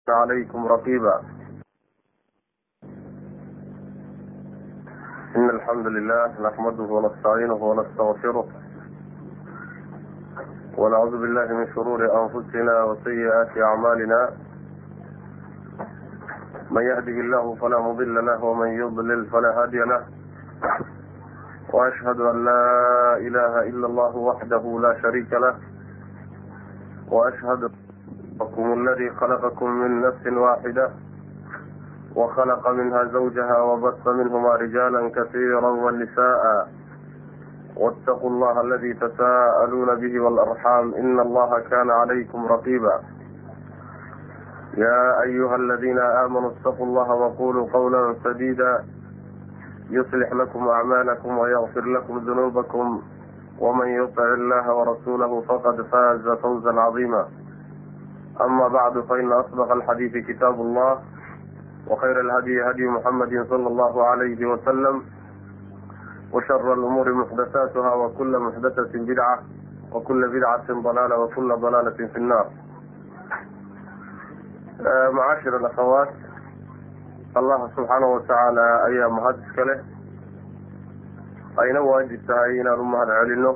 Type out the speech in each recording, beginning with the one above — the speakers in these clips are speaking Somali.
عليكم رقيبا إن الحمد لله نحمده ونستعينه ونستغفره ونعوذ بالله من شرور أنفسنا وسيئات أعمالنا من يهده الله فلا مضل له ومن يضلل فلا هادي له وأشهد أن لا إله إلا الله وحده لا شريك له وأشهد ربكم الذي خلقكم من نفس واحدة وخلق منها زوجها وبث منهما رجالا كثيرا ونساء واتقوا الله الذي تساءلون به والأرحام إن الله كان عليكم رقيبا يا أيها الذين آمنوا اتقوا الله وقولوا قولا سديدا يصلح لكم أعمالكم ويغفر لكم ذنوبكم ومن يطع الله ورسوله فقد فاز فوزا عظيما أما بعد فإن أصدق الحديث كتاب الله وخير الهدي هدي محمد صلى الله عليه وسلم وشر الأمور محدثاتها وكل محدثة بدعة وكل بدعة ضلالة وكل ضلالة في النار معاشر الأخوات الله سبحانه وتعالى أيا mahad iska leh ayna waajib tahay inaan u mahad celino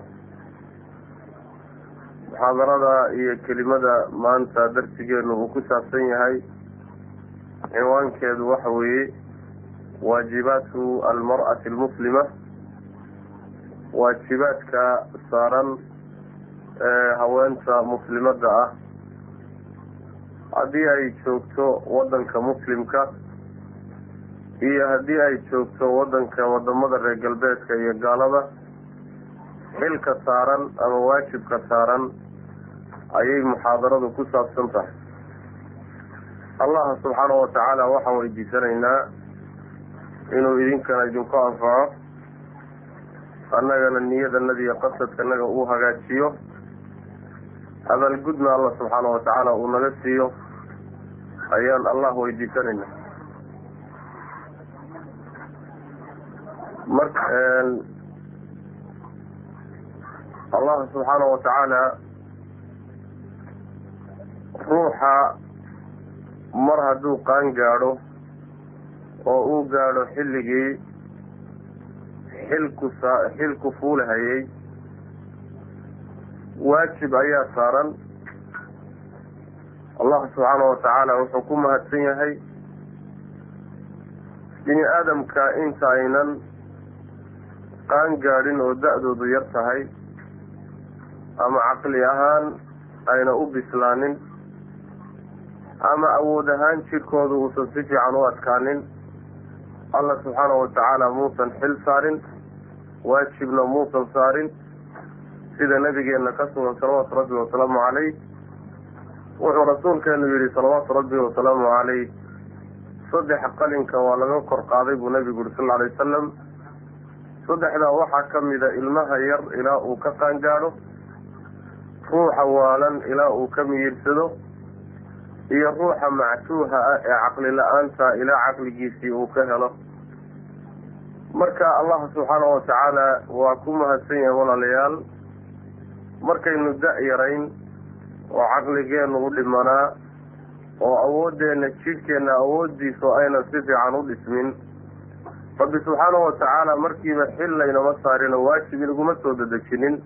muxaadarada iyo kelimada maanta darsigeenu uu ku saabsan yahay cinwaankeedu waxa weeye waajibaatu almar'ati almuslima waajibaadka saaran ee haweenta muslimadda ah haddii ay joogto waddanka muslimka iyo haddii ay joogto waddanka wadamada reer galbeedka iyo gaalada xilka saaran ama waajibka saaran ayay muxaadaradu ku saabsan tahay allah subxaanahu watacaala waxaan weydiisanaynaa inuu idinkana idinku anfaco annagana niyadanada iyo qasadkanaga uu hagaajiyo abaalgudna allah subxaana watacaala uu naga siiyo ayaan allah weydiisanaynaa marka allah subxaana watacaala ruuxa mar hadduu qaan gaadho oo uu gaadho xilligii xilku sa xilku fuulahayay waajib ayaa saaran allah subxaana watacaala wuxuu ku mahadsan yahay bini aadamka inta aynan qaan gaadhin oo da-doodu yar tahay ama caqli ahaan ayna u bislaanin ama awood ahaan jidhkooda uusan si fiican u adkaanin allah subxaana watacaala muusan xil saarin waajibna muusan saarin sida nabigeena ka sugan salawaatu rabbi wasalaamu caleyh wuxuu rasuulkeenu yihi salawaatu rabbi wasalaamu caleyh saddex qalinka waa laga kor qaaday buu nabigu yihi sal alay wasalam saddexdaa waxaa ka mida ilmaha yar ilaa uu ka qaangaadho ruuxa waalan ilaa uu ka miyirsado iyo ruuxa mactuuha ah ee caqli la-aanta ilaa caqligiisii uu ka helo marka allah subxaana watacaala waa ku mahadsan yahay walaalayaal markaynu da-yarayn oo caqligeenu u dhimanaa oo awooddeena jidhkeenna awooddiisu aynan si fiican u dhismin rabbi subxaana watacaala markiiba xil laynama saarino waajib inaguma soo dadejinin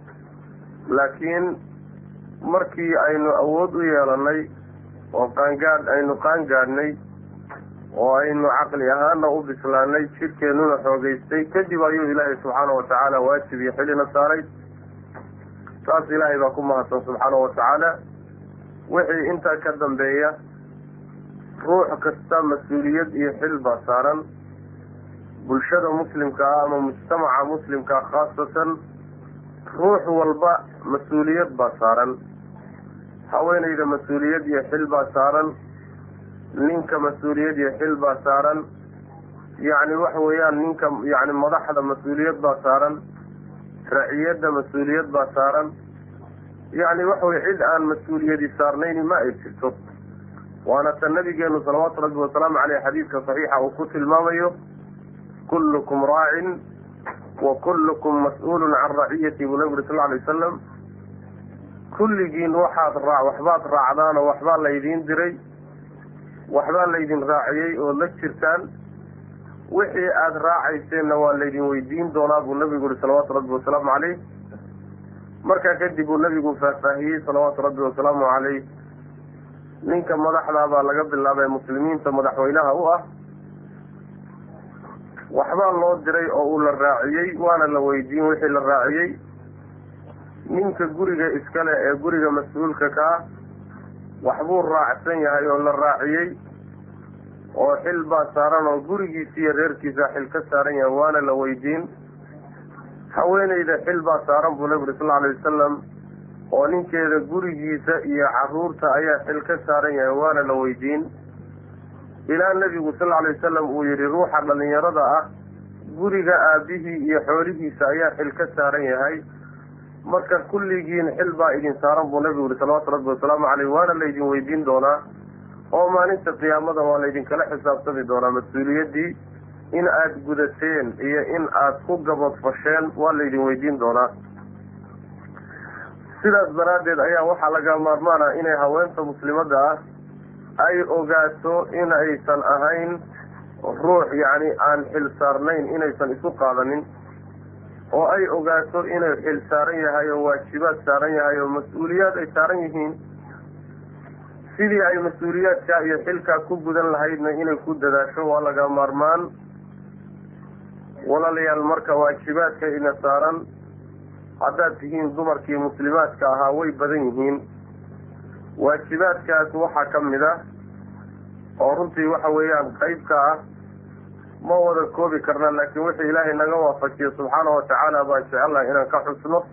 laakiin markii aynu awood u yeelanay oo qaangaadh aynu qaangaadhnay oo aynu caqli ahaana u bislaanay jidhkeennuna xoogeystay kadib ayuu ilaahay subxaana watacaala waajib iyo xilina saaray taas ilaahay baa ku mahadsan subxaana watacaala wixii intaa ka dambeeya ruux kasta mas-uuliyad iyo xil baa saaran bulshada muslimka ah ama mujtamaca muslimkaa khaasatan ruux walba mas-uuliyad baa saaran haweenayda mas-uuliyad iyo xil baa saaran ninka mas-uuliyad iyo xil baa saaran yacni waxa weeyaan ninka yacni madaxda mas-uuliyad baa saaran raciyadda mas-uuliyad baa saaran yacni waxa weye cid aan mas-uuliyadi saarnayni ma ay jirto waana ta nabigeenu salawaatu rabbi wasalaamu caleyh xadiidka saxiixa uu ku tilmaamayo kullukum raacin wa kullukum mas-uulun can raciyati buu nabi uri sal alay wasalam kulligiin waxaad raa waxbaad raacdaan oo waxbaa laydiin diray waxbaa laydin raaciyey ood la jirtaan wixii aada raacayseenna waa laydin weydiin doonaa buu nabigu yihi salawaatu rabbi wasalaamu caleyh markaa kadib uu nabigu faahfaahiyey salawaatu rabbi wasalaamu caleyh ninka madaxdaa baa laga bilaabay muslimiinta madaxweynaha u ah waxbaa loo diray oo uu la raaciyey waana la weydiin wixii la raaciyey ninka guriga iskale ee guriga mas-uulka ka ah waxbuu raacsan yahay oo la raaciyey oo xil baa saaran oo gurigiisa iyo reerkiisa xil ka saaran yahay waana la weydiin haweeneyda xil baa saaran buu nabi uri sal alay wasalam oo ninkeeda gurigiisa iyo caruurta ayaa xil ka saaran yahay waana la weydiin ilaa nebigu sal alay wasalam uu yihi ruuxa dhalinyarada ah guriga aabihii iyo xoolihiisa ayaa xil ka saaran yahay marka kulligiin xil baa idin saaran buu nabigu yihi salawaatu rabbi wasalaamu caleyh waana laydin weydiin doonaa oo maalinta qiyaamada waa laydinkala xisaabtami doonaa mas-uuliyaddii in aada gudateen iyo in aada ku gabadfasheen waa laydin weydiin doonaa sidaas daraaddeed ayaa waxaa laga maarmaana inay haweenta muslimadda ah ay ogaato in aysan ahayn ruux yacni aan xil saarnayn inaysan isu qaadanin oo ay ogaato inuu xil saaran yahay oo waajibaad saaran yahay oo mas-uuliyaad ay saaran yihiin sidii ay mas-uuliyaadkaa iyo xilkaa ku gudan lahaydna inay ku dadaasho waa laga maarmaan walaalayaal marka waajibaadka ina saaran haddaad tihiin dumarkii muslimaadka ahaa way badan yihiin waajibaadkaas waxaa ka mid ah oo runtii waxa weeyaan qeybka ah ma wada koobi karna laakiin wixii ilaahay naga waafajiyo subxaana watacaala baan jecelnahay inaan ka xusno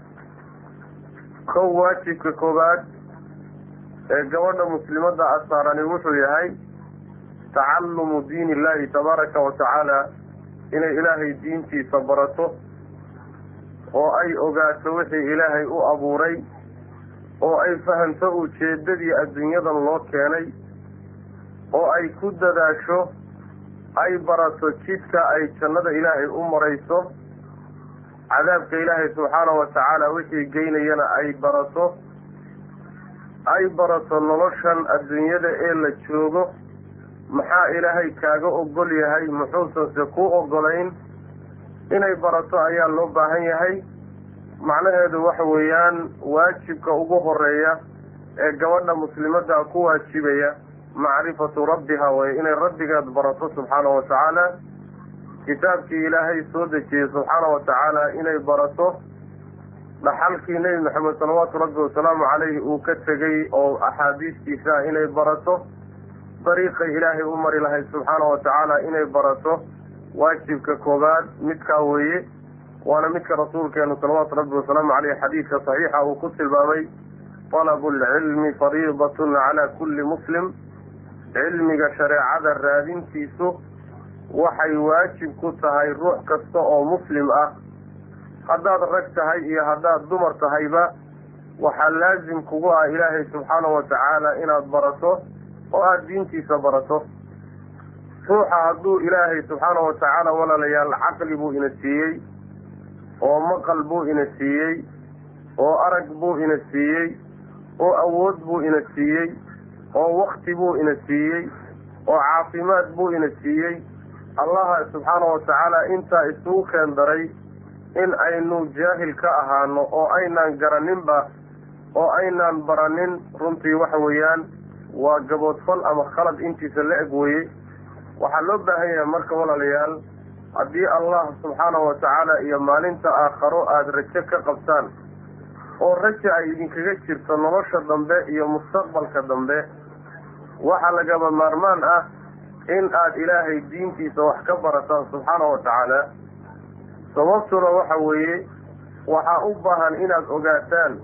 kow waajibka koowaad ee gabadha muslimadda asaarani wuxuu yahay tacalumu diin illahi tabaaraka wa tacaala inay ilaahay diintiisa barato oo ay ogaato wixii ilaahay u abuuray oo ay fahamto ujeeddadii adduunyadan loo keenay oo ay ku dadaasho ay barato jidka ay jannada ilaahay u marayso cadaabka ilaahay subxaana wa tacaala wixii geynayana ay barato ay barato noloshan adduunyada ee la joogo maxaa ilaahay kaaga ogol yahay muxuusanse ku ogolayn inay barato ayaa loo baahan yahay macnaheedu waxa weeyaan waajibka ugu horeeya ee gabadha muslimadda ku waajibaya macrifatu rabbiha way inay rabbigeed barato subxaana wa tacaala kitaabkii ilaahay soo dejiyey subxaana wa tacaala inay barato dhaxalkii nebi maxamed salawaatu rabbi wasalaamu caleyhi uu ka tegey oo axaadiistiisa inay barato dariiqay ilaahay u mari lahayd subxaana wa tacaala inay barato waajibka koobaad midkaa weeye waana midka rasuulkeenu salawaatu rabbi wasalaamu caleyh xadiidka saxiixa uu ku tilmaamay talabu lcilmi fariidatun calaa kulli muslim cilmiga shareecada raadintiisu waxay waajib ku tahay ruux kasta oo muslim ah haddaad rag tahay iyo haddaad dumar tahayba waxaa laasim kugu ah ilaahay subxaana wa tacaala inaad barato oo aada diintiisa barato ruuxa hadduu ilaahay subxaana wa tacaala walaalayaal caqli buu ina siiyey oo maqal buu ina siiyey oo arag buu ina siiyey oo awood buu ina siiyey oo wakti buu ina siiyey oo caafimaad buu ina siiyey allaha subxaana wa tacaala intaa isugu keen daray in aynu jaahil ka ahaano oo aynaan garaninba oo aynaan baranin runtii waxa weeyaan waa gaboodfal ama khalad intiisa la eg weye waxaa loo baahan yahay marka walaalayaal haddii allah subxaana wa tacaala iyo maalinta aakharo aada rajo ka qabtaan oo raja ay idinkaga jirto nolosha dambe iyo mustaqbalka dambe waxaa lagaba maarmaan ah in aada ilaahay diintiisa wax ka barataan subxaana wa tacaala sababtuna waxa weeye waxaa u baahan inaad ogaataan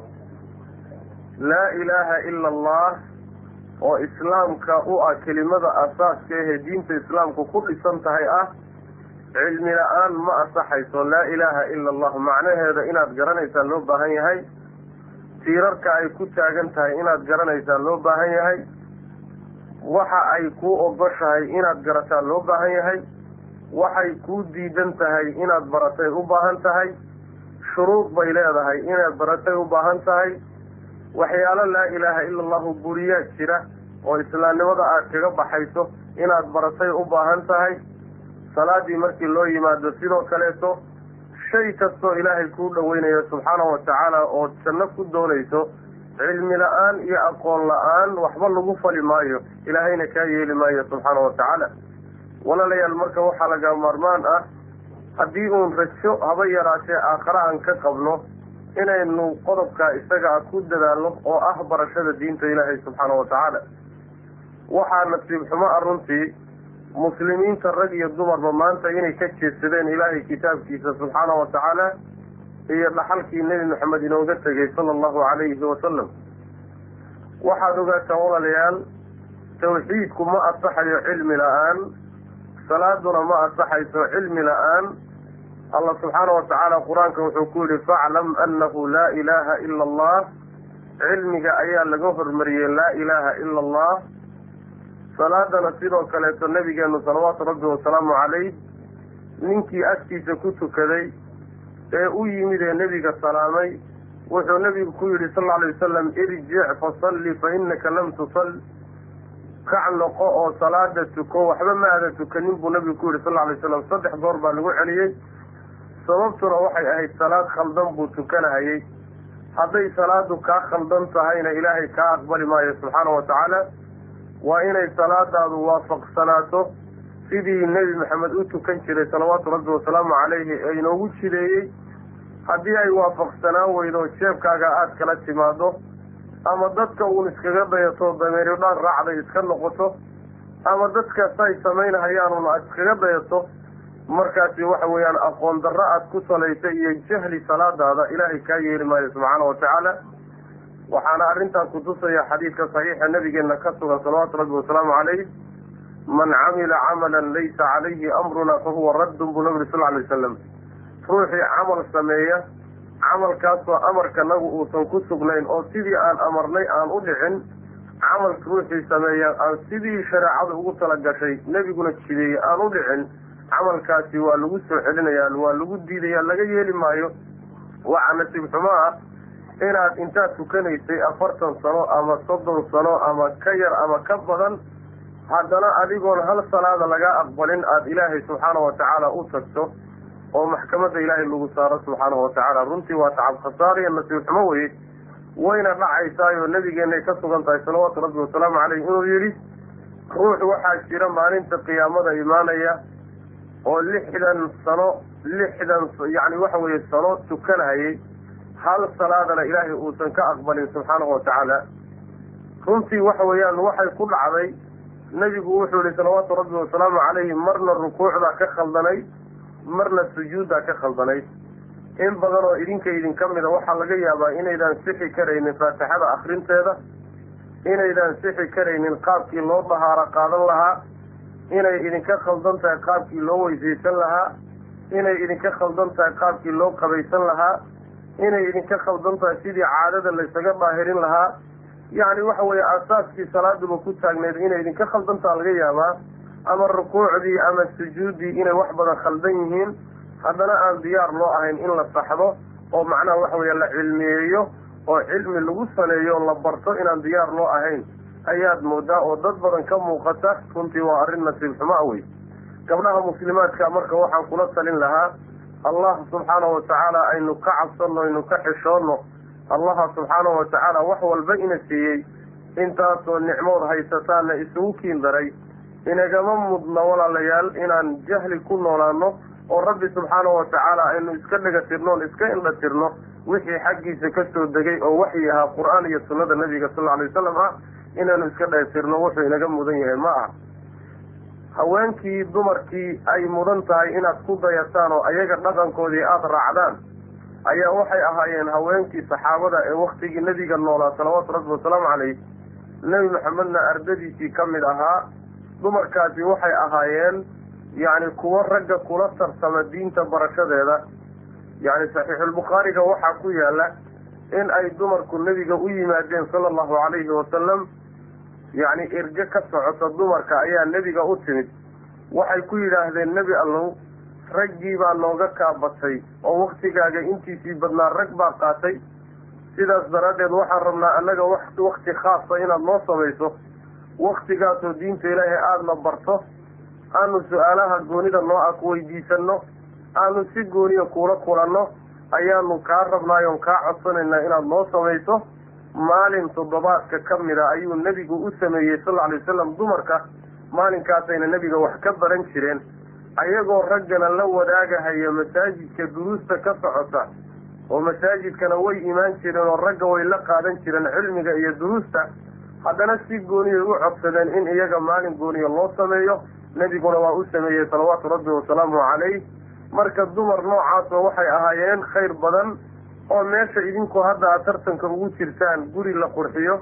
laa ilaaha ila allah oo islaamka u ah kelimada asaaska ahee diinta islaamku ku dhisan tahay ah cilmi la-aan ma asaxayso laa ilaaha ila allah macnaheeda inaad garanaysaan loo baahan yahay tiirarka ay ku taagan tahay inaad garanaysaan loo baahan yahay waxa ay kuu ogoshahay inaad garataan loo baahan yahay waxay kuu diidan tahay inaad baratay u baahan tahay shuruud bay leedahay inaad baratay u baahan tahay waxyaalo laa ilaaha ila allahu buriyaa jira oo islaamnimada aad kaga baxayso inaad baratay u baahan tahay salaadii markii loo yimaado sidoo kaleeto shay kastoo ilaahay kuu dhaweynayo subxaanahu watacaala oo janno ku doonayso cilmi la-aan iyo aqoon la-aan waxba lagu fali maayo ilaahayna kaa yeeli maayo subxaanahu watacaala walaalayaal marka waxaa laga maarmaan ah haddii uun rajo haba yaraatee aakhare aan ka qabno inaynu qodobkaa isaga ku dadaalno oo ah barashada diinta ilaahay subxaanahu watacaala waxaa nasiib xumo ah runtii muslimiinta rag iyo dumarba maanta inay ka jeedsadeen ilaahay kitaabkiisa subxaanahu watacaala iyo dhaxalkii nebi maxamed inooga tegay sala allahu calayhi wasalam waxaad ogaataan walaalayaal tawxiidku ma asaxayo cilmi la-aan salaaduna ma asaxayso cilmi la-aan allah subxaana watacaala qur-aanka wuxuu ku yihi faclam annahu laa ilaaha ila allah cilmiga ayaa laga hormariyey laa ilaaha ila allah salaadana sidoo kaleeto nabigeenu salawaatu rabbi wasalaamu calayh ninkii agtiisa ku tukaday ee u yimid ee nebiga salaamay wuxuu nebigu ku yidhi sal lla alay wasalam irjic fasalli fa innaka lam tusal kac noqo oo salaada tuko waxba ma aada tukanin buu nabigu ku yidhi sal lla alay wasalam saddex goor baa lagu celiyey sababtuna waxay ahayd salaad khaldan buu tukanahayey hadday salaadu kaa khaldan tahayna ilaahay kaa aqbali maayo subxaanahu watacaala waa inay salaadaadu waafaqsanaato sidii nebi maxamed u tukan jiray salawaatu rabbi wasalaamu calayhi ee inoogu jideeyey haddii ay waafaqsanaan weydo jeebkaaga aada kala timaado ama dadka uun iskaga dayato dameeri dhaan raacday iska noqoto ama dadkaas ay samaynahayaanuun aad iskaga dayato markaasi waxa weeyaan aqoon darro aad ku salaysa iyo jahli salaadaada ilaahay kaa yeeli maayo subxaana watacaala waxaana arrintaa kutusaya xadiidka saxiixa nabigeena ka sugan salawaatu rabbi wasalaamu calayh man camila camalan laysa calayhi amruna fahuwa raddun buu nabi uri sal alay wasalam ruuxii camal sameeya camalkaasoo amarkanagu uusan ku sugnayn oo sidii aan amarnay aan u dhicin camalka ruuxii sameeya aan sidii shareecada ugu talagashay nebiguna jideeyey aan u dhicin camalkaasi waa lagu soo celinaya waa lagu diidaya laga yeeli maayo waxaa nasiib xumo ah inaad intaad tukanaysay afartan sano ama soddon sano ama ka yar ama ka badan haddana adigoon hal salaada lagaa aqbalin aada ilaahay subxaanahu watacaala u tagto oo maxkamadda ilaahay lagu saaro subxaanahu watacaala runtii waa tacab khasaariya nasiib xumo weye wayna dhacaysaayoo nabigeenay ka sugan tahay salawaatu rabbi wasalaamu caleyh inuu yidhi ruux waxaa jira maalinta qiyaamada imaanaya oo lixdan sano lixdan yacni waxa weeye sano tukanahayay hal salaadana ilaahay uusan ka aqbalin subxaanahu watacaala runtii waxa weeyaan waxay ku dhacday nebigu wuxuu yihi salawaatu rabbi wasalaamu calayhi marna rukuucdaa ka khaldanay marna sujuuddaa ka khaldanayd in badan oo idinka idinka mida waxaa laga yaabaa inaydaan sixi karaynin faatixada akrinteeda inaydaan sixi karaynin qaabkii loo dahaaro qaadan lahaa inay idinka khaldan tahay qaabkii loo weysaysan lahaa inay idinka khaldan tahay qaabkii loo qabaysan lahaa inay idinka khaldan tahay sidii caadada laysaga daahirin lahaa yacni waxa weeye asaaskii salaaduba ku taagneed inay idinka khaldantaa laga yaabaa ama rukuucdii ama sujuuddii inay wax badan khaldan yihiin haddana aan diyaar loo ahayn in la saxdo oo macnaha waxa weeye la cilmiyeeyo oo cilmi lagu saleeyo oo la barto inaan diyaar loo ahayn ayaad moodaa oo dad badan ka muuqata runtii waa arrin nasiib xumo a wey gabdhaha muslimaadka marka waxaan kula talin lahaa allah subxaanahu watacaala aynu ka cabsanno aynu ka xishoonno allaha subxaanahu watacaala wax walba ina siiyey intaasoo nicmood haysataana isugu kiin daray inagama mudna walaalayaal inaan jahli ku noolaano oo rabbi subxaanahu watacaala aynu iska dhega tirno on iska indha tirno wixii xaggiisa ka soo degay oo waxyi ahaa qur-aan iyo sunnada nabiga sal lla alay wasalam ah inaanu iska dheetirno wuxuu inaga mudan yahay ma aha haweenkii dumarkii ay mudan tahay inaad ku dayataan oo ayaga dhaqankoodii aada raacdaan ayaa waxay ahaayeen haweenkii saxaabada ee waktigii nebiga noolaa salawaatu rabbi wasalaamu caleyh nebi maxamedna ardadiisii ka mid ahaa dumarkaasi waxay ahaayeen yacni kuwo ragga kula tarsama diinta barashadeeda yacni saxiixulbukhaariga waxaa ku yaala in ay dumarku nebiga u yimaadeen sala allahu calayhi wasalam yacni erge ka socota dumarka ayaa nebiga u timid waxay ku yidhaahdeen nebi allow raggii baa nooga kaabatay oo waktigaaga intiisii badnaa rag baa qaatay sidaas daraaddeed waxaan rabnaa annaga wakti khaasa inaad noo samayso waktigaasoo diinta ilaahay aadana barto aanu su-aalaha goonida noo ah ku weydiisanno aanu si gooniya kuula kulanno ayaanu kaa rabnaayoon kaa codsanaynaa inaad noo samayso maalin toddobaadka ka mida ayuu nebigu u sameeyey sal lla alay wasalam dumarka maalinkaasayna nebiga wax ka baran jireen ayagoo raggana la wadaagahaya masaajidka duruusta ka socota oo masaajidkana way imaan jireen oo ragga way la qaadan jireen cilmiga iyo duruusta haddana si gooniyay u codsadeen in iyaga maalin gooniya loo sameeyo nebiguna waa u sameeyey salawaatu rabbi wasalaamu calayh marka dumar noocaasoo waxay ahaayeen khayr badan oo meesha idinku hadda aad tartanka ugu jirtaan guri la qurxiyo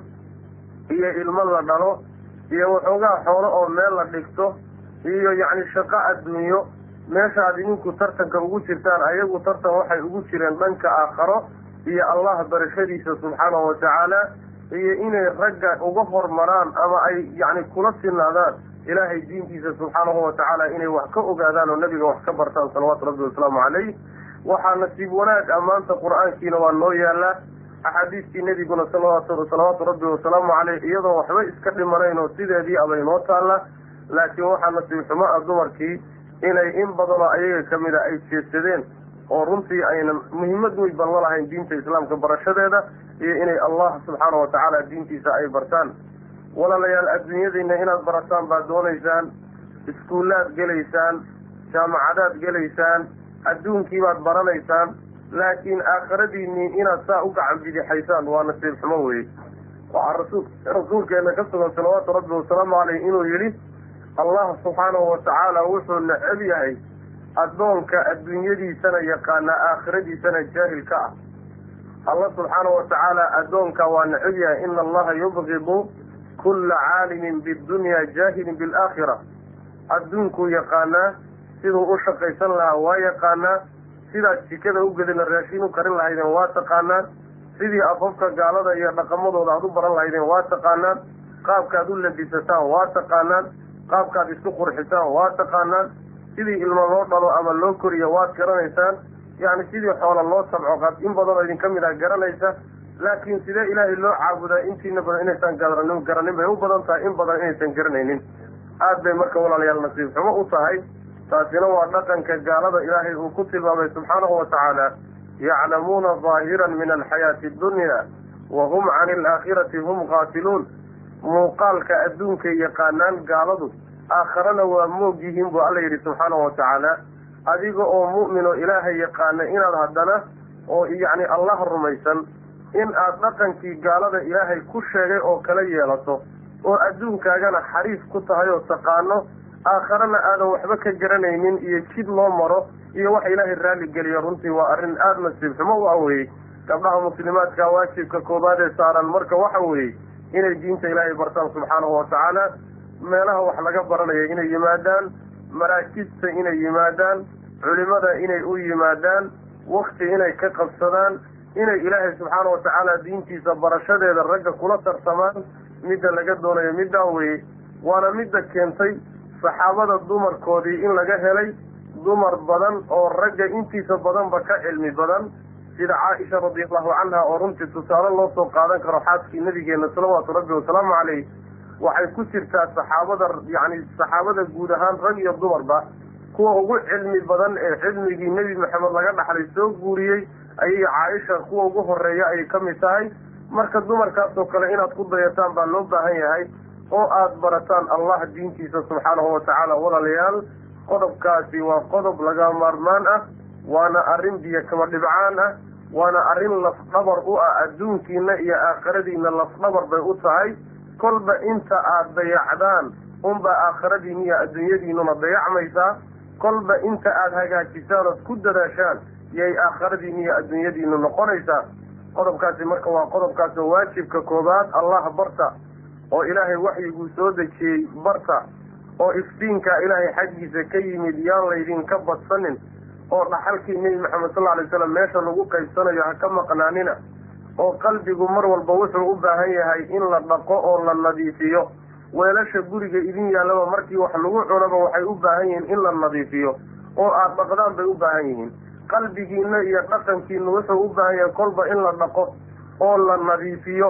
iyo ilmo la dhalo iyo waxoogaa xoolo oo meel la dhigto iyo yacni shaqo adduunyo meesha aad idinku tartanka ugu jirtaan ayagu tartan waxay ugu jireen dhanka aakharo iyo allah barashadiisa subxaanahu watacaala iyo inay ragga uga hormaraan ama ay yacni kula sinaadaan ilaahay diintiisa subxaanahu watacaala inay wax ka ogaadaan oo nebiga wax ka bartaan salawaatu rabbi wasalaamu calayh waxaa nasiib wanaag ammaanta qur-aankiina waa noo yaalaa axaadiistii nebiguna salawaatu rabbi wasalaamu caleyh iyadoo waxba iska dhimanayn oo sideedii abay noo taalla laakiin waxaa nasiib xumo ah dumarkii inay in badanoo ayaga ka mida ay jeedsadeen oo runtii aynan muhiimad weyn ban la lahayn diinta islaamka barashadeeda iyo inay allah subxaana watacaala diintiisa ay bartaan walaalayaal adduunyadiina inaad barataan baad doonaysaan iskuullaad gelaysaan jaamacadaad gelaysaan adduunkii baad baranaysaan laakiin aakhiradiinii inaad saa u gacan bidixaysaan waa nasiib xumo weye waxaa rasul rasuulkeena ka sugan salawaatu rabbi wasalaamu caleyh inuu yidhi allah subxaanahu watacaala wuxuu necab yahay addoonka adduunyadiisana yaqaana aakhiradiisana jaahil ka ah allah subxaanahu watacaala addoonka waa necab yahay ina allaha yubgidu kulla caalimin bidunya jaahilin bilaakhira adduunkuu yaqaanaa siduu u shaqaysan lahaa waa yaqaanaa sidaad jikada u gedina raashin u karin lahaydeen waa taqaanaan sidii afafka gaalada iyo dhaqamadooda aad u baran lahaydeen waa taqaanaan qaabkaad u labisataan waa taqaanaan qaabkaad isku qurxisaan waa taqaanaan sidii ilmo loo dhalo ama loo koriyo waad garanaysaan yacni sidii xoola loo sabco qaad in badanoo idinka mid ah garanaysa laakiin sidee ilaahay loo caabudaa intiina badan inaysan garanin garanin bay u badan tahay in badan inaysan garanaynin aad bay marka walaalayaal nasiib xumo u tahay taasina waa dhaqanka gaalada ilaahay uu ku tilmaamay subxaanahu watacaala yaclamuuna daahiran min alxayaati addunya wa hum cani alaakhirati hum qaatiluun muuqaalka adduunkay yaqaanaan gaaladu aakharana waa moog yihiin buu alla yidhi subxaanahu watacaala adiga oo mu'min oo ilaahay yaqaana inaad haddana oo yacni allah rumaysan in aad dhaqankii gaalada ilaahay ku sheegay oo kala yeelato oo adduunkaagana xariif ku tahay oo taqaano aakharana aadan waxba ka garanaynin iyo jid loo maro iyo wax ilaahay raalli geliyo runtii waa arrin aada nasiib xumo u aweyey gabdhaha muslimaadka waajibka koobaad ee saaran marka waxa weeye inay diinta ilaahay bartaan subxaanahu watacaala meelaha wax laga baranaya inay yimaadaan maraakibta inay yimaadaan culimada inay u yimaadaan wakti inay ka qabsadaan inay ilaahay subxaana watacaala diintiisa barashadeeda ragga kula tartamaan midda laga doonayo middaa weye waana midda keentay saxaabada dumarkoodii in laga helay dumar badan oo ragga intiisa badanba ka cilmi badan sida caaisha radiallahu canha oo runtii tusaale loo soo qaadan karo xaaskii nabigeena salawaatu rabbi wasalaamu caleyh waxay ku jirtaa saxaabada yacni saxaabada guud ahaan rag iyo dumarba kuwa ugu cilmi badan ee cilmigii nebi maxamed laga dhaxlay soo guuriyey ayay caaisha kuwa ugu horeeya ayay ka mid tahay marka dumarkaasoo kale inaad ku dayataan baa loo baahan yahay oo aada barataan allah diintiisa subxaanahu watacaala walaalayaal qodobkaasi waa qodob laga maarmaan ah waana arrin biyo kama dhibcaan ah waana arrin lafdhabar u ah adduunkiina iyo aakhiradiina lafdhabar bay u tahay kolba inta aada dayacdaan unbaa aakhiradiina iyo adduunyadiinuna dayacmaysaa kolba inta aada hagaajisaan ood ku dadaashaan yay aakhiradiina iyo adduunyadiinu noqonaysaa qodobkaasi marka waa qodobkaas oo waajibka koobaad allah barta oo ilaahay waxyiguu soo dejiyey barta oo iftiinkaa ilaahay xaggiisa ka yimid yaan laydinka badsanin oo dhaxalkii nebi maxamed sal alay slam meesha lagu qaybsanayo ha ka maqnaanina oo qalbigu mar walba wuxuu u baahan yahay in la dhaqo oo la nadiifiyo weelasha guriga idin yaallaba markii wax lagu cunaba waxay u baahan yihiin in la nadiifiyo oo aada dhaqdaan bay u baahan yihiin qalbigiina iyo dhaqankiina wuxuu u baahan yahay kolba in la dhaqo oo la nadiifiyo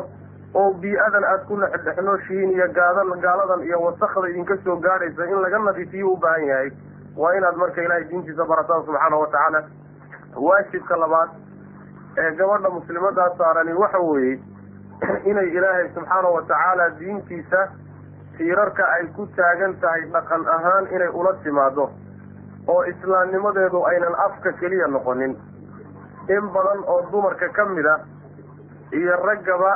oo bii-adan aada ku dhexdhexnooshihiin iyo gaadan gaaladan iyo wasakda idinka soo gaadhaysa in laga nadiifiyo u baahan yahay waa inaad marka ilaahay diintiisa barataan subxaana wa tacaala waajibka labaad ee gabadha muslimadaa saarani waxa weeye inay ilaahay subxaana wa tacaala diintiisa tiirarka ay ku taagan tahay dhaqan ahaan inay ula timaado oo islaamnimadeedu aynan afka keliya noqonin in badan oo dumarka ka mid a iyo raggaba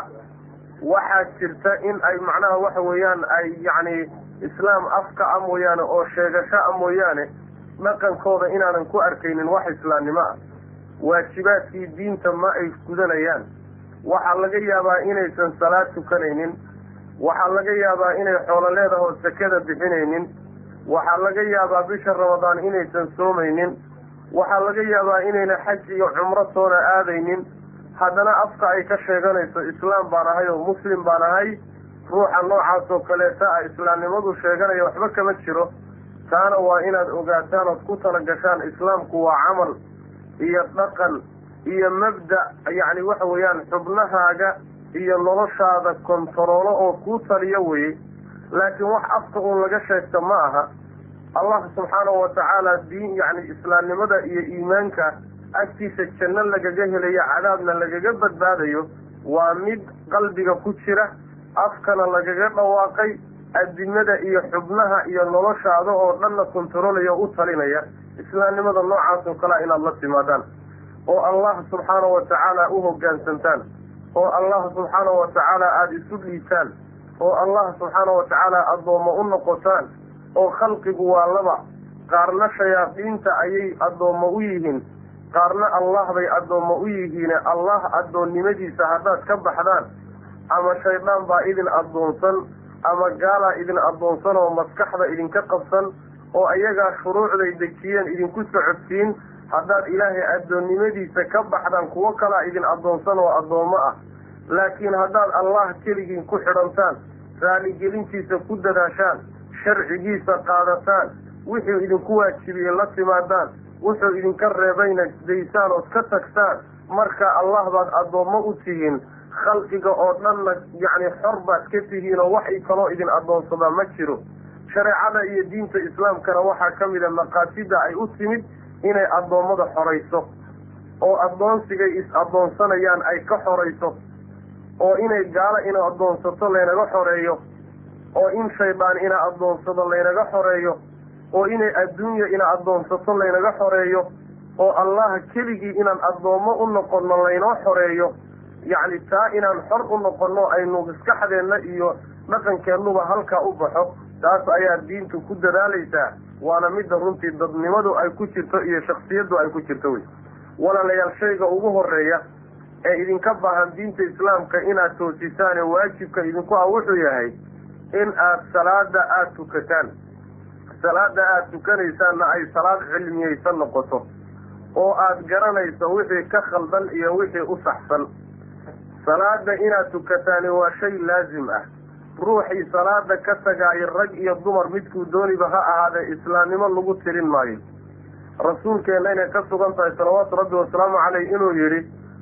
waxaa jirta in ay macnaha waxa weeyaan ay yacni islaam afka a mooyaane oo sheegasho a mooyaane dhaqankooda inaanan ku arkaynin wax islaamnimo ah waajibaadkii diinta ma ay gudanayaan waxaa laga yaabaa inaysan salaad tukanaynin waxaa laga yaabaa inay xoolo leedahoo sakada bixinaynin waxaa laga yaabaa bisha ramadaan inaysan soomaynin waxaa laga yaabaa inayna xaj iyo cumro toona aadaynin haddana afka ay ka sheeganayso islaam baan ahay oo muslim baan ahay ruuxa noocaas oo kaleeta ah islaamnimadu sheeganaya waxba kama jiro taana waa inaad ogaataan ood ku tala gashaan islaamku waa camal iyo dhaqan iyo mabda yacni waxa weeyaan xubnahaaga iyo noloshaada kontaroolo oo kuu taliyo weye laakiin wax afka uun laga sheegta ma aha allah subxaanahu watacaala diin yacni islaamnimada iyo iimaanka agtiisa janno lagaga helayo cadaabna lagaga badbaadayo waa mid qalbiga ku jira afkana lagaga dhawaaqay adimada iyo xubnaha iyo noloshaada oo dhanna kontarolaya o u talinaya islaamnimada noocaas oo kalea inaad la timaadaan oo allah subxaanahu watacaala u hoggaansantaan oo allah subxaanahu watacaala aada isu dhiibtaan oo allah subxaanahu watacaala addoommo u noqotaan oo khalqigu waa laba qaarna shayaadiinta ayay addoommo u yihiin qaarna allah bay addoommo u yihiine allah addoonnimadiisa haddaad ka baxdaan ama shaydaan baa idin addoonsan ama gaalaa idin addoonsan oo maskaxda idinka qabsan oo ayagaa shuruucday dejiyeen idinku socodsiin haddaad ilaahay addoonnimadiisa ka baxdaan kuwo kalaa idin addoonsan oo addoommo ah laakiin haddaad allah keligiin ku xidhantaan raaligelintiisa ku dadaashaan sharcigiisa qaadataan wuxuu idinku waajibiyey la timaadaan wuxuu idinka reebayna daysaan ood ka tagtaan marka allah baad addoommo u tihiin khalqiga oo dhanna yacni xor baad ka tihiin oo wax kaloo idin addoonsadaa ma jiro shareecada iyo diinta islaamkana waxaa ka mid a maqaasida ay u timid inay addoommada xorayso oo addoonsigay is-addoonsanayaan ay ka xorayso oo inay gaalo ina addoonsato laynaga xoreeyo oo in shaydaan ina addoonsado laynaga xoreeyo oo inay adduunya ina addoonsato laynaga xoreeyo oo allah keligii inaan addoommo u noqonno laynoo xoreeyo yacni taa inaan xor u noqonno aynu maskaxdeenna iyo dhaqankeennuba halkaa u baxo taas ayaa diintu ku dadaalaysaa waana midda runtii dadnimadu ay ku jirto iyo shaksiyaddu ay ku jirto wey walaalayaal shayga ugu horeeya ee idinka baahan diinta islaamka inaad toosisaane waajibka idinku ah wuxuu yahay in aad salaada aada tukataan salaada aada tukanaysaanna ay salaad cilmiyeysan noqoto oo aada garanayso wixii ka khaldan iyo wixii u saxsan salaada inaad tukataani waa shay laazim ah ruuxii salaada ka tagaayo rag iyo dumar midkuu dooniba ha ahaadee islaamnimo lagu tirin maayo rasuulkeenna inay ka sugan tahay salawaatu rabbi wasalaamu caleyh inuu yidhi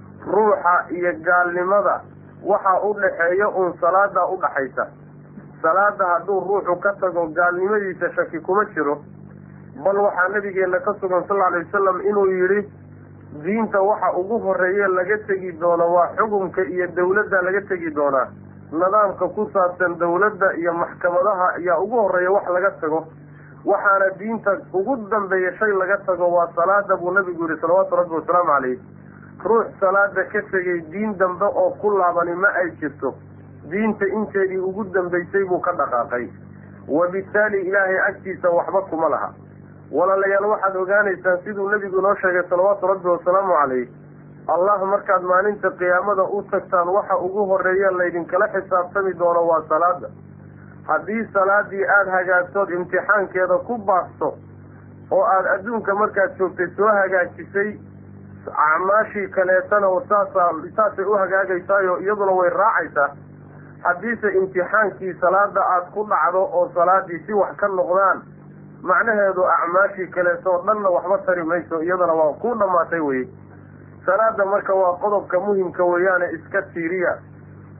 ruuxa iyo gaalnimada waxaa u dhaxeeya uun salaada u dhaxaysa salaada hadduu ruuxu ka tago gaalnimadiisa shaki kuma jiro bal waxaa nabigeenna ka sugan sal alay wasalam inuu yidhi diinta waxa ugu horeeye laga tegi doono waa xukunka iyo dawladda laga tegi doonaa nidaamka ku saabsan dawladda iyo maxkamadaha ayaa ugu horeeya wax laga tago waxaana diinta ugu dambeeya shay laga tago waa salaada buu nabigu yihi salawaatu rabbi wasalaamu calayh ruux salaada ka tegay diin dambe oo ku laabani ma ay jirto diinta inteedii ugu dambaysay buu ka dhaqaaqay wabittaali ilaahay agtiisa waxba kuma laha walaalayaal waxaad ogaanaysaan siduu nebigu inoo sheegay salawaatu rabbi wasalaamu calayh allah markaad maalinta qiyaamada u tagtaan waxa ugu horeeya laydinkala xisaabtami doono waa salaada haddii salaadii aada hagaagtood imtixaankeeda ku baasto oo aada adduunka markaad joogtay soo hagaajisay acmaashii kaleetana saasaa saasay u hagaagaysaayo iyaduna way raacaysaa haddiise imtixaankii salaada aada ku dhacdo oo salaadii si wax ka noqdaan macnaheedu acmaashii kaleetoo dhanna waxba tari mayso iyadana waa ku dhammaatay weye salaada marka waa qodobka muhimka weeyaane iska tiiriya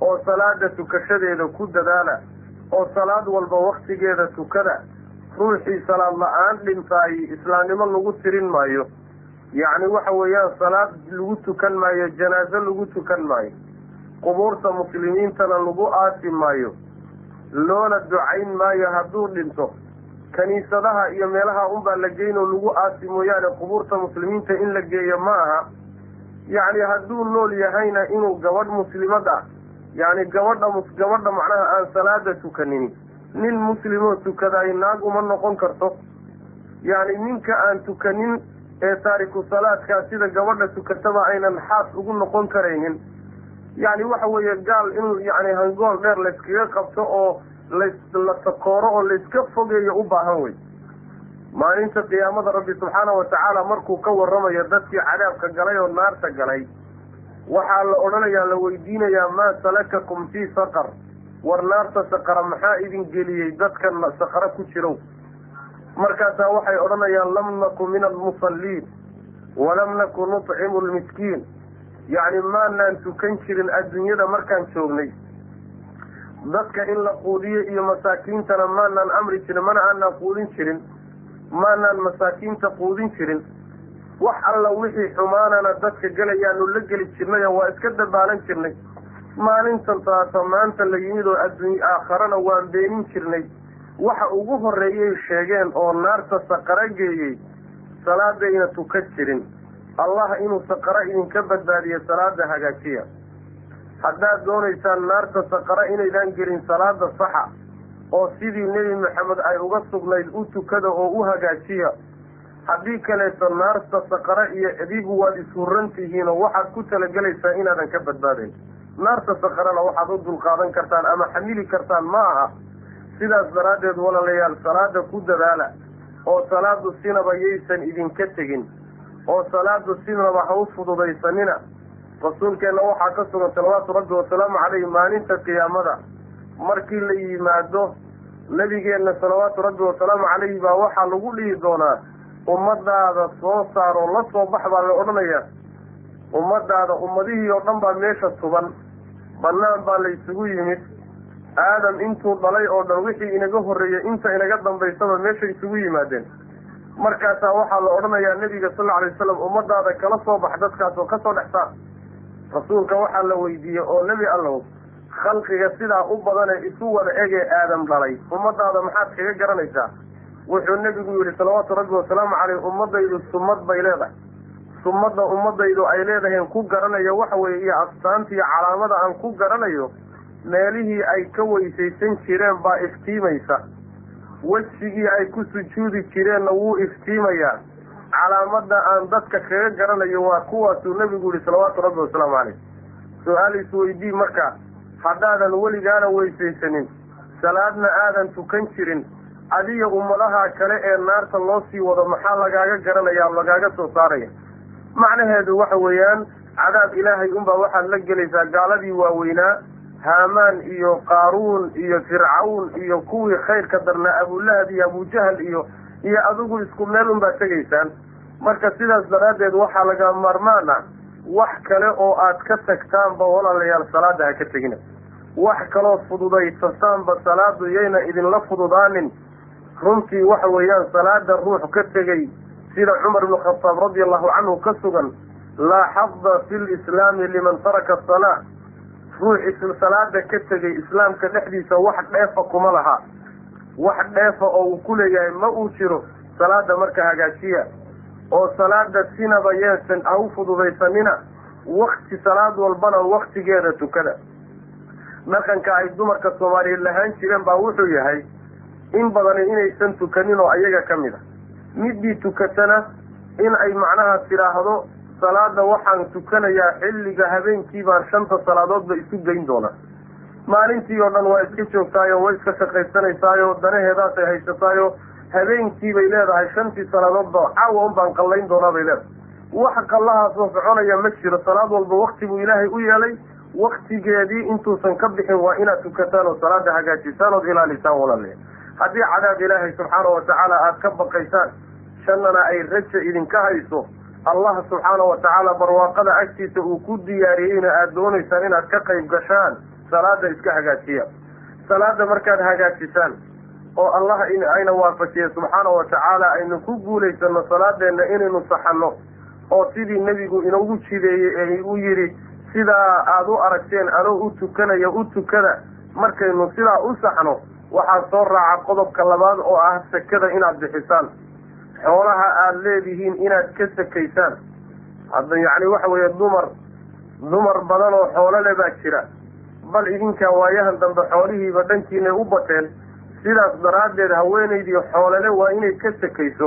oo salaada tukashadeeda ku dadaala oo salaad walba waktigeeda tukada ruuxii salaad la-aan dhintaay islaamnimo lagu tirin maayo yacni waxa weeyaan salaad lagu tukan maayo janaaso lagu tukan maayo qubuurta muslimiintana lagu aasi maayo loona ducayn maayo hadduu dhinto kiniisadaha iyo meelaha unbaa la geynoo lagu aasi mooyaane qubuurta muslimiinta in la geeyo ma aha yacni hadduu nool yahayna inuu gabadh muslimad ah yacni gabadha gabadha macnaha aan salaada tukanin nin muslimoo tukadaay naag uma noqon karto yacni ninka aan tukanin ee taariku salaadkaa sida gabadha tukataba aynan xaas ugu noqon karaynin yacni waxa weeye gaal in yacni hangool dheer layskaga qabto oo las la takooro oo layska fogeeyo u baahan wey maalinta qiyaamada rabbi subxaana wa tacaala markuu ka warramayo dadkii cadaabka galay oo naarta galay waxaa la odhanayaa la weydiinayaa maa salakakum fii saqar war naarta saqara maxaa idin geliyey dadkan saqara ku jirow markaasaa waxay odhanayaan lam naku min almusalliin walam naku nutcimu lmiskiin yacni maanaan tukan jirin adduunyada markaan joognay dadka in la quudiyo iyo masaakiintana maanaan amri jirin mana aanaan quudin jirin maanaan masaakiinta quudin jirin wax alla wixii xumaanana dadka gelayaanu la geli jirnay oo waa iska dabaalan jirnay maalintan taasa maanta la yimid oo adduunya aakharana waan beenin jirnay waxa ugu horreeyay sheegeen oo naarta saqara geeyey salaadayna tukan jirin allah inuu saqara idinka badbaadiyo salaada hagaajiya haddaad doonaysaan naarta saqara inaydaan gelin salaada saxa oo sidii nebi maxamed ay uga sugnayd u tukada oo u hagaajiya haddii kaleeto naarta saqara iyo adigu waad ishurran tihiinoo waxaad ku talagelaysaa inaadan ka badbaadayn naarta saqarana waxaad u dulqaadan kartaan ama xamili kartaan ma aha sidaas daraaddeed walaalayaal salaada ku dadaala oo salaadu sinaba yaysan idinka tegin oo salaadu sinaba ha u fududaysanina rasuulkeenna waxaa ka sugan salawaatu rabbi wasalaamu caleyhi maalinta qiyaamada markii la yimaado nebigeenna salawaatu rabbi wasalaamu caleyhi baa waxaa lagu dhihi doonaa ummadaada soo saaroo la soo bax baa la odhanayaa ummadaada ummadihii oo dhan baa meesha tuban bannaan baa la isugu yimid aadam intuu dhalay oo dhan wixii inaga horreeyey inta inaga dambaysaba meesha isugu yimaadeen markaasaa waxaa la odhanayaa nebiga sal lla alay wasalam ummadaada kala soo bax dadkaas oo kasoo dhex saar rasuulka waxaa la weydiiyey oo nebi allow khalqiga sidaa u badanee isu wada egee aadam dhalay ummadaada maxaad kaga garanaysaa wuxuu nebigu yidhi salawaatu rabbi wasalaamu caleyh ummadaydu sumad bay leedahay sumadda ummadaydu ay leedahaen ku garanayo waxa weeye iyo astaanta iyo calaamada aan ku garanayo meelihii ay ka weysaysan jireen baa iftiimaysa wejigii ay ku sujuudi jireenna wuu iftiimayaa calaamada aan dadka kaga garanayo waa kuwaasuu nebigu yihi salawaatu rabbi wasalaamu caleyh su-aal isweydii marka haddaadan weligaana weysaysanin salaadna aadan tukan jirin adiga ummadaha kale ee naarta loo sii wado maxaa lagaaga garanaya lagaaga soo saaraya macnaheedu waxa weeyaan cadaab ilaahay unbaa waxaad la gelaysaa gaaladii waaweynaa haamaan iyo qaaruun iyo fircawn iyo kuwii khayrka darnaa abulahab iyo abujahal iyo iyo adigu isku meel unbaa tegaysaan marka sidaas daraaddeed waxaa laga maarmaan ah wax kale oo aad ka tagtaanba walaalayaal salaada ha ka tegina wax kaloo fududaysasaanba salaadu yayna idinla fududaanin runtii waxa weeyaan salaada ruux ka tegey sida cumar ibnu khataab radia allahu canhu ka sugan laa xada fi lislaami liman taraka asalaa ruux salaada ka tegey islaamka dhexdiisa wax dheefa kuma laha wax dheefa oo uu ku leeyahay ma uu jiro salaada marka hagaajiya oo salaada sinaba yeesan ha u fududaysanina wakti salaad walbana waktigeeda tukada dhaqanka ay dumarka soomaaliyeed lahaan jireen baa wuxuu yahay in badani inaysan tukanin oo ayaga ka mid a midii tukatana in ay macnaha tidhaahdo salaada waxaan tukanayaa xilliga habeenkii baan shanta salaadoodba isu geyn doonaa maalintii oo dhan waa iska joogtaayo way iska shaqaysanaysaayo danaheedaasay haysataayo habeenkii bay leedahay shantii salaadoodba caawa un baan qallayn doonaa bay leedahay wax qallahaasoo soconaya ma jiro salaad walba wakti buu ilaahay u yeelay waktigeedii intuusan ka bixin waa inaad tukataan oo salaada hagaajisaan ood ilaalisaan walaale haddii cadaab ilaahay subxaana watacaala aada ka baqaysaan shannana ay raja idinka hayso allah subxaana watacaala barwaaqada agtiisa uu ku diyaariyeyna aada doonaysaan inaad ka qayb gashaan salaada iska hagaajiya salaada markaad hagaajisaan oo allah ayna waafajiya subxaana wa tacaala aynu ku guulaysano salaadeenna inaynu saxanno oo sidii nebigu inoogu jideeyey ee u yidhi sidaa aada u aragteen anoo u tukanaya u tukada markaynu sidaa u saxno waxaa soo raaca qodobka labaad oo ah sakada inaad bixisaan xoolaha aada leedihiin inaad ka sakaysaan hadda yacni waxa weeye dumar dumar badan oo xoolo le baa jira bal idinkaa waayahan dambe xoolihiiba dhankiinay u bateen sidaas daraaddeed haweenaydii xoolole waa inay ka sakayso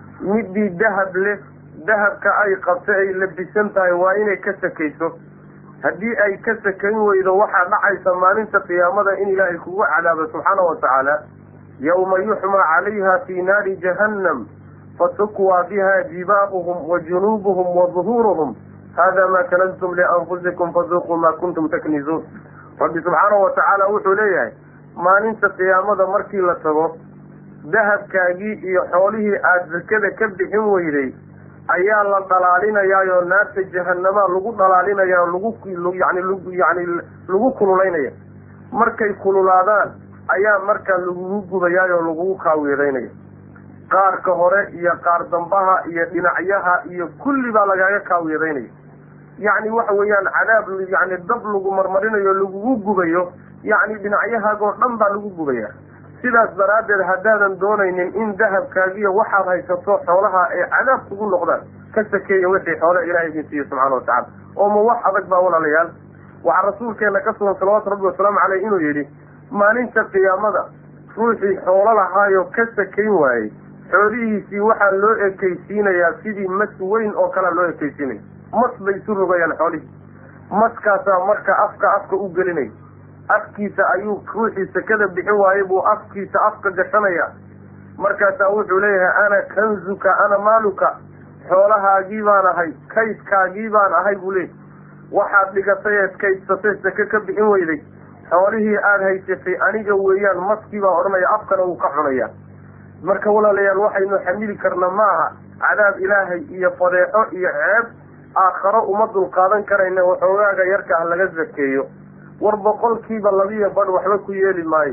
midii dahab leh dahabka ay qabta ay labisan tahay waa inay ka sakayso haddii ay ka sakayn weydo waxaa dhacaysa maalinta qiyaamada in ilaahay kugu cadaabo subxaana wa tacaala yawma yuxmaa calayha fii naari jahannam fatukwaa biha jibaahuhum wa junuubuhum wa duhuuruhum hada ma kanastum lianfusikum faduuquu ma kuntum taknizuun rabbi subxaanahu wa tacaala wuxuu leeyahay maalinta qiyaamada markii la tago dahabkaagii iyo xoolihii aada sakada ka bixin weyday ayaa la dhalaalinayaayoo naarta jahanamaa lagu dhalaalinayaa lagu yani yani lagu kululaynaya markay kululaadaan ayaa markaa lagugu gubayaayoo lagugu kaawiidaynaya qaarka hore iyo qaar dambaha iyo dhinacyaha iyo kulli baa lagaaga kaawiidaynaya yacni waxa weeyaan cadaab yani dab lagu marmarinayo lagugu gubayo yacni dhinacyahaagoo dhan baa lagu gubaya sidaas daraaddeed haddaadan doonaynin in dahabkaagiyo waxaad haysato xoolaha ay cadaab kugu noqdaan ka sakeeya wixii xoole ilahay idin siiye subxana wa tacala oo ma wax adag baa walaalayaal waxaa rasuulkeena ka sugan salawaatu rabbi wasalaamu caleyh inuu yidhi maalinta qiyaamada ruuxii xoolo lahaayo ka sakayn waayey xoolihiisii waxaa loo ekaysiinayaa sidii mas weyn oo kalea loo ekaysiinaya mas bay isu rogayaan xoolihii maskaasaa marka afka afka u gelinaya afkiisa ayuu ruuxii sakada bixin waayey buu afkiisa afka gashanaya markaasaa wuxuu leeyahay ana kanzuka ana maaluka xoolahaagii baan ahay kaydkaagii baan ahay buu leeyahy waxaad dhigatay eed kaydsatay sake ka bixin weyday xoolihii aada haysatay aniga weeyaan maskii baa odhanaya afkana wuu ka cunaya marka walaalayaal waxaynu xamili karna ma aha cadaab ilaahay iyo fadeexo iyo ceeb aakharo uma dulqaadan karayna waxoogaaga yarka ah laga sakeeyo war boqolkiiba labiyo badh waxba ku yeeli maayo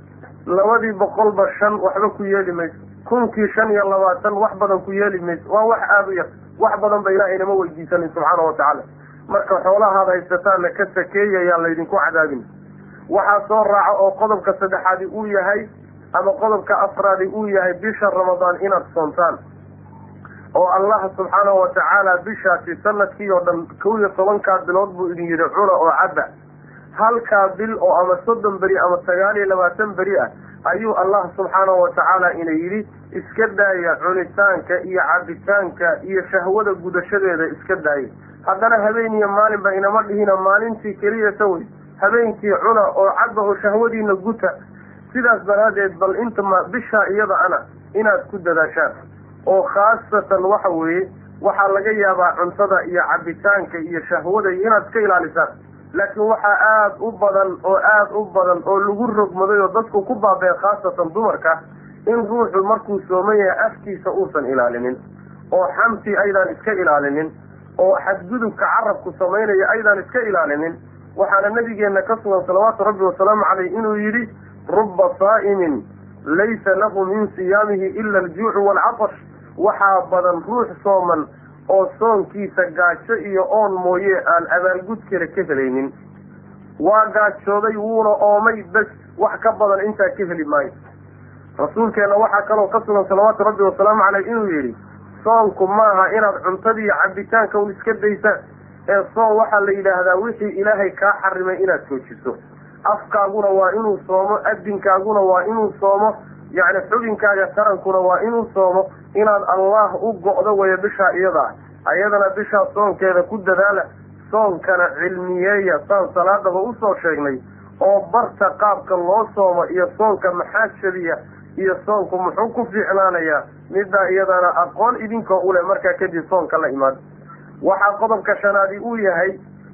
labadii boqolba shan waxba ku yeeli mayso kunkii shan iyo labaatan wax badan ku yeeli mayso waa wax aada u yar wax badan ba ilahay nama weydiisanin subxaana wa tacaala marka xoolahaad haysataana ka sakeeya yaa laydinku cadaabin waxaa soo raaca oo qodobka saddexaadi uu yahay ama qodobka afraadi uu yahay bisha ramadaan inaad soontaan oo allah subxaanahu wa tacaala bishaasi sanadkii oo dhan kow iyo tobankaa bilood buu idin yidhi cuna oo cadda halkaa bil oo ama soddon beri ama sagaal iyo labaatan beri ah ayuu allah subxaanahu wa tacaala ina yidhi iska daaya cunitaanka iyo cabitaanka iyo shahwada gudashadeeda iska daaya haddana habeen iyo maalinba inama dhihina maalintii keliyata wey habeenkii cuna oo cadda oo shahwadiina guta sidaas daraaddeed bal inta ma bishaa iyada ana inaad ku dadaashaan oo khaasatan waxa weeye waxaa laga yaabaa cuntada iyo cabitaanka iyo shahwada iyo inaad iska ilaalisaan laakiin waxaa aada u badan oo aada u badan oo lagu rogmaday oo dadku ku baabeen khaasatan dumarka in ruuxu markuu sooman yahay afkiisa uusan ilaalinin oo xamtii aydaan iska ilaalinin oo xadgudubka carabku samaynaya aydaan iska ilaalinin waxaana nabigeenna ka sugan salawaatu rabbi wasalaamu caleyh inuu yidhi ruba saa'imin laysa lahu min siyaamihi ila aljuucu waalcatash waxaa badan ruux sooman oo soonkiisa gaajo iyo oon mooye aan abaalgud kale ka helaynin waa gaajooday wuuna oomay bes wax ka badan intaa ka heli maayo rasuulkeenna waxaa kaloo ka sugan salawaatu rabbi wasalaamu caleyh inuu yidhi soonku maaha inaad cuntadii iyo cabitaanka un iska daysaan ee soon waxaa la yidhaahdaa wixii ilaahay kaa xarimay inaad joojiso afkaaguna waa inuu soomo adinkaaguna waa inuu soomo yacni xubinkaaga tarankuna waa inuu soomo inaad allah u go'do waya bishaa iyada ah ayadana bishaa soonkeeda ku dadaala soonkana cilmiyeeya saan salaadaba usoo sheegnay oo barta qaabka loo soomo iyo soonka maxaa jabiya iyo soonku muxuu ku fiicnaanayaa middaa iyadana aqoon idinkoo uleh markaa kadib soonka la imaado waxaa qodobka shanaadi uu yahay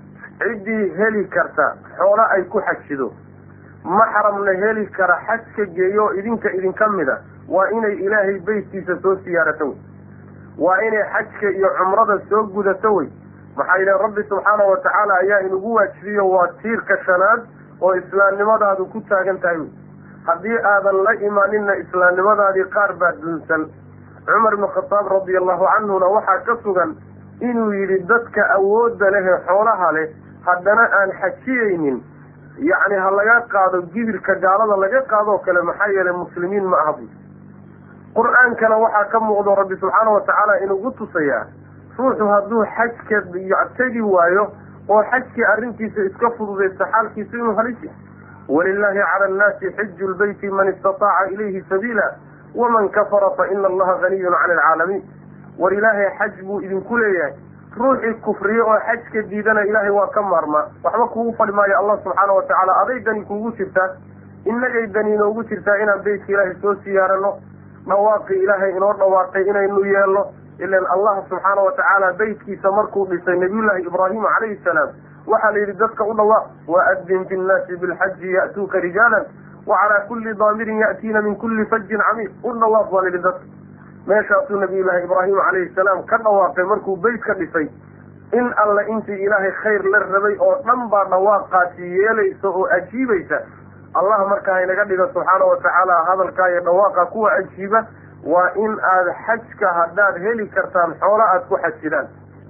ciddii heli karta xoolo ay ku xajido maxramna heli kara xajka geeyo idinka idinka mida waa inay ilaahay beytkiisa soo siyaarato wey waa inay xajka iyo cumrada soo gudato wey maxaa yidhahen rabbi subxaanahu wa tacaala ayaa inugu waajibiyo waa tiirka shanaad oo islaamnimadaadu ku taagan tahay haddii aadan la imaaninna islaamnimadaadii qaar baa dunsan cumar ibnu khataab radia allahu canhuna waxaa ka sugan inuu yidhi dadka awoodda leh ee xoolaha leh haddana aan xajiyeynin yacni ha laga qaado gibirka gaalada laga qaadoo kale maxaa yeelay muslimiin ma aha buy qur-aankana waxaa ka muuqdo rabbi subxaana watacaala inugu tusayaa ruuxu hadduu xajka tegi waayo oo xajkii arrintiisa iska fududaysta xaalkiisa inuu halis yahay walilaahi cala annaasi xiju lbeyti man istataaca ilayhi sabiila waman kafara fa ina allaha haniyun cani alcaalamiin war ilaahay xaj buu idinku leeyahay ruuxii kufriye oo xajka diidana ilaahay waa ka maarmaa waxba kugu fadhi maayo allah subxaana watacaala aday dani kuugu jirtaa innagay dani inoogu jirtaa inaan beytka ilaahay soo siyaarano dhawaaqii ilaahay inoo dhawaaqay inaynu yeelno ilan allah subxaana watacaala beytkiisa markuu dhisay nabiyullaahi ibraahima calayhi salaam waxaa la yidhi dadka u dhawaaq waadin fi nnaasi bilxaji ya'tuuka rijaalan wa calaa kulli daamirin ya'tiina min kulli fajin camiiq u dhawaaq baa la yidhi dadka meeshaasuu nabiyullaahi ibraahim calayhi salaam ka dhawaaqay markuu beyt ka dhisay in alle intii ilaahay khayr la rabay oo dhan baa dhawaaqaasi yeelaysa oo ajiibaysa allah marka haynaga dhigo subxaana watacaala hadalkaa iyo dhawaaqa kuwa ajiiba waa in aad xajka haddaad heli kartaan xoolo aada ku xajidaan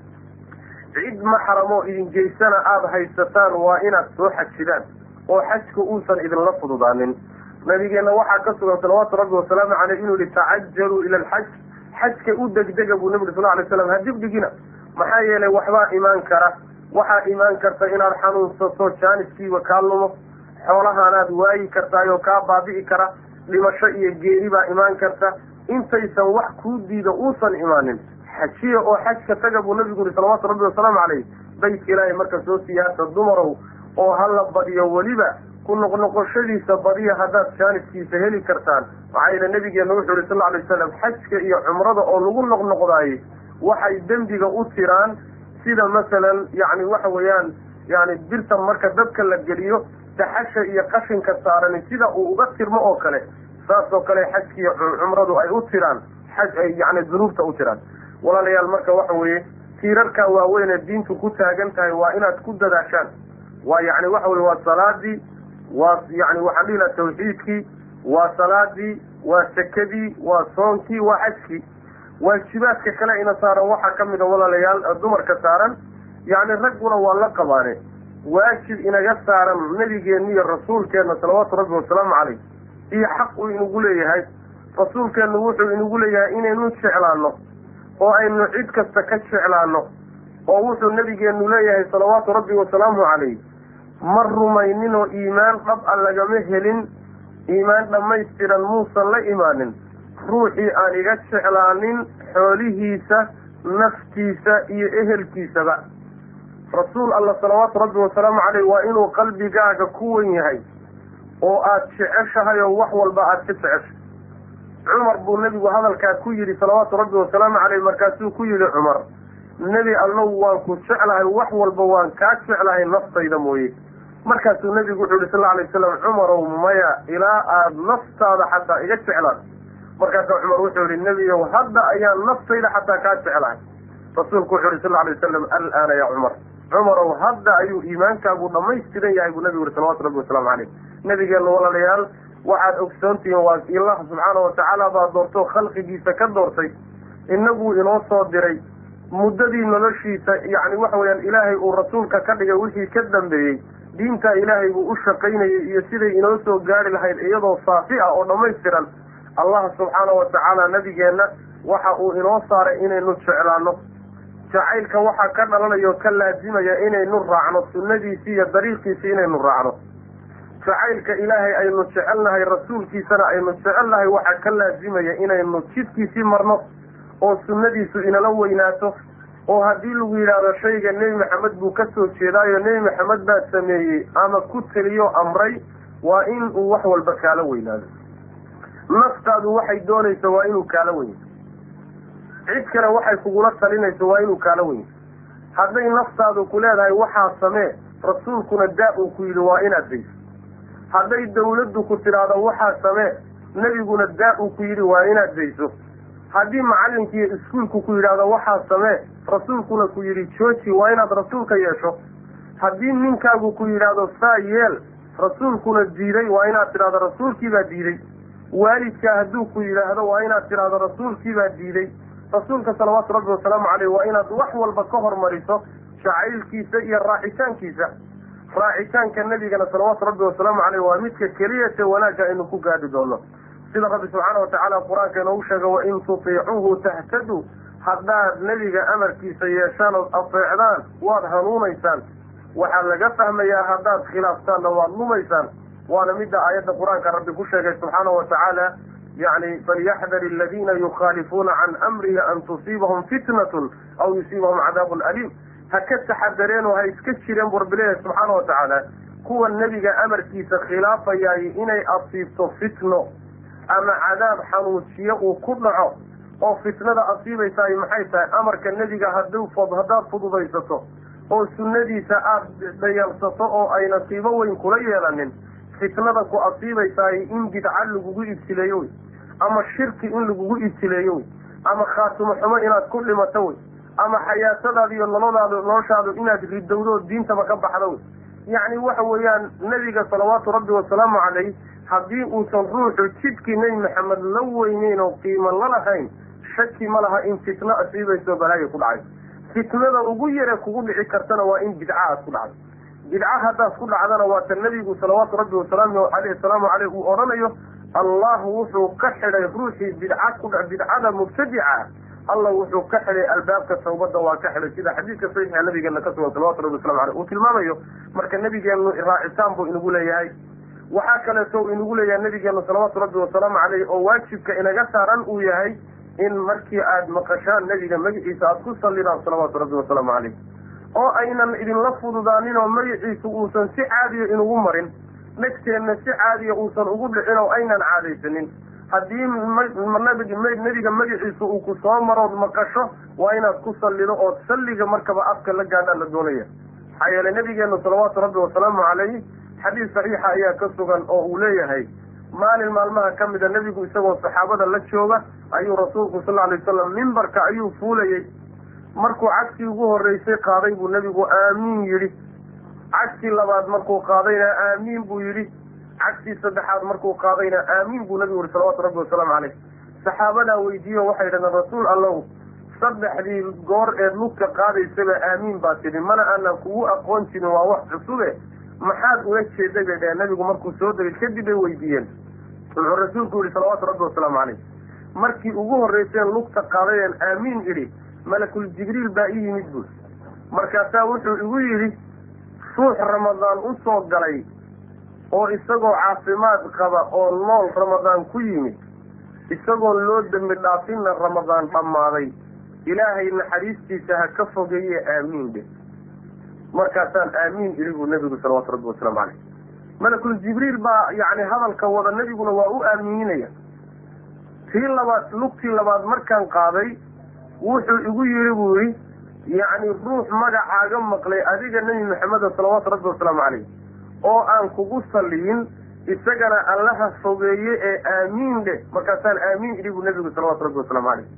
cid maxramoo idin geysana aada haysataan waa inaad soo xajidaan oo xajka uusan idinla fududaanin nabigeenna waxaa ka sugan salawaatu rabbi wasalaamu caleyh inuu yihi tacajaluu ila alxaj xajka u degdega buu nabi sal alay slam ha dibdhigina maxaa yeelay waxbaa imaan kara waxaa imaan karta inaad xanuunsato jaaniskiiba kaa lumo xoolahaanaad waayi kartaayoo kaa baabi'i kara dhimasho iyo geeri baa imaan karta intaysan wax kuu diida uusan imaanin xajiya oo xajka taga buu nabigu yihi salawaatu rabbi wasalaamu caleyh baytka ilaahay marka soo siyaasa dumarow oo hala badiyo weliba ku noqnoqoshadiisa badiya haddaad jaaniskiisa heli kartaan maxaa yeele nabigeena wuxuu yihi sal alay wasalam xajka iyo cumrada oo lagu noqnoqdaayey waxay dembiga u tiraan sida masalan yani waxa weeyaan yani birta marka dadka la geliyo daxasha iyo qashinka saarani sida uu uga tirmo oo kale saas oo kale xajkiiyo cumradu ay u tiraan xaj ay yani dunuubta u tiraan walaalayaal marka waxa weeye tiirarkaa waaweyn ee diintu ku taagan tahay waa inaad ku dadaashaan waa yani waxa weye waa salaadii waa yani waxaan dhihi laha tawxiidkii waa salaadii waa sakadii waa soonkii waa xajkii waajibaadka kale ina saaran waxaa kamid a walaalayaal dumarka saaran yani ragguna waa la qabaane waajib inaga saaran nabigeenna iyo rasuulkeenna salawaatu rabbi wasalaamu caleyh iyo xaq uu inagu leeyahay rasuulkeennu wuxuu inagu leeyahay inaynu jeclaano oo aynu cid kasta ka jeclaano oo wuxuu nabigeenu leeyahay salawaatu rabbi wasalaamu caleyh ma rumayninoo iimaan dhab a lagama helin iimaan dhammaystiran muusan la imaanin ruuxii aan iga jeclaanin xoolihiisa naftiisa iyo ehelkiisaba rasuul alla salawaatu rabbi wasalaamu caleyh waa inuu qalbigaaga ku wen yahay oo aada jeceshahay oo wax walba aada ka jeceshay cumar buu nebigu hadalkaa ku yidhi salawaatu rabbi wasalaamu caleyh markaasuu ku yidhi cumar nebi allow waan ku jeclahay wax walba waan kaa jeclahay naftayda mooye markaasuu nebigu wuxuu yihi sal lla alay wasalam cumarow maya ilaa aada naftaada xataa iga jeclaan markaasaa cumar wuxuu yihi nebiyow hadda ayaan naftayda xataa kaa jeclahay rasuulku wuxuu yihi sal lla alay wasalam alaana ya cumar cumarow hadda ayuu iimaankaagu dhamaystiran yahay buu nebigu yihi salawatu rabbi wasalaamu caleyh nabigeenna walaalayaal waxaad ogsoontihiin waa ilah subxaana watacaala baa doortoo khalqigiisa ka doortay inaguu inoo soo diray muddadii noloshiisa yacni waxa weeyaan ilaahay uu rasuulka ka dhigay wixii ka dambeeyey diintaa ilaahay buu u shaqaynayay iyo siday inoo soo gaari lahayd iyadoo saafi ah oo dhammaystiran allah subxaana watacaala nabigeenna waxa uu inoo saaray inaynu jeclaano jacaylka waxaa ka dhalanaya oo ka laazimaya inaynu raacno sunnadiisii iyo dariiqiisii inaynu raacno jacaylka ilaahay aynu jecelnahay rasuulkiisana aynu jecelnahay waxaa ka laazimaya inaynu jidkiisii marno oo sunnadiisu inala weynaato oo haddii lagu yidhaahdo shayga nebi maxamed buu ka soo jeedaayo nebi maxamed baa sameeyey ama ku teliyo amray waa in uu wax walba kaala weynaado naftaadu waxay doonayso waa inuu kaala weynto cid kale waxay kugula talinayso waa inuu kaala weynto hadday naftaadu ku leedahay waxaa samee rasuulkuna daa uu ku yidhi waa inaad dayso hadday dawladdu ku tidhaahdo waxaa samee nebiguna daa uu ku yidhi waa inaad dayso haddii macallinkiiyo iskuulku ku yidhaahdo waxaa samee rasuulkuna ku yidhi jooji waa inaad rasuulka yeesho haddii ninkaagu ku yidhaahdo saa yeel rasuulkuna diiday waa inaad tidhahdo rasuulkiibaa diiday waalidkaa hadduu ku yidhaahdo waa inaad tidhahdo rasuulkiibaa diiday rasuulka salawaatu rabbi wasalaamu caleyh waa inaad wax walba ka hormariso jacaylkiisa iyo raacitaankiisa raacitaanka nebigana salawaatu rabbi wasalaamu caleyh waa midka keliyate wanaagga aynu ku gaadhi doono sida rabbi subxaana watacaala qur-aanka inoogu sheega wain tutiicuuhu tahtaduu haddaad nebiga amarkiisa yeeshaan ood afeecdaan waad hanuunaysaan waxaa laga fahmayaa haddaad khilaaftaanna waad lumaysaan waana midda aayadda qur-aanka rabbi ku sheegay subxaana wa tacaala yani falyaxdar aladiina yukhaalifuuna can amrihi an tusiibahum fitnatun aw yusiibahum cadaabun aliim ha ka taxadareen oo ha iska jireen buu rabbi leeyahay subxaana wa tacaala kuwa nebiga amarkiisa khilaafayaay inay asiibto fitno ama cadaab xanuujiyo uu ku dhaco oo fitnada asiibaysaay maxay tahay amarka nebiga haduu haddaad fududaysato oo sunnadiisa aada dhayalsato oo ay nasiibo weyn kula yeelanin fitnada ku asiibaysaay in bidca lagugu ibtileeyo wey ama shirki in lagugu ibtileeyo wey ama khaatimo xumo inaad ku dhimato wey ama xayaatadaada iyo nolodaada noloshaadu inaad ridowdo diintaba ka baxdo wey yacni waxa weeyaan nebiga salawaatu rabbi wasalaamu calayh haddii uusan ruuxu jidkii nebi maxamed la weyneyn oo qiimo la lahayn shaki ma laha in fitno asiibayso balaayo ku dhacay fitnada ugu yare kugu dhici kartana waa in bidca aad ku dhacdo bidca haddaad ku dhacdana waa ta nebigu salawaatu rabbi wasalaamu aleyh salaamu caleyh uu odhanayo allah wuxuu ka xidhay ruuxii bidca ku bidcada mubtadica allah wuxuu ka xidhay albaabka tawbada waa ka xidhay sida xadiidka saxiixa nabigeena ka sugan salawatu rabbi waslamu aleyh uu tilmaamayo marka nabigeenu raacitaan buu inagu leeyahay waxaa kaleeto inagu leeyahay nabigeenu salawaatu rabbi wasalaamu caleyh oo waajibka inaga saaran uu yahay in markii aada maqashaan nebiga magaciisa aada ku sallidaan salawaatu rabbi wasalaamu caleyh oo aynan idinla fududaanin oo magaciisa uusan si caadiya inugu marin dhegteenna si caadiya uusan ugu dhicin oo aynan caadaysanin haddii nebiga magaciisa uu ku soo marood maqasho waa inaad ku sallido oo salliga markaba afka la gaadhaa la doonaya maxaa yeelay nabigeenu salawaatu rabbi wasalaamu calayh xadiis saxiixa ayaa ka sugan oo uu leeyahay maalin maalmaha ka mida nebigu isagoo saxaabada la jooga ayuu rasuulku sal alay wasalam mimbarka ayuu fuulayey markuu cagtii ugu horreysay qaaday buu nebigu aamiin yidhi cagtii labaad markuu qaadayna aamiin buu yidhi cagtii saddexaad markuu qaadayna aamiin buu nebigu yihi salawatu rabbi wasalaamu caleyh saxaabadaa weydiiyo waxay dhahdeen rasuul allow saddexdii goor eed lugta qaadaysaba aamiin baa tidhi mana aanan kugu aqoon jirin waa wax cusube maxaad ula jeeday bay dhaheen nabigu markuu soo degay kadib bay weydiiyeen wuxuu rasuulku yihi salawaatu rabbi wasalaamu caleyh markii ugu horreyseen lugta qaadayeen aamiin idhi malakul jibriil baa ii yimid buuri markaasaa wuxuu igu yidhi ruux ramadaan u soo galay oo isagoo caafimaad qaba oo nool ramadaan ku yimid isagoon loo dembi dhaafinna ramadaan dhammaaday ilaahay naxariistiisa ha ka fogeeye aamiin dhe markaasaan aamiin idhi buu nebigu salawaatu rabbi wasalaamu caleyh malakul jibriil baa yacni hadalka wada nebiguna waa u aamininaya tii labaad lugtii labaad markaan qaaday wuxuu igu yidhi buu yidhi yacni ruux magacaaga maqlay adiga nebi maxameda salawaatu rabbi wasalaamu caleyh oo aan kugu salliyin isagana allaha fogeeye ee aamiin dheh markaasaan aamiin idhi buu nebigu salawatu rabbi wasalaamu caleyh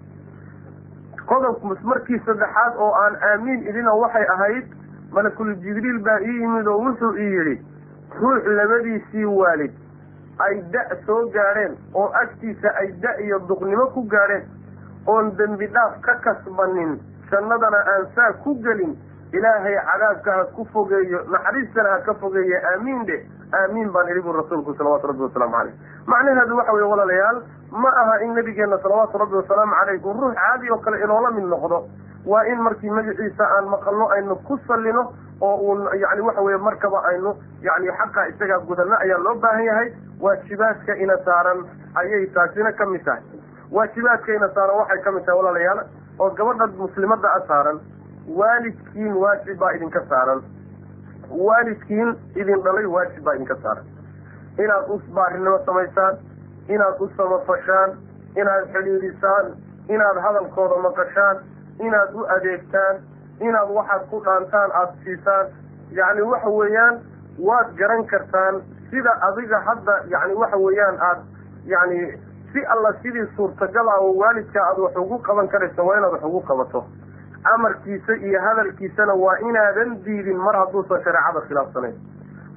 qodob markii saddexaad oo aan aamiin idhina waxay ahayd malakul jibriil baa ii yimid oo wuxuu ii yidhi ruux labadiisii waalid ay da' soo gaadheen oo agtiisa ay da' iyo duqnimo ku gaadheen oon dembi dhaaf ka kasbanin jannadana aan saa ku gelin ilaahay cadaabka ha ku fogeeyo naxariistana ha ka fogeeyo aamiin dhe aamiin baan idhi bu rasuulku salawaatu rabbi wasalaamu caleyh macnaheedu waxa weye walaalayaal ma aha in nabigeena salawaatu rabbi wasalaamu caleyh uu ruux caadi oo kale inoola mid noqdo waa in markii magaciisa aan maqalno aynu ku sallino oo uun yani waxa weye markaba aynu yani xaqa isagaa gudano ayaa loo baahan yahay waajibaadka ina saaran ayay taasina ka mid tahay waajibaadka ina saaran waxay ka mid tahay walaalayaal oo gabadha muslimada a saaran waalidkiin waajib baa idinka saaran waalidkiin idin dhalay waajib baa idinka saaran inaad u baarinimo samaysaan inaad u samafashaan inaad xidhiidhisaan inaad hadalkooda maqashaan inaad u adeegtaan inaad waxaad ku dhaantaan aada siisaan yacni waxa weeyaan waad garan kartaan sida adiga hadda yani waxa weeyaan aad yani si alla sidii suurtagal ah oo waalidka aada wax ugu qaban karaysa waa inaad wax ugu qabato amarkiisa iyo hadalkiisana waa inaadan diidin mar hadduusan shareecada khilaafsanayn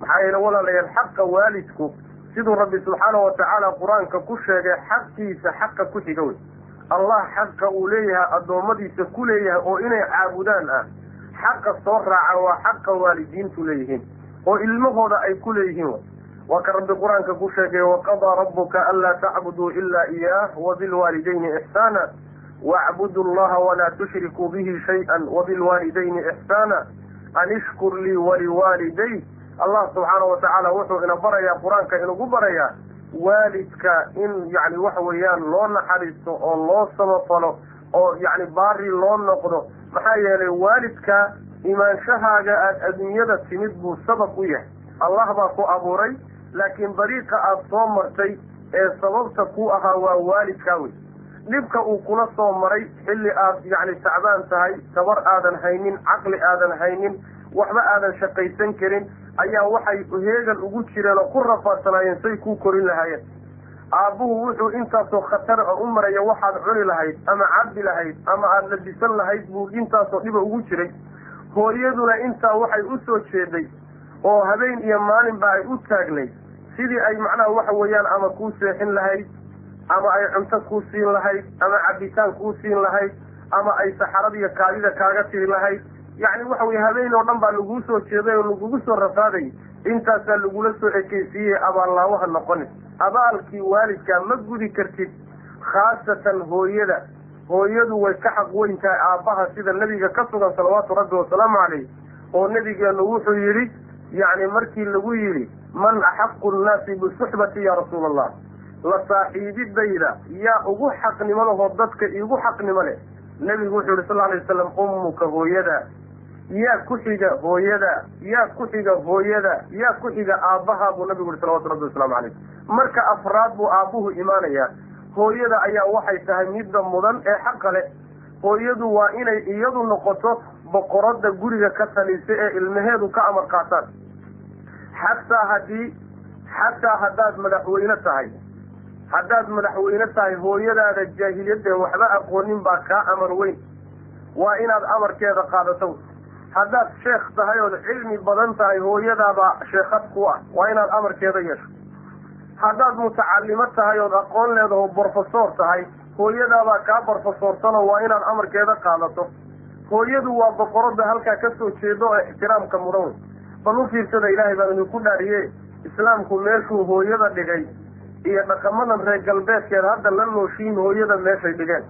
maxaa yeele walaalayaal xaqa waalidku siduu rabbi subxaanahu watacaala qur-aanka ku sheegay xaqiisa xaqa ku xiga wey allah xaqa uu leeyahay addoommadiisa ku leeyahay oo inay caabudaan ah xaqa soo raaca waa xaqa waalidiintu leeyihiin oo ilmahooda ay ku leeyihiin waa ka rabbi qur-aanka ku sheegay waqadaa rabbuka anlaa tacbuduu ilaa iyaah wabilwaalidayni ixsaana wacbudu llaha walaa tushrikuu bihi shay-an wabilwaalidayni ixsaana an ishkur lii waliwaaliday allah subxaana watacaala wuxuu ina barayaa qur-aanka inugu barayaa waalidka in yani waxa weeyaan loo naxariisto oo loo samafalo oo yani baari loo noqdo maxaa yeelay waalidka imaanshahaaga aada adduunyada timid buu sabab u yahay allah baa ku abuuray laakiin dariiqa aada soo martay ee sababta ku ahaa waa waalidkaa wey dhibka uu kula soo maray xilli aad yacni tacbaan tahay tabar aadan haynin caqli aadan haynin waxba aadan shaqaysan karin ayaa waxay heegan ugu jireen oo ku rafaadsanaayeen say kuu korin lahaayeen aabbuhu wuxuu intaasoo khatar a u maraya waxaad cuni lahayd ama cabbi lahayd ama aada labisan lahayd buu intaasoo dhiba ugu jiray hooyaduna intaa waxay u soo jeeday oo habeen iyo maalinba ay u taagnayd sidii ay macnaha waxa weeyaan ama kuu seexin lahayd ama ay cunto kuu siin lahayd ama cabitaan kuu siin lahayd ama ay saxarada iyo kaadida kaaga tiri lahayd yacni waxa weye habeen oo dhan baa laguu soo jeeday oo lagugu soo rafaaday intaasaa lagula soo ekeysiiyey abaallaawaha noqonin abaalkii waalidkaa ma gudi kartid khaasatan hooyada hooyadu way ka xaq weyn tahay aabbaha sida nebiga ka sugan salawaatu rabbi wasalaamu calayh oo nebigeenu wuxuu yidhi yacni markii lagu yidhi man axaqu nnaasi bisuxbati ya rasuula allah la saaxiibidayda yaa ugu xaqnimo lahoo dadka iigu xaqnimo leh nebigu wuxuu yihi sal lla alay wasalam ummuka hooyada yaa ku xiga hooyada yaa ku xiga hooyada yaa ku xiga aabbaha buu nabigu yihi salawatu rabbi wasalaamu calayh marka afraad buu aabbuhu imaanayaa hooyada ayaa waxay tahay midda mudan ee xaqa leh hooyadu waa inay iyadu noqoto boqoradda guriga ka talisa ee ilmaheedu ka amar qaataan xataa haddii xataa haddaad madaxweyne tahay haddaad madaxweyne tahay hooyadaada jaahiliyadee waxba aqoonin baa kaa amar weyn waa inaad amarkeeda qaadato haddaad sheekh tahay ood cilmi badan tahay hooyadaabaa sheekhad ku ah waa inaad amarkeeda yeesho haddaad mutacalimo tahay ood aqoon leedaho brofesor tahay hooyadaabaa kaa brofesoorsanoo waa inaad amarkeeda qaadato hooyadu waa boqoradda halkaa ka soo jeedo oo ixtiraamka mudan wey bal u fiirsada ilaahay baan idinku dhaariye islaamku meeshuu hooyada dhigay iyo dhaqamadan reer galbeedkeed hadda la nooshiin hooyada meeshay dhigeen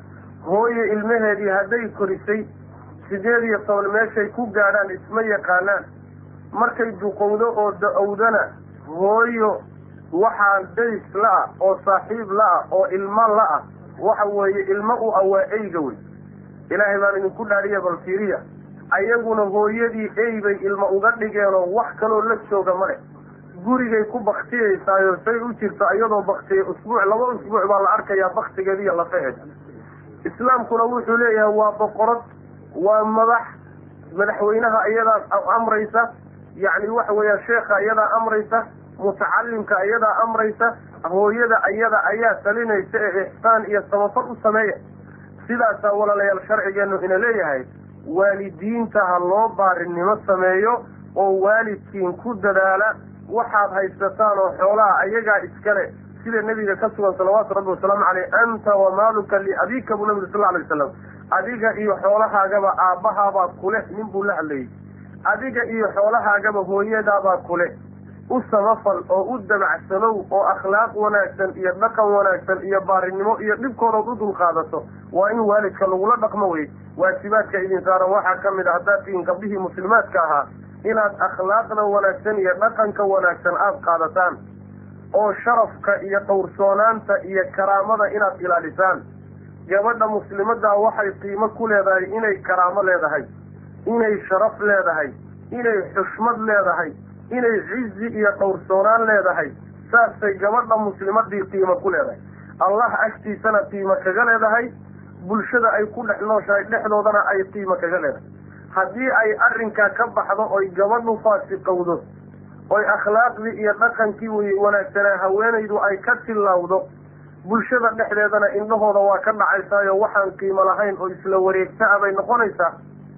hooye ilmaheedii hadday korisay sideed iyo toban meeshay ku gaadhaan isma yaqaanaan markay duqowdo oo da-owdana hooyo waxaa days la-ah oo saaxiib la-ah oo ilmo la-ah waxa weeye ilmo u awaa eyga wey ilaahay baan idinku dhaariya bal fiiriya ayaguna hooyadii ey bay ilmo uga dhigeenoo wax kaloo la jooga male gurigay ku baktiyeysaayo say u jirto iyadoo baktiya usbuuc laba usbuuc baa la arkayaa baktigeeda iyo lafaheeda islaamkuna wuxuu leeyahay waa boqorad waa madax madaxweynaha iyadaa amraysa yacni waxa weeyaan sheekha iyadaa amraysa mutacalimka iyadaa amraysa hooyada iyada ayaa talinaysa ee ixsaan iyo samafal u sameeya sidaasaa walaalayaal sharcigeenu ina leeyahay waalidiinta ha loo baarinimo sameeyo oo waalidkiin ku dadaala waxaad haysataan oo xoolaha ayagaa iskale sida nebiga ka sugan salawaatu rabbi wasalaamu caleyh anta wamaaluka liabika buu nabigu sal lla alay wasalam adiga iyo xoolahaagaba aabbahaabaa kuleh nin buu la hadlayay adiga iyo xoolahaagaba hooyadaabaa kuleh u samafal oo u damacsanow oo akhlaaq wanaagsan iyo dhaqan wanaagsan iyo baarinimo iyo dhibkoodood u dulqaadato waa in waalidka lagula dhaqmo wey waajibaadka idin saaran waxaa ka mid a haddaad tihiin gabdhihii muslimaadka ahaa inaad akhlaaqda wanaagsan iyo dhaqanka wanaagsan aada qaadataan oo sharafka iyo dhowrsoonaanta iyo karaamada inaad ilaalisaan gabadha muslimaddaa waxay qiimo ku leedahay inay karaamo leedahay inay sharaf leedahay inay xushmad leedahay inay cizi iyo dhowrsoonaan leedahay saasay gabadha muslimadii qiimo ku leedahay allah agtiisana qiimo kaga leedahay bulshada ay ku dhex nooshahay dhexdoodana ay qiimo kaga leedahay haddii ay arrinkaa ka baxdo oy gabadhu faasiqowdo oy akhlaaqdii iyo dhaqankii wanaagsanaa haweenaydu ay ka tillaawdo bulshada dhexdeedana indhahooda waa ka dhacaysaayo waxaan qiimo lahayn oo isla wareegta a bay noqonaysaa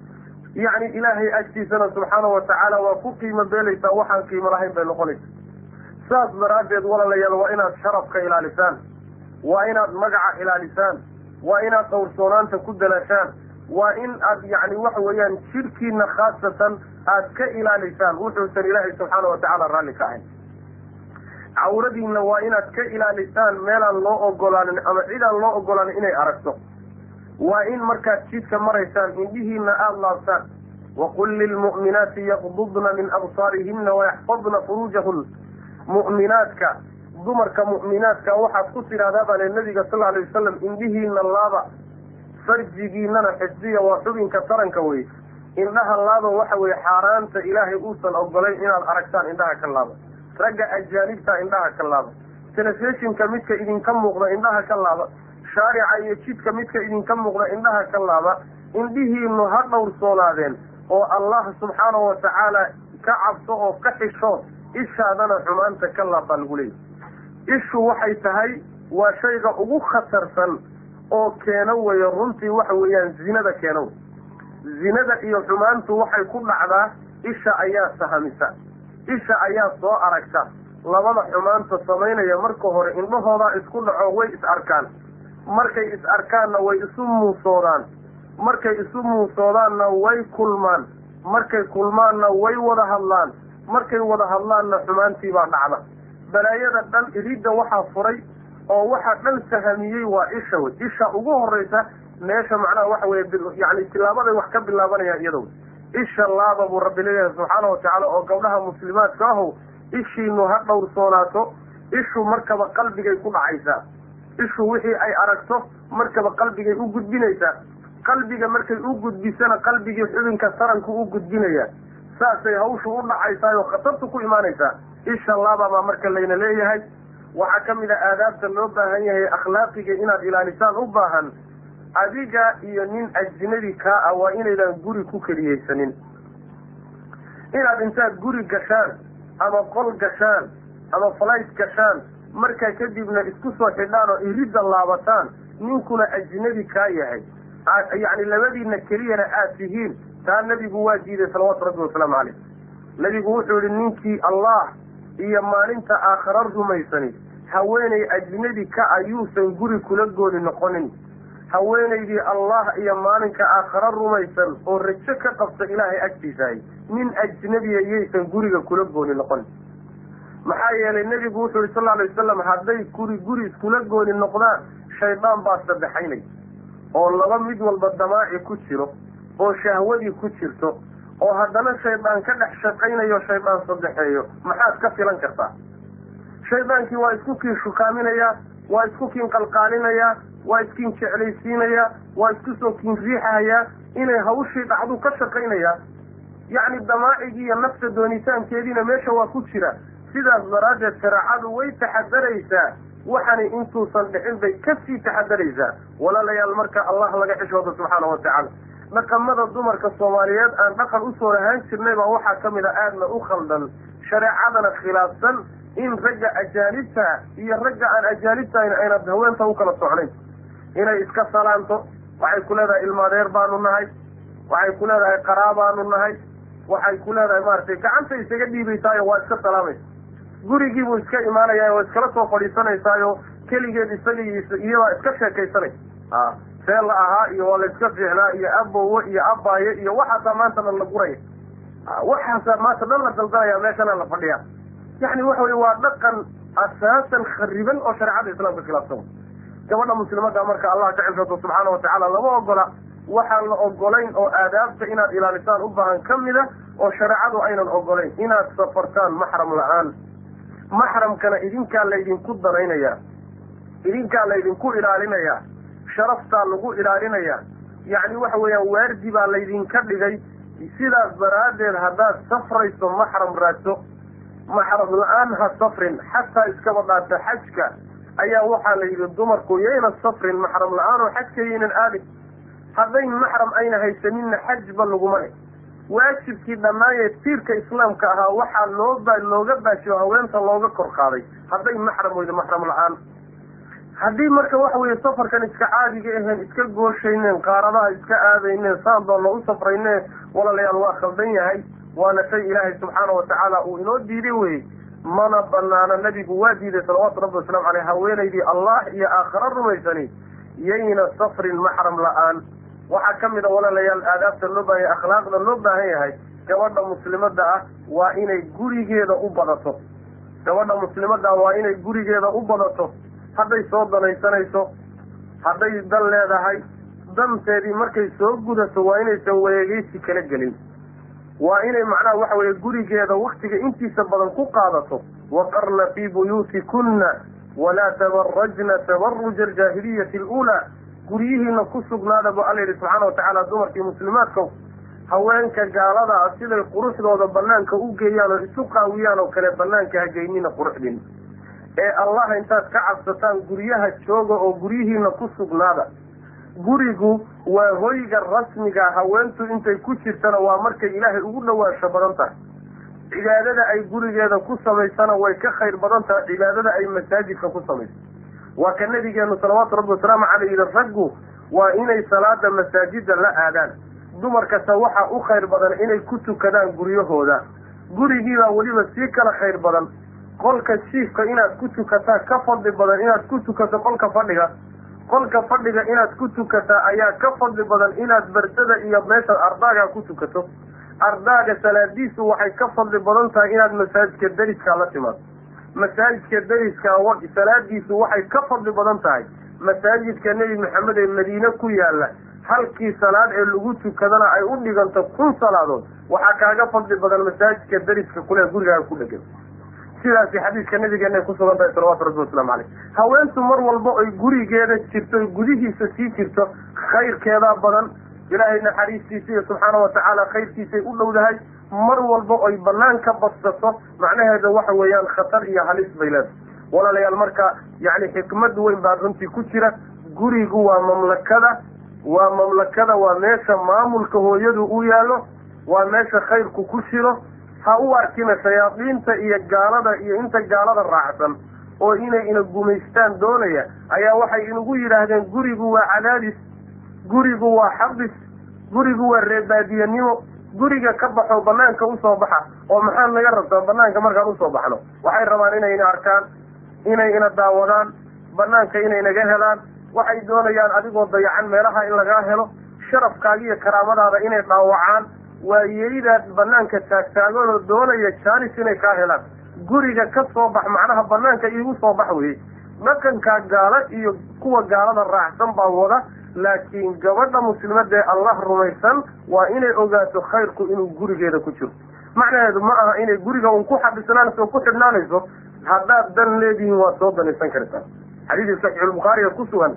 yacni ilaahay agtiisana subxaana wa tacaala waa ku qiimo beelaysaa waxaan qiimo lahayn bay noqonaysa saas daraaddeed walaalayaal waa inaad sharafka ilaalisaan waa inaad magaca ilaalisaan waa inaad dhowrsoonaanta ku dalaashaan waa in aad yacni waxa weeyaan jidhkiina khaasatan aad ka ilaalisaan wuxuusan ilaahay subxaana wa tacaala raalli ka ahayn cawradiinna waa inaad ka ilaalisaan meelaan loo ogolaanin ama cidaan loo ogolaanin inay aragto waa in markaad jidka maraysaan indhihiina aada laabtaan waqul lilmu'minaati yaqdudna min absaarihina wayaxfadna furuujahun mu'minaadka dumarka mu'minaadka waxaad ku tidhahdaa baa le nabiga sal alay wasalam indhihiina laaba farjigiinana xifdiya waa xubinka taranka wey indhaha laaba waxa weye xaaraanta ilaahay uusan ogolayn inaad aragtaan indhaha ka laaba ragga ajaanibta indhaha ka laaba telefishinka midka idinka muuqda indhaha ka laaba shaarica iyo jidka midka idinka muuqda indhaha ka laaba indhihiinu ha dhowrsoonaadeen oo allah subxaanahu wa tacaala ka cabso oo ka xishood ishaadana xumaanta ka laab baa lagu leeyahy ishu waxay tahay waa shayga ugu khatarsan oo keeno weeye runtii waxa weeyaan zinada keeno zinada iyo xumaantu waxay ku dhacdaa isha ayaa sahamisa isha ayaa soo aragta labada xumaanta samaynaya marka hore indhahoodaa isku dhaco way is arkaan markay is arkaanna way isu muusoodaan markay isu muusoodaanna way kulmaan markay kulmaanna way wada hadlaan markay wada hadlaanna xumaantii baa dhacda balaayada dhan iridda waxaa furay oo waxa dhan sahamiyey waa isha wey isha ugu horraysa meesha macnaha waxa weye yani tilaabaday wax ka bilaabanayaan iyadow isha laaba buu rabbi leeyahay subxaana wa tacaala oo gabdhaha muslimaadka ahow ishiinu ha dhowrsoonaato ishu markaba qalbigay ku dhacaysaa ishu wixii ay aragto markaba qalbigay u gudbinaysaa qalbiga markay u gudbisana qalbigii xubinka taranku u gudbinaya saasay hawshu u dhacaysaayoo khatartu ku imaanaysaa isha laaba baa marka layna leeyahay waxaa ka mid a aadaabta loo baahan yahay akhlaaqiga inaad ilaalisaan u baahan adiga iyo nin ajnabi kaa ah waa inaydan guri ku keliyeysanin inaad intaad guri gashaan ama qol gashaan ama flight gashaan markaa kadibna isku soo xidhaan oo iridda laabataan ninkuna ajnabi kaa yahay yacni labadiina keliyana aad tihiin taa nebigu waa diiday salawaatu rabbi wasalaamu caleyh nebigu wuxuu yihi ninkii allah iyo maalinta aakhara rumaysani haweenay ajnabi ka ayuusan guri kula gooni noqonin haweenaydii allah iyo maalinka aakhara rumaysan oo rajo ka qabta ilaahay agtiisahay nin ajnabiya yaysan guriga kula gooni noqonin maxaa yeelay nebigu wuxuu yihi sal lla alay wasalam hadday guri guri iskula gooni noqdaan shaydaan baa sadexaynay oo laba mid walba damaaci ku jiro oo shahwadii ku jirto oo haddana shaydaan ka dhex shaqaynayo shaydaan saddexeeyo maxaad ka filan kartaa shaydaankii waa isku kiin shukaaminayaa waa isku kiin qalqaalinayaa waa iskiin jeclaysiinayaa waa isku soo kiin riixahayaa inay hawshii dhacdu ka shaqaynayaa yacni damaacigii iyo nafta doonitaankeediina meesha waa ku jira sidaas daraaddeed shareecadu way taxadaraysaa waxani intuusan dhicin bay kasii taxadaraysaa walaalayaal marka allah laga xishooda subxaana wa tacaala dhaqamada dumarka soomaaliyeed aan dhaqan usoo lahaan jirnay baa waxaa ka mid a aadna u khaldan shareecadana khilaafsan in ragga ajaanibta iyo ragga aan ajaanibtahayn aynad haweenta u kala socnayn inay iska salaanto waxay ku leedahay ilmaadeer baanu nahay waxay ku leedahay qaraabaanu nahay waxay ku leedahay maaragtay gacanta isaga dhiibaysaayo waa iska salaamaysa gurigiibuu iska imaanayaa waa iskala soo fadhiisanaysaayo keligeed isaga iyabaa iska sheekaysanay a see la ahaa iyo waa la iska fiicnaa iyo abowe iyo abaaye iyo waxaasaa maanta dhan la guraya waxaasaa maanta dhan la daldanaya meeshana la fadhiya yacni waxa weye waa dhaqan asaasan khariban oo shareecada islaamka khilaafsan gabadha muslimada marka allah ka cifrato subxaana wa tacaala lama ogola waxaan la ogolayn oo aadaabta inaad ilaalisaan u baahan ka mida oo shareecadu aynan ogolayn inaad safartaan maxram la-aan maxramkana idinkaa laydinku danaynayaa idinkaa laydinku ilaalinayaa sharaftaa lagu ilaalinayaa yacni waxa weeyaan waardi baa laydinka dhigay sidaas daraaddeed haddaad safrayso maxram raadso maxram la-aan ha safrin xataa iskaba dhaata xajka ayaa waxaa la yidhi dumarku yayna safrin maxram la-aan oo xajka yaynan aadin haddayn maxram ayna haysaninna xajba laguma leh waajibkii dhammaayee tiirka islaamka ahaa waxaa loo ba looga baashiyo haweenta looga kor qaaday hadday maxram weydo maxram la-aan haddii marka waxa weeye safarkan iska caadiga ahayn iska gooshayneen qaaradaha iska aadayneen saan doonna u safrayneen walaalayaal waa khaldan yahay waana shay ilaahay subxaana watacaala uu inoo diiday weye mana banaana nabigu waa diiday salawaatu rabbi wasalaamu caleyh haweenaydii allah iyo aakhara rumaysani yayna safrin maxram la-aan waxaa ka mid a walaalayaal aadaabta loo baahan yahay akhlaaqda loo baahan yahay gabadha muslimadda ah waa inay gurigeeda u badato gabadha muslimadda ah waa inay gurigeeda u badato hadday soo danaysanayso hadday dan leedahay danteedii markay soo gudato waa inaysan wareegeysi kala gelin waa inay macnaha waxa weeye gurigeeda waktiga intiisa badan ku qaadato waqarna fii buyuutikunna walaa tabarajna tabaruja aljaahiliyati aluulaa guryihiina ku sugnaada bu alla yidhi subxaana watacaala dumarkii muslimaadkow haweenka gaalada ah siday quruxdooda banaanka u geeyaan oo isu qaawiyaan oo kale banaanka hageynina quruxdiina ee allah intaad ka cabsataan guryaha jooga oo guryihiina ku sugnaada gurigu waa hoyga rasmiga haweentu intay ku jirtana waa markay ilaahay ugu dhawaansho badan tahay cibaadada ay gurigeeda ku samaysana way ka khayr badan tahay cibaadada ay masaajidka ku samayso waa ka nabigeenu salawaatu rabbi wasalaamu caleyh yihi raggu waa inay salaada masaajida la aadaan dumarkase waxaa u khayr badan inay ku tukadaan guryahooda gurigiibaa weliba sii kala khayr badan qolka jiifka inaad ku tukataa ka fadli badan inaad ku tukato qolka fadhiga qolka fadhiga inaad ku tukataa ayaa ka fadli badan inaad bardada iyo meesha ardaaga ku tukato ardaaga salaadiisu waxay ka fadli badan tahay inaad masaajidka deriskaa la timaado masaajidka deriskaa salaadiisu waxay ka fadli badan tahay masaajidka nebi maxamed ee madiine ku yaala halkii salaad ee lagu tukadana ay u dhiganto kun salaadood waxaa kaaga fadli badan masaajidka deriska kule gurigaaga ku dhegan sidaasi xadiiska nabigeena ay kusugan tahay salawatu rabbi wasalaamu caleyh haweentu mar walba oy gurigeeda jirto oy gudihiisa sii jirto khayrkeedaa badan ilaahay naxariistiisa iyo subxaana watacaala khayrkiisay u dhowdahay mar walba oy banaan ka badsato macnaheeda waxa weeyaan khatar iyo halis bay leedahay walaalayaal marka yacni xikmad weyn baa runtii ku jira gurigu waa mamlakada waa mamlakada waa meesha maamulka hooyadu u yaallo waa meesha khayrku ku shiro ha u arkina shayaadiinta iyo gaalada iyo inta gaalada raacsan oo inay ina gumaystaan doonaya ayaa waxay inagu yidhaahdeen gurigu waa cadaadis gurigu waa xabis gurigu waa reebaadiyanimo guriga ka baxo banaanka usoo baxa oo maxaad naga rabtaa banaanka markaan usoo baxno waxay rabaan inay ina arkaan inay ina daawadaan banaanka inay naga helaan waxay doonayaan adigoo dayacan meelaha in lagaa helo sharafkaaga iyo karaamadaada inay dhaawacaan waa yeyidaad banaanka taagtaaganoo doonaya jaanis inay kaa helaan guriga ka soo bax macnaha banaanka iigu soo bax weye dhaqankaa gaalo iyo kuwa gaalada raacsan baa wada laakiin gabadha muslimada ee allah rumaysan waa inay ogaato khayrku inuu gurigeeda ku jiro macnaheedu ma aha inay guriga un ku xabisnaanayso o ku xidhnaanayso haddaad dan leedihiin waad soo danaysan kartaa xadiidii saxiixulbukhaariga ku sugan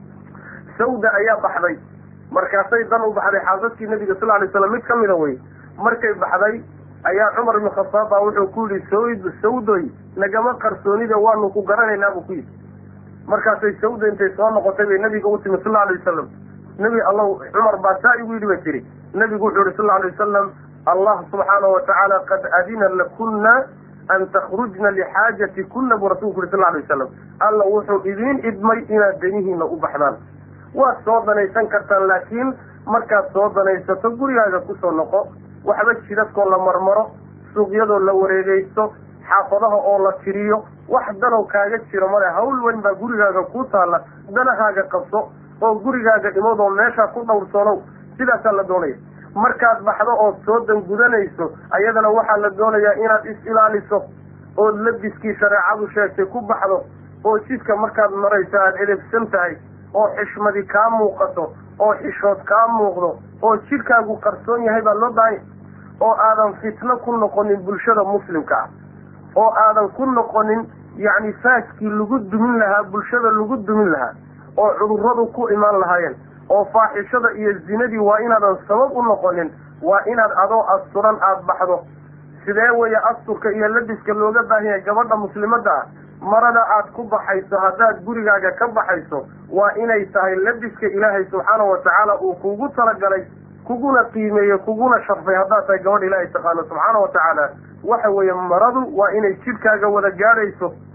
sawda ayaa baxday markaasay dan u baxday xaasadkii nabiga sal lay slam mid ka mida wey markay baxday ayaa cumar ibn khataab baa wuxuu ku yihi sawd sawdoy nagama qarsoonida waanu ku garanaynaa buu ku yidhi markaasay sawda intay soo noqotay bay nabiga u timi sal alay wasalam nebi alla cumar baa saa igu yidhi ba tiri nebigu wuxuu yihi sal alay wasalam allah subxaana watacaala qad adina lakunna an takhrujna lixaajati kuna buu rasulku yuri sal alay wasalam alla wuxuu idiin idmay inaad danihiina u baxdaan waad soo danaysan kartaan laakiin markaad soo danaysato gurigaaga kusoo noqo waxba jidadkoo la marmaro suuqyadoo la wareegaysto xaafadaha oo la tiriyo wax danow kaaga jiro male hawl weyn baa gurigaaga ku taalla danahaaga qabso oo gurigaaga imadoo meeshaa ku dhowrsoonow sidaasaa la doonaya markaad baxdo ood soo dangudanayso ayadana waxaa la doonayaa inaad is-ilaaliso ood labiskii shareecadu sheegtay ku baxdo oo jidka markaad marayso aada edebsan tahay oo xishmadi kaa muuqato oo xishood kaa muuqdo oo jidhkaagu qarsoon yahay baa loo baahanya oo aadan fitno ku noqonin bulshada muslimka ah oo aadan ku noqonin yacni faaskii lagu dumin lahaa bulshada lagu dumin lahaa oo cudurradu ku imaan lahaayeen oo faaxishada iyo zinadii waa inaadan sabab u noqonin waa inaad adoo asturan aada baxdo sidee weeye asturka iyo labiska looga baahan yahay gabadha muslimadda ah marada aad ku baxayso haddaad gurigaaga ka baxayso waa inay tahay labiska ilaahay subxaana watacaala uu kugu talagalay kuguna qiimeeye kuguna sharfay haddaad tahay gabadha ilaahay taqaano subxaana watacaala waxa weeye maradu waa inay jidhkaaga wada gaadhayso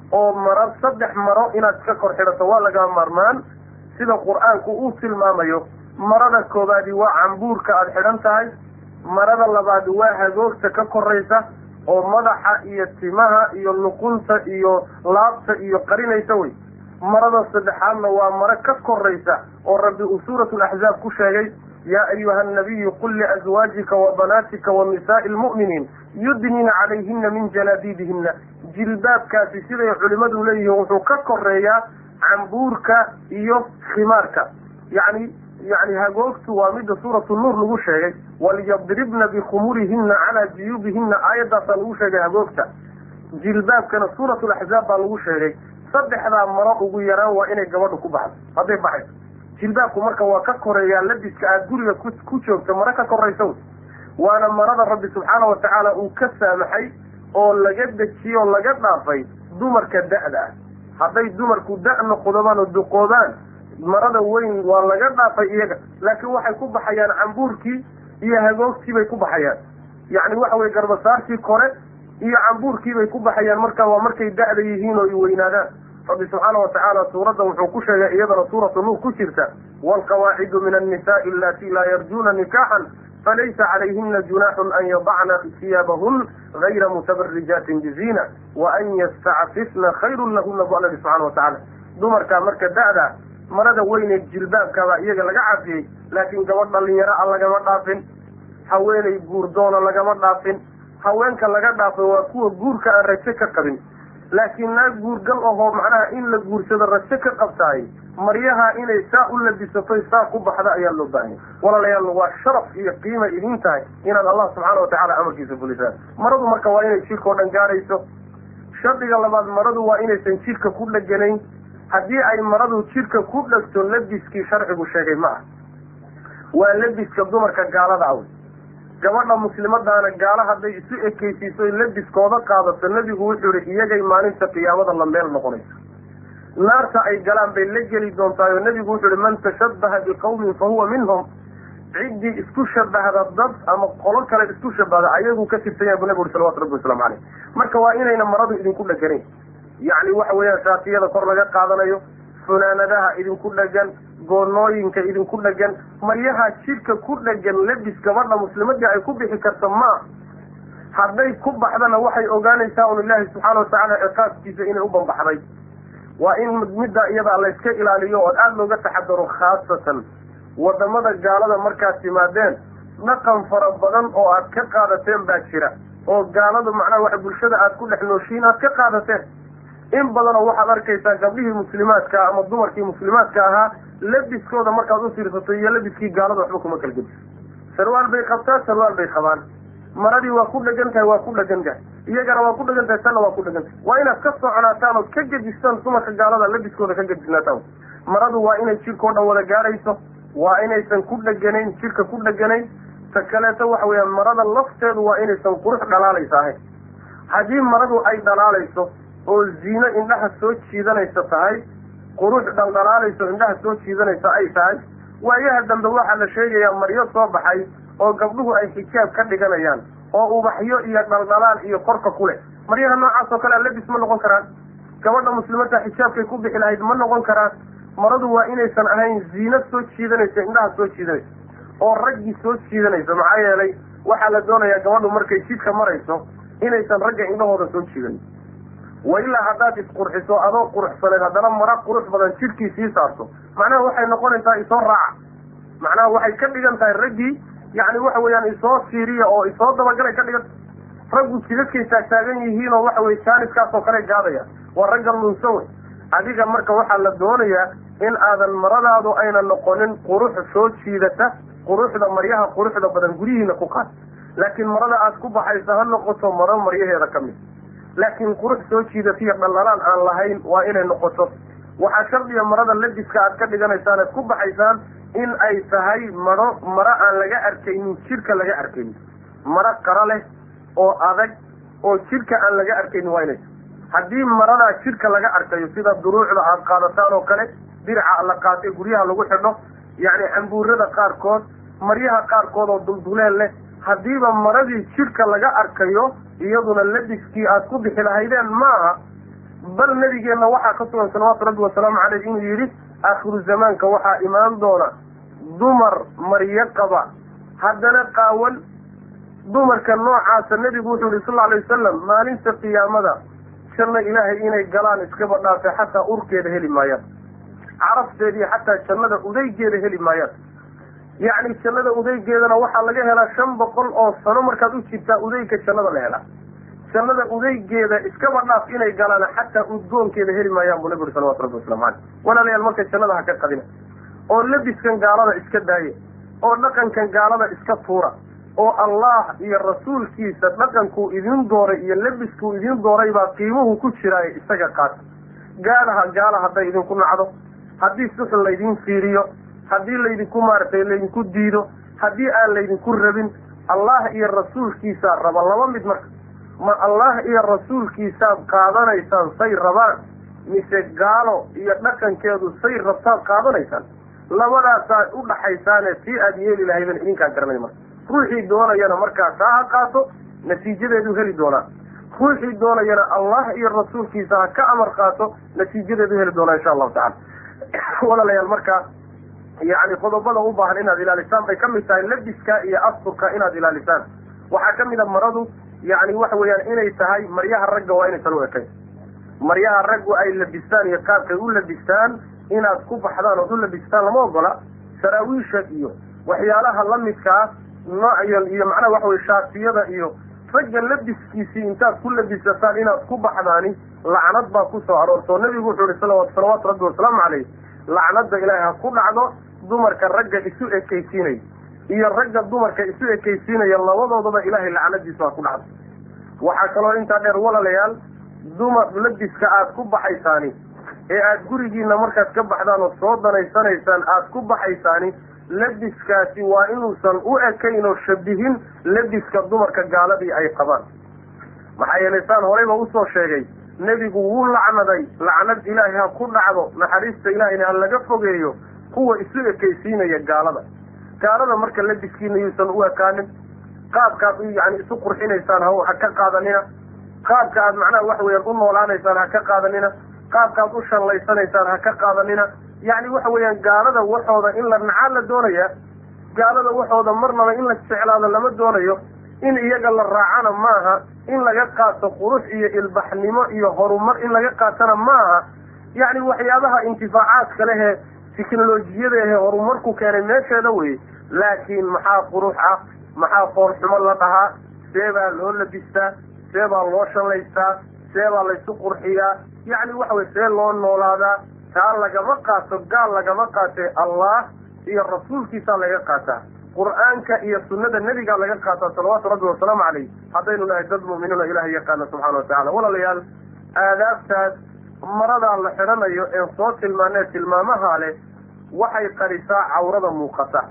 oo maro saddex maro inaad iska kor xidhato waa lagaa maarmaan sida qur-aanku uu tilmaamayo marada koobaadi waa cambuurka aada xidhan tahay marada labaadi waa hagoogta ka koraysa oo madaxa iyo timaha iyo luqunta iyo laabta iyo qarinaysa wey marada saddexaadna waa maro ka koraysa oo rabbi uu suuratu laxzaab ku sheegay yaa ayuha annabiyu qul liazwaajika wa banaatika wa nisaai lmu'miniin yudnina calayhina min jalaabiibihina jilbaabkaasi siday culimadu leeyihiin wuxuu ka koreeyaa cambuurka iyo khimaarka yani yani hagoogtu waa midda suuratu nuur lagu sheegay walyadribna bikhumurihina calaa juyuubihina aayaddaasaa lagu sheegay hagoogta jilbaabkana suuratu laxzaab baa lagu sheegay saddexdaa maro ugu yaraan waa inay gabadhu ku baxdo hadday baxayso jilbaabku marka waa ka koreeyaa labiska aad guriga ku joogto maro ka koraysa wey waana marada rabbi subxaana wa tacaala uu ka saamaxay oo laga dejiyey oo laga dhaafay dumarka da'da ah hadday dumarku da' noqdobaan oo duqoobaan marada weyn waa laga dhaafay iyaga laakiin waxay ku baxayaan cambuurkii iyo hagoogtii bay ku baxayaan yacni waxa weye garbasaartii kore iyo cambuurkii bay ku baxayaan marka waa markay da'da yihiin oo ay weynaadaan rabbi subxaana wa tacaala suuradda wuxuu ku sheegay iyadana suuratu nuur ku jirta waalqawaacidu min annisaai allatii laa yarjuuna nikaaxan falaysa calayhina junaaxun an yadacna siyaabahun gayra mutabarijaatin biziina wa an yastacfifna khayrun lahuna bu alla ihi subxana wa tacaala dumarkaa marka da'da marada weyne jilbaabkaabaa iyaga laga cafiyey laakiin gabadh dhalinyaro a lagama dhaafin haweenay guurdoona lagama dhaafin haweenka laga dhaafay waa kuwa guurka aan rajo ka qabin laakiin naag guurgal ahoo macnaha in la guursado rajo ka qabtaay maryaha inay saa u labisatoy saa ku baxda ayaa loo baahanya walaalayaal waa sharaf iyo qiima idin tahay inaad allah subxaana watacaala amarkiisa fulisaan maradu marka waa inay jidhka o dhan gaarayso shardiga labaad maradu waa inaysan jidhka ku dheganayn haddii ay maradu jidhka ku dhegto labiskii sharcigu sheegay ma ah waa labiska dumarka gaalada awy gabadha muslimadaana gaalo hadday isu ekeysiiso labiskooda qaadato nebigu wuxuu yihi iyagay maalinta qiyaamada la meel noqonayso naarta ay galaan bay la geli doontaay oo nebigu wuxuu yihi man tashabbaha biqawmin fa huwa minhum ciddii isku shabahda dad ama qolo kale isku shabahda ayaguu ka tirsan yahay bu nebigu uri salawatu rabbi waslamu caleyh marka waa inayna maradu idinku dheganayn yacni waxa weeyaan shaatiyada kor laga qaadanayo funaanadaha idinku dhegan goonooyinka idinku dhegan maryaha jidhka ku dhegan labis gabadha muslimadii ay ku bixi karto maa hadday ku baxdana waxay ogaanaysaa un ilaahi subxaana watacaala ciqaabkiisa inay u bambaxday waa in middaa iyadaa layska ilaaliyo ood aada looga taxadaro khaasatan wadamada gaalada markaad timaadeen dhaqan fara badan oo aad ka qaadateen baa jira oo gaaladu macnaha waxa bulshada aad ku dhex nooshiin aad ka qaadateen in badanoo waxaad arkaysaa gabdhihii muslimaadka ama dumarkii muslimaadka ahaa labiskooda markaad u fiirsato iyo labiskii gaalada waxba kuma kala gediso sarwaal bay qabtaa sarwaal bay qabaan maradii waa ku dhegan tahay waa ku dhegan tahay iyagana waa ku dhegan tahay tanna waa ku dhegan tahay waa inaad ka soconaataan ood ka gedistaan dumarka gaalada labiskooda ka gedisnaataan maradu waa inay jidhkao dhan wada gaadhayso waa inaysan ku dheganayn jidhka ku dheganayn ta kaleeto waxa weeyaan marada lafteedu waa inaysan qurux dhalaalaysa ahayn haddii maradu ay dhalaalayso oo ziino indhaha soo jiidanaysa tahay qurux dhaldhalaalayso indhaha soo jiidanaysa ay tahay waayaha dambe waxaa la sheegayaa maryo soo baxay oo gabdhuhu ay xijaab ka dhiganayaan oo ubaxyo iyo dhaldhalaal iyo korka ku leh maryaha noocaas oo kale a labis ma noqon karaan gabadha muslimadda xijaabkay ku bixi lahayd ma noqon karaan maradu waa inaysan ahayn ziino soo jiidanaysa indhaha soo jiidanaysa oo raggii soo jiidanaysa maxaa yeelay waxaa la doonayaa gabadhu markay jidka marayso inaysan ragga indhahooda soo jiidan wa ilaa haddaad isqurxiso adoo quruxsaneed haddana mara qurux badan jidhkii sii saarto macnaha waxay noqonaysaa isoo raaca macnaha waxay ka dhigan tahay raggii yacni waxa weeyaan isoo fiiriya oo isoo dabagalay ka dhigan raggu jidadkay taagtaagan yihiin oo waxa weye jaaniskaas oo kale gaadaya waa ragga lunso wey adiga marka waxaa la doonayaa in aadan maradaadu ayna noqonin qurux soo jiidata quruxda maryaha quruxda badan guryihiina ku qaad laakiin marada aad ku baxaysa ha noqoto maro maryaheeda ka mid laakiin qurux soo jiidatiyo dhaldhalaan aan lahayn waa inay noqoto waxaa shardiya marada labiska aad ka dhiganaysaan aad ku baxaysaan in ay tahay maro maro aan laga arkaynin jidhka laga arkaynin maro qara leh oo adag oo jidhka aan laga arkaynin waa inay tahay haddii maradaa jidhka laga arkayo sida duruucda aad qaadataan oo kale diraca la qaatay guryaha lagu xidho yacni cambuurada qaarkood maryaha qaarkood oo dulduleel leh haddiiba maradii jidhka laga arkayo iyaduna labiskii aad ku bixi lahaydeen maaha bal nabigeenna waxaa ka sugan salawaatu rabbi wasalaamu caleyh inuu yidhi aakhiru zamaanka waxaa imaan doona dumar maryo qaba haddana qaawan dumarka noocaasa nebigu wuxuu yihi sal lla alay wasalam maalinta qiyaamada janno ilaahay inay galaan iskaba dhaafe xataa urkeeda heli maayaan carafteediiyo xataa jannada udaygeeda heli maayaan yacni jannada udaygeedana waxaa laga helaa shan boqol oo sano markaad u jirtaa udayga jannada la helaa jannada udaygeeda iskaba dhaaf inay galaan xataa udgoonkeeda heli maayaan buu nabi uri salawatu rabbi waslamu caleyh walaalayaal marka jannada ha ka qadina oo labiskan gaalada iska daaya oo dhaqankan gaalada iska tuura oo allah iyo rasuulkiisa dhaqankuu idin dooray iyo labiskuu idin dooray baa qiimuhu ku jiraaye isaga qaata gaalaha gaala hadday idinku nacdo haddii suxun laydin fiiriyo haddii laydinku maaragtay laydinku diido haddii aan laydinku rabin allah iyo rasuulkiisaa raba laba mid marka ma allah iyo rasuulkiisaad qaadanaysaan say rabaan mise gaalo iyo dhaqankeedu say rabtaad qaadanaysaan labadaasaad u dhaxaysaane si aad yeeli lahaydan idinkaa garanay marka ruuxii doonayana markaa taa ha qaato natiijadeedu heli doonaa ruuxii doonayana allah iyo rasuulkiisa ha ka amar qaato natiijadeedu heli doonaa insha allahu tacala walaalayaal marka yacni qodobada u baahan inaad ilaalisaan bay ka mid tahay labiska iyo asturka inaad ilaalisaan waxaa ka mid a maradu yacni waxa weeyaan inay tahay maryaha ragga waa inaysan u ekayn maryaha raggu ay labistaan iyo qaabkay u labistaan inaad ku baxdaan ood u labistaan lama ogola saraawiisha iyo waxyaalaha lamidkaa noocyal iyo macnaha waxa weye shaatiyada iyo ragga labiskiisii intaad ku labisataan inaad ku baxdaani lacnad baa ku soo aroortoo nabigu wuxuu ihi sala salawaatu rabbi wasalaamu caleyh lacnada ilaahay ha ku dhacdo dumarka ragga isu ekaysiinaya iyo ragga dumarka isu ekaysiinaya labadoodaba ilaahay lacnadiisu ha ku dhacdo waxaa kaloo intaa dheer walaalayaal dumar labiska aad ku baxaysaani ee aad gurigiina markaad ka baxdaan oo soo danaysanaysaan aad ku baxaysaani labiskaasi waa inuusan u ekayn oo shabihin labiska dumarka gaaladii ay qabaan maxaa yeelay saan horeyba usoo sheegay nebigu wuu lacnaday lacnad ilaahay ha ku dhacdo naxariista ilaahayna ha laga fogeeyo kuwa isu ekaysiinaya gaalada gaalada marka labiskiina yuusan u ekaanin qaabkaad yani isu qurxinaysaan ha ha ka qaadanina qaabka aad macnaha waxa weeyaan u noolaanaysaan ha ka qaadanina qaabkaad u shallaysanaysaan ha ka qaadanina yacni waxa weeyaan gaalada waxooda in la nacaa la doonaya gaalada waxooda marnaba in la jeclaado lama doonayo in iyaga la raacana maaha in laga qaato qurux iyo ilbaxnimo iyo horumar in laga qaatana maaha yacni waxyaabaha intifaacaadka lehee teknolojiyada ahee horumarku keenay meesheeda weye laakiin maxaa qurux ah maxaa foolxumo la dhahaa see baa loo labistaa see baa loo shallaystaa see baa laysu qurxiyaa yacni waxa weye see loo noolaadaa taa lagama qaato gaal lagama qaatee allah iyo rasuulkiisaa laga qaataa qur-aanka iyo sunnada nebigaa laga qaataa salawaatu rabbi wasalaamu caleyh haddaynu nahay dad mu'miniin oo ilahay yaqaana subxana wa tacala walaalayaal aadaabtaas maradaa la xidhanayo een soo tilmaanee tilmaamaha leh waxay qarisaa cawrada muuqata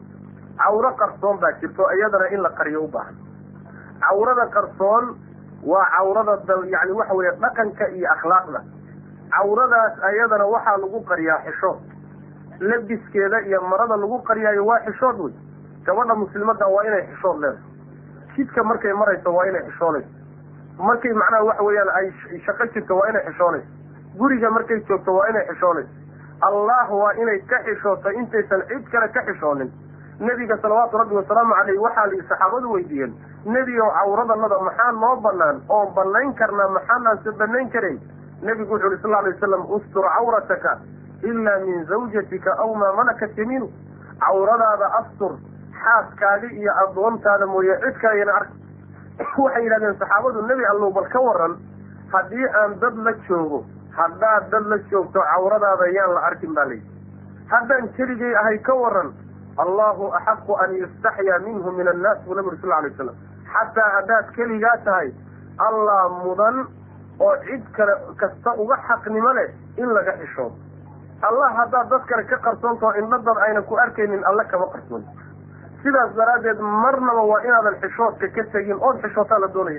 cawro qarsoon baa jirto iyadana in la qariyo u baahan cawrada qarsoon waa cawrada dal yani waxa weeye dhaqanka iyo akhlaaqda cawradaas ayadana waxaa lagu qariyaa xishood labiskeeda iyo marada lagu qariyaayo waa xishood wey gabadha muslimadda waa inay xishood leedahay jidka markay marayso waa inay xishoonayso markay macnaha waxa weeyaan ay shaqo jirto waa inay xishoonayso guriga markay joogto waa inay xishoonayso allah waa inay ka xishooto intaysan cid kale ka xishoonin nebiga salawaatu rabbi wasalaamu caleyh waxaa la saxaabadu weydiiyeen nebi ow cawradanada maxaa noo banaan oon banayn karnaa maxaanaanse banayn karayn nebigu wuxu uhi sal lla alay wasalam ustur cawrataka ilaa min zawjatika aw maa malakat yamiinu cawradaada astur xaaskaadi iyo addoontaada mooye cid kalayana ark waxay yidhahdeen saxaabadu nebi allow bal ka waran haddii aan dad la joogo haddaad dad la joogto cawradaada yaan la arkin baa layidhi haddaan keligay ahay ka waran allahu axaqu an yustaxyaa minhu min annaas buu nabi uri sal alay waslam xataa haddaad keligaa tahay allah mudan oo cid kale kasta uga xaqnimo leh in laga xishoodo allah haddaad dad kale ka qarsoontaho indhadad ayna ku arkaynin alle kama qarsoon sidaas daraaddeed marnaba waa inaadan xishoodka ka tegin ood xishootaa la doonaya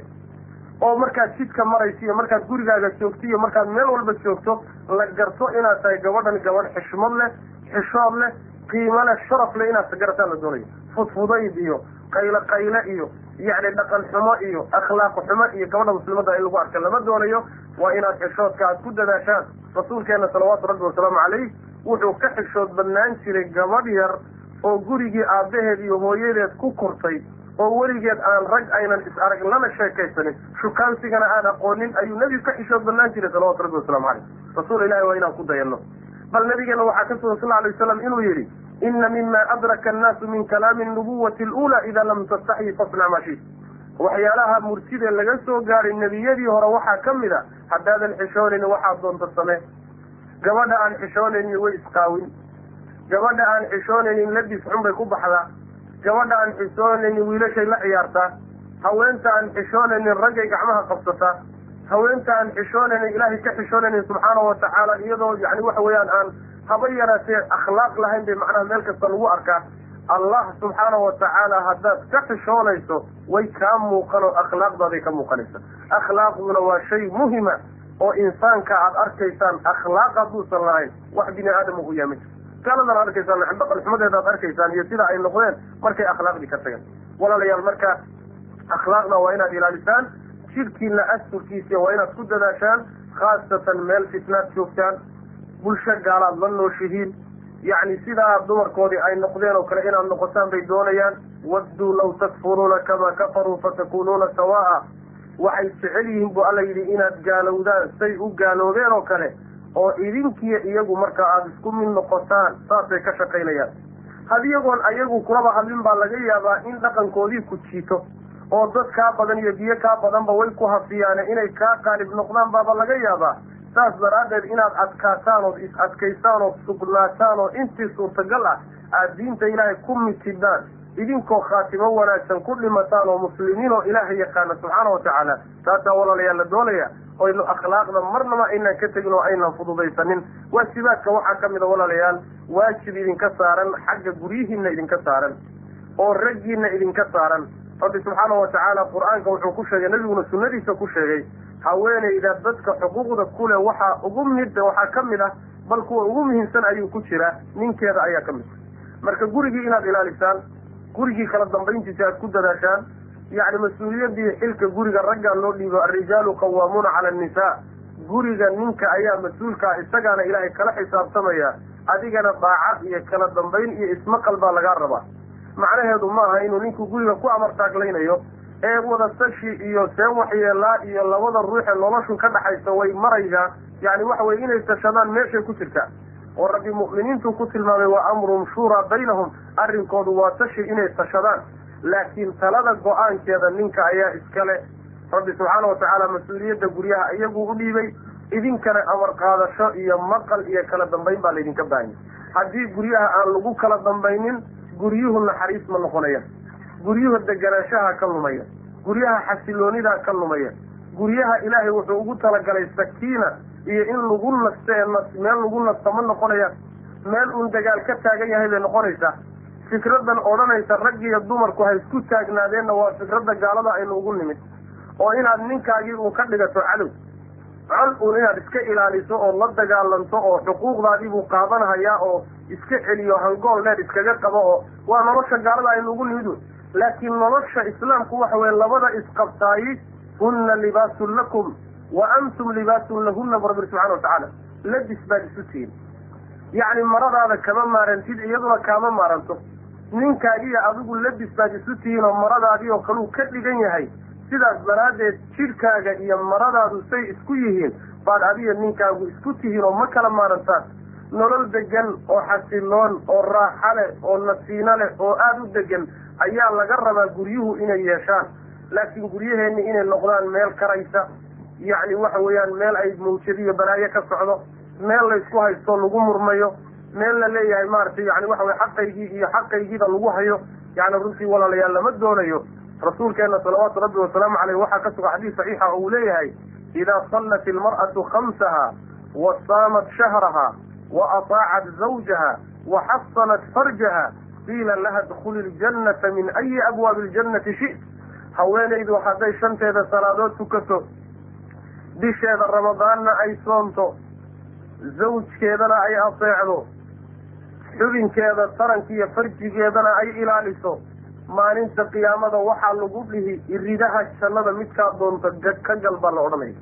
oo markaad jidka marayso iyo markaad gurigaaga joogto iyo markaad meel walba joogto la garto inaad tahay gabadhan gabadh xishmad leh xishood leh qiimo leh sharaf leh inaad garataa la doonaya fudfudayd iyo qaylo qayle iyo yacni dhaqan xumo iyo akhlaaq xumo iyo gabadha muslimadda in lagu arka lama doonayo waa inaad xishoodka aad ku dadaashaan rasuulkeena salawaatu rabbi wasalaamu calayh wuxuu ka xishood badnaan jiray gabadh yar oo gurigii aabbaheed iyo hooyadeed ku kortay oo weligeed aan rag aynan is arag lana sheekaysanin shukaansigana aan aqoonin ayuu nebigu ka xishood badnaan jiray salawatu rabbi wasalaamu caleyh rasuul ilahi waa inaan ku dayanno bal nabigeena waxaa ka sugan sal lla alay wasalam inuu yidhi ina mima adraka annaasu min kalaami nubuwati alula ida lam tastaxyi fasnac maa shit waxyaalaha murtida laga soo gaadhay nebiyadii hore waxaa ka mid a haddaadan xishoonaynin waxaad doonta samee gabadha aan xishoonaynin way isqaawin gabadha aan xishoonaynin labis xun bay ku baxdaa gabadha aan xishoonaynin wiilashay la ciyaartaa haweenta aan xishoonaynin raggay gacmaha qabsataa haweenta aan xishoonaynin ilaahay ka xishoonaynin subxaana watacaala iyadoo yani waxa weeyaan aan haba yaraatee akhlaaq lahayn bay macnaha meel kasta lagu arkaa allah subxaana watacaala haddaad ka xishoonayso way kaa muuqan oo akhlaaqdaaday ka muuqanaysa akhlaaqduna waa shay muhima oo insaanka aad arkaysaan akhlaaq hadduusan lahayn wax bini aadama u yaamid gaaladan arkaysaan dhaqan xumadeeda aad arkaysaan iyo sida ay noqdeen markay akhlaaqdii ka tageen walaalayaal marka akhlaaqda waa inaad ilaalisaan jidhkiina asturkiisa waa inaad ku dadaashaan khaasatan meel fitnaad joogtaan bulsho gaalaad la nooshihiin yacni sidaa dumarkoodii ay noqdeen oo kale inaad noqotaan bay doonayaan wadduu law takfuruuna kamaa kafaruu fatakunuuna sawaa'a waxay jecel yihiin bu alla yidhi inaad gaalowdaan say u gaaloobeen oo kale oo idinkiiyo iyagu marka aada isku mid noqotaan saasay ka shaqaynayaan had iyagoon ayagu kulaba hadlin baa laga yaabaa in dhaqankoodii ku jiito oo dad kaa badan iyo biyo kaa badanba way ku hafiyaane inay kaa qaalib noqdaan baaba laga yaabaa saas daraaddeed inaad adkaataan ood is adkaysaan ood sugnaataan oo intii suurtagal ah aada diinta ilaahay ku mitidaan idinkoo khaatimo wanaagsan ku dhimataan oo muslimiin oo ilaahay yaqaana subxaana watacaala taasaa walaalayaal la doonaya oynu akhlaaqda marnaba aynaan ka tegin oo aynan fududaysanin waajibaadka waxaa ka mida walaalayaal waajib idinka saaran xagga guryihiina idinka saaran oo raggiina idinka saaran rabbi subxaana watacaala qur-aanka wuxuu ku sheegay nebiguna sunnadiisa ku sheegay haweenayda dadka xuquuqda kuleh waxaa ugu mid waxaa ka mid ah bal kuwa ugu muhiimsan ayuu ku jiraa ninkeeda ayaa ka mid marka gurigii inaad ilaalisaan gurigii kala dambayntiisa aad ku dadaashaan yacni mas-uuliyaddii xilka guriga raggaa loo dhiibo alrijaalu qawaamuuna cala annisaa guriga ninka ayaa mas-uulkaa isagaana ilaahay kala xisaabtamaya adigana daacad iyo kala dambayn iyo ismaqal baa lagaa rabaa macnaheedu maaha inuu ninku guriga ku amartaaglaynayo ee wadatashi iyo see waxyeelaa iyo labada ruuxee noloshu ka dhaxaysa way maraysaa yani waxa weye inay tashadaan meeshay ku jirtaa oo rabbi mu'miniintu ku tilmaamay wa amruhum shuuraa baynahum arrinkoodu waa tashi inay tashadaan laakiin talada go-aankeeda ninka ayaa iskale rabbi subxaana watacaala mas-uuliyadda guryaha iyaguu u dhiibay idinkana amar qaadasho iyo maqal iyo kala dambayn baa laydinka baahanya haddii guryaha aan lagu kala dambaynin guryuhu naxariis ma noqonaya guryuhu deganaanshaha ka lumaya guryaha xasiloonidaa ka lumaya guryaha ilaahay wuxuu ugu talagalay sakiina iyo in lagu nasto ee meel lagu nasto ma noqonaya meel uun dagaal ka taagan yahay bay noqonaysaa fikradan odhanaysa raggiiyo dumarku ha isku taagnaadeenna waa fikradda gaalada aynu ugu nimid oo inaad ninkaagii uun ka dhigato cadow col uun inaad iska ilaaliso oo la dagaalanto oo xuquuqdaadii buu qaadanhayaa oo iska celiyo hangool dheer iskaga qabo oo waa nolosha gaalada aynu ugu nimid wey laakiin nolosha islaamku waxa weye labada isqabtaayi hunna libaasun lakum wa antum libaasun lahunna bu rabbi subxana watacaala labis baad isu tihin yacni maradaada kama maarantid iyaduna kaama maaranto ninkaagiiyo adigu labis baad isu tihiin oo maradaadii oo kaleu ka dhigan yahay sidaas daraaddeed jidhkaaga iyo maradaadu say isku yihiin baad adiga ninkaagu isku tihiin oo ma kala maarantaan nolol degan oo xasiloon oo raaxa leh oo nasiino leh oo aada u degan ayaa laga rabaa guryuhu inay yeeshaan laakiin guryaheenni inay noqdaan meel karaysa yacni waxa weeyaan meel ay mawjadiyo balaayo ka socdo meel laysku haysto lagu murmayo meel la leeyahay maaragtay yani waxa weye xaqaygii iyo xaqaygiida lagu hayo yani runtii walaalayaal lama doonayo rasuulkeena salawaatu rabbi wasalaamu caleyh waxaa ka suga xadiis saxiixa oo uu leeyahay idaa sallat ilmar'atu khamsaha wa saamat shahraha wa ataacat zawjaha wa xasanat farjaha qiila laha dkhuli ljannata min ayi abwaabi ljannati shi't haweenaydu hadday shanteeda salaadood tukato bisheeda ramadaanna ay soonto zawjkeedana ay ateecdo xubinkeeda tarankiiyo farjigeedana ay ilaaliso maalinta qiyaamada waxaa lagu dhihi iridaha jannada midkaa doonta ka gal baa la odhanaya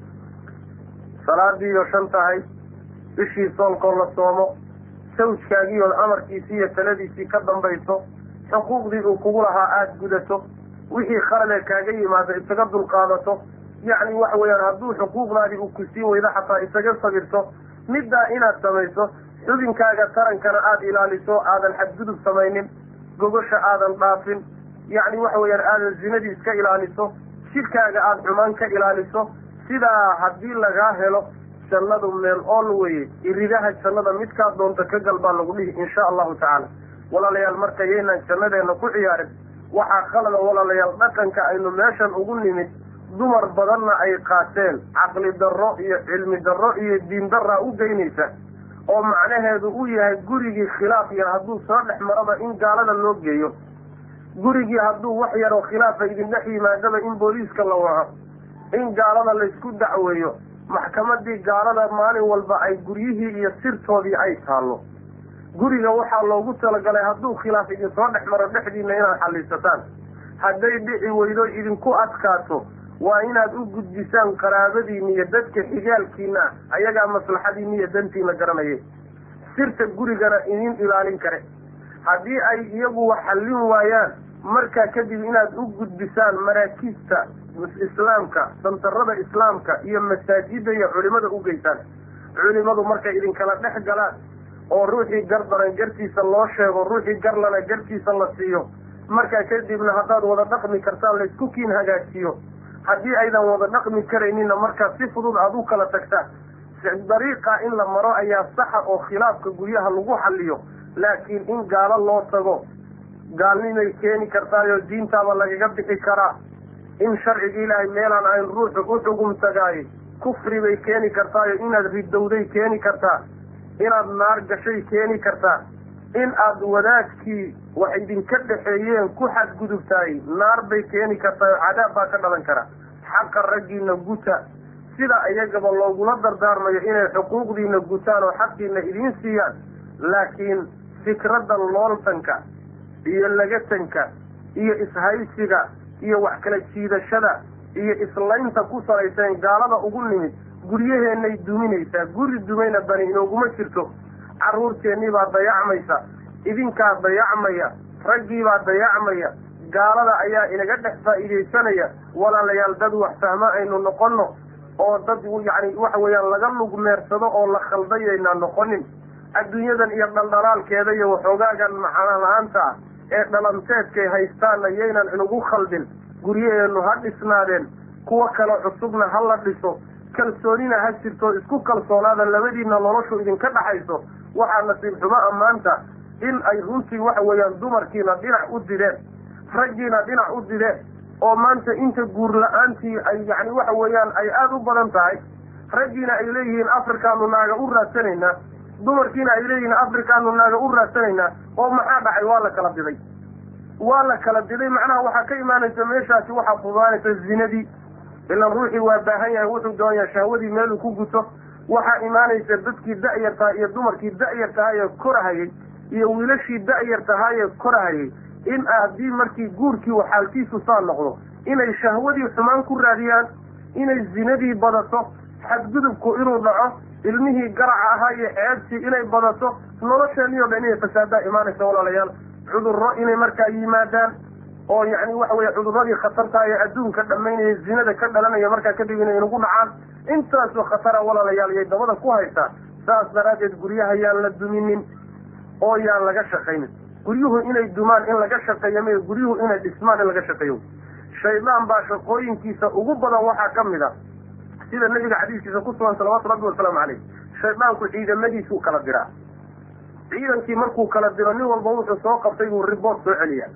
salaadiiyo shan tahay bishii soolkoo la soomo sawjkaagiioo amarkiisii iyo taladiisii ka dambayso xuquuqdii uu kugu lahaa aada gudato wixii khaladee kaaga yimaado isaga dulqaadato yacni waxa weeyaan hadduu xuquuqdaadii uu ku sii weydo xataa isaga sabirto middaa inaad samayso xubinkaaga tarankana aada ilaaliso aadan xadgudub samaynin gogosha aadan dhaafin yacni waxa weeyaan aadan zinadii iska ilaaliso jidhkaaga aada xumaan ka ilaaliso sidaa haddii lagaa helo jannadu meel ool weye iridaha jannada midkaa doonta ka gal baa lagu dhihi insha allahu tacaala walaalayaal marka yaynaan jannadeena ku ciyaarin waxaa khalada walaalayaal dhaqanka aynu meeshan ugu nimid dumar badanna ay qaateen caqli darro iyo cilmi darro iyo diin darraa u geynaysa oo macnaheedu uu yahay gurigii khilaaf yar hadduu soo dhex maraba in gaalada loo geeyo gurigii hadduu wax yaroo khilaafa idin dhex yimaadaba in booliiska la waco in gaalada laysku dacweeyo maxkamadii gaalada maalin walba ay guryihii iyo sirtoodii ay taallo guriga waxaa loogu talagalay hadduu khilaaf idinsoo dhex maro dhexdiina inaad xallisataan hadday dhici weydo idinku adkaato waa inaad u gudbisaan qaraabadiina iyo dadka xigaalkiina ayagaa maslaxadiina iyo dantiina garanayay sirta gurigana idin ilaalin kare haddii ay iyagu wax xallin waayaan markaa kadib inaad u gudbisaan maraakiibta islaamka santarada islaamka iyo masaajida iyo culimada u geysaan culimadu markay idinkala dhex galaan oo ruuxii gardaran gartiisa loo sheego ruuxii garlana gartiisa la siiyo markaa kadibna haddaad wada dhaqmi kartaan laysku kiin hagaajiyo haddii aydan wada dhaqmi karaynina markaa si fudud aada u kala tagtaan dariiqa in la maro ayaa saxa oo khilaafka guryaha lagu xalliyo laakiin in gaalo loo tago gaalnimay keeni kartaayoo diintaaba lagaga bixi karaa in sharciga ilaahay meelaan ayn ruuxu u xugum tagaayo kufri bay keeni kartaayo inaad ridowday keeni kartaa inaad naar gashay keeni kartaa in aad wadaadkii wax idinka dhexeeyeen ku xadgudubtaay naar bay keeni kartaa cadaab baa ka dhalan kara xaqa raggiina guta sida iyagaba loogula dardaarmayo inay xuquuqdiina gutaan oo xaqiina idiin siiyaan laakiin fikradda looltanka iyo lagatanka iyo ishaysiga iyo wax kala jiidashada iyo islaynta ku salaysan gaalada ugu nimid guryaheenay duminaysaa guri dumayna bani inooguma jirto carruurteennii baa dayacmaysa idinkaa dayacmaya raggiibaa dayacmaya gaalada ayaa inaga dhex faa'iidaysanaya walaalayaal dad wax fahmo aynu noqonno oo dad yacni waxa weeyaan laga lugmeersado oo la khaldayaynaa noqonin adduunyadan iyo dhaldhalaalkeeda iyo waxoogaagan macana la-aanta ah ee dhalanteedkay haystaanna yaynan inugu khaldin guryaheennu ha dhisnaadeen kuwo kale cusubna ha la dhiso kalsoonina ha jirto isku kalsoonaada labadiina noloshu idinka dhaxayso waxaa nasiib xumo ammaanta in ay runtii waxa weeyaan dumarkiina dhinac u dideen raggiina dhinac u dideen oo maanta inta guur la-aantii ay yacni waxa weeyaan ay aada u badan tahay raggiina ay leeyihiin afrikaanu naaga u raadsanaynaa dumarkiina ay leeyihiin afrikaanu naaga u raadsanaynaa oo maxaa dhacay waa la kala diday waa la kala diday macnaha waxaa ka imaanaysa meeshaasi waxaa fudaanaysa zinadii ilan ruuxii waa baahan yahay wuxuu doonayaa shahwadii meeluu ku guto waxaa imaanaysa dadkii da-yar tahay iyo dumarkii da-yar tahay ee korahayay iyo wiilashii da-yar tahay ee korahayay in haddii markii guurkii waxaalkiisu saa noqdo inay shahwadii xumaan ku raadiyaan inay zinadii badato xadgudubku inuu dhaco ilmihii garaca ahaa iyo ceebtii inay badato nolosheeni o dhan inay fasaadaa imaanaysa walaalayaal cudurro inay markaa yimaadaan oo yacni waxa weeye cudurradii khatartaa ee adduunka dhammaynaya zinada ka dhalanaya markaa kadib inay inagu dhacaan intaasoo khatara walaalayaal yay dabada ku haysaa saas daraaddeed guryaha yaan la duminin oo yaan laga shaqaynin guryuhu inay dumaan in laga shaqeeyo may guryuhu inay dhismaan in laga shaqeeyo shaydaan baa shaqooyinkiisa ugu badan waxaa ka mid a sida nabiga xadiiskiisa ku sugan salawaatu rabbi wasalaamu caleyh shaydaanku ciidamadiisuu kala diraa ciidankii markuu kala diro nin walba wuxuu soo qabtay buu riboort soo celiyaa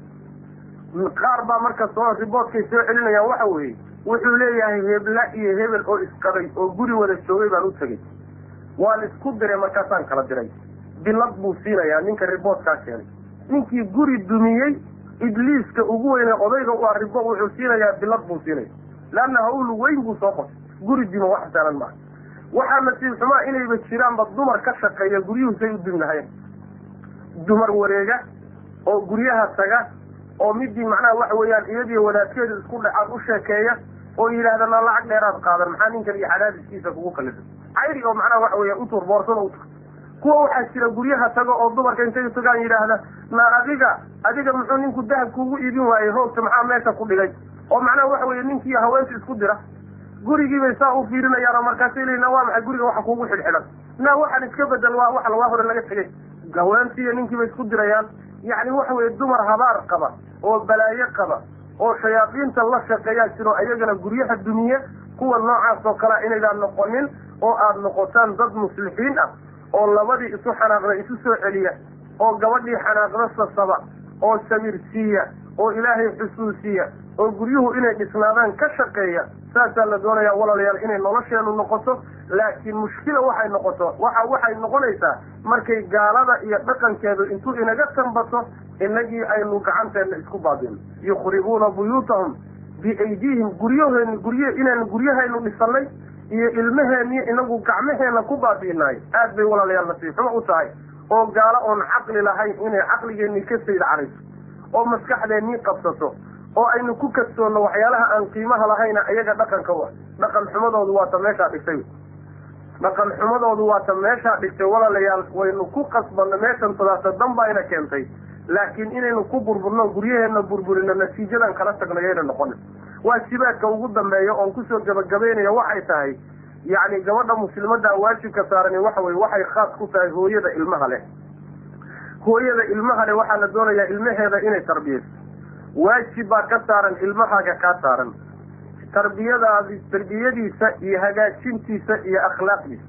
qaar baa marka soo riboortkay soo celinayaan waxa weeye wuxuu leeyahay hebla iyo hebel oo isqabay oo guri wada joogay baan u tegey waan isku diray markaasaan kala diray bilad buu siinayaa ninka riboortkaa keenay ninkii guri dumiyey ibliiska ugu weyne odayga u ah ribo wuxuu siinayaa bilad buu siinaya leanna hawl weyn buu soo qotay guri dimo wax saalan maaha waxaa nasiib xumaa inayba jiraanba dumar ka shaqeeya guryuhu say u dumi lahayn dumar wareega oo guryaha taga oo midii macnaha waxa weeyaan iyadiyo wadaadkeedu isku dhexaad u sheekeeya oo yidhaahda na lacag dheeraad qaadan maxaa ninkan iyo xadaadiskiisa kugu kalifay cayri oo macnaha waxa weya utur boorsada utur kuwa waxaa jira guryaha tago oo dumarka intay tagaan yidhaahda na adiga adiga muxuu ninku dahab kuugu iibin waayey hoogta maxaa meesha ku dhigay oo macnaha waxa weeye ninkii haweenka isku dira gurigiibay saa u fiirinayaan oo markaasay leeyiin na waa maxay guriga waxa kuugu xidhxidhan na waxaan iska bedel waa wax waa hore laga tegay haweentii iyo ninkiibay isku dirayaan yacni waxa weeye dumar habaar qaba oo balaayo qaba oo shayaadiinta la shaqeeyaa jiro ayagana guryaha duniye kuwa noocaas oo kalea inaydaan noqonin oo aada noqotaan dad muslixiin ah oo labadii isu xanaaqda isu soo celiya oo gabadhii xanaaqda sasaba oo sabirsiiya oo ilaahay xusuusiya oo guryuhu inay dhisnaadaan ka shaqeeya saasaa la doonayaa walaalayaal inay nolosheenu noqoto laakiin mushkila waxay noqoto waxa waxay noqonaysaa markay gaalada iyo dhaqankeedu intuu inaga tambato inagii aynu gacanteena isku baadino yukhribuuna buyuutahum biaydiihim guryaheeni gurye inaynu guryahaynu dhisanay iyo ilmaheeniyo inagu gacmaheena ku baabi'inaay aad bay walaalayaal nasiib xumo u tahay oo gaalo oon caqli lahayn inay caqligeennii ka sayd carayso oo maskaxdeennii qabsato oo aynu ku kadsoonno waxyaalaha aan qiimaha lahayna iyaga dhaqanka wa dhaqan xumadoodu waata meeshaa dhigtay dhaqan xumadoodu waata meeshaa dhigtay walaalayaal waynu ku qasbanno meeshan tadaasa danbayna keentay laakiin inaynu ku burburno guryaheenna burburino natiijadan kala tagno yayna noqonin waajibaadka ugu dambeeya oon kusoo gabagabaynaya waxay tahay yacni gabadha muslimadda waajibka saarani waxa weye waxay khaas ku tahay hooyada ilmaha leh hooyada ilmaha leh waxaa la doonayaa ilmaheeda inay tarbiyayso waajib baa ka saaran ilmahaaga kaa saaran tarbiyadaadi tarbiyadiisa iyo hagaajintiisa iyo akhlaaqdiisa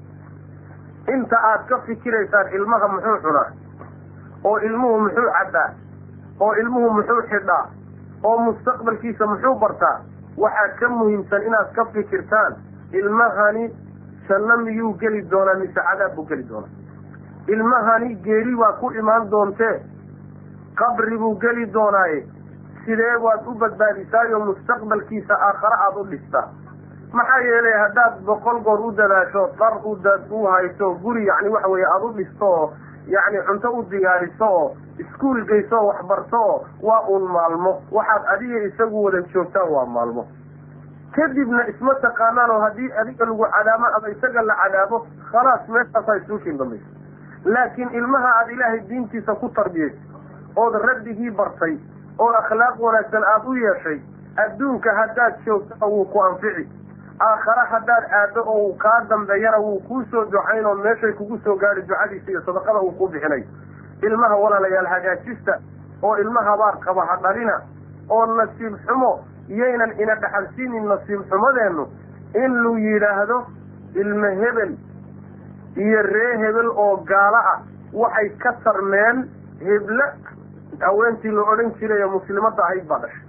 inta aad ka fikiraysaan ilmaha muxuu cunaa oo ilmuhu muxuu cabbaa oo ilmuhu muxuu xidhaa oo mustaqbalkiisa muxuu bartaa waxaa ka muhiimsan inaad ka fikirtaan ilmahani janno miyuu geli doonaa mise cadaab buu geli doonaa ilmahani geeri waa ku imaan doontee qabri buu geli doonaaye sidee waad u badbaadisaayo mustaqbalkiisa aakhare aada u dhistaa maxaa yeelay haddaad boqol goor u dadaasho dar udad u hayso guri yacni waxa weeye aada u dhisto oo yacni cunto u diyaariso oo iskuol geyso oo waxbarto oo waa uun maalmo waxaad adiga isagu wada joogtaan waa maalmo kadibna isma taqaanaan oo haddii adiga lagu cadaamo ama isaga la cadaabo khalaas meeshaasaa isuushin dambaysa laakiin ilmaha aada ilaahay diintiisa ku tarbiyayso ood rabbigii bartay oo akhlaaq wanaagsan aada u yeeshay adduunka haddaad joogto wuu ku anfici aakhare haddaad aado oo uu kaa dambeeyana wuu kuu soo ducayn oo meeshay kugu soo gaadhi ducadiisa iyo sadaqada uu ku bixinay ilmaha walaalayaal hagaajista oo ilma habaar qaba ha dhalina oo nasiib xumo yaynan ina dhaxalsiinin nasiib xumadeennu in lu yidhaahdo ilma hebel iyo ree hebel oo gaalo ah waxay ka tarmeen heble haweentii la odhan jiray ee muslimadda ahayd baa dhashay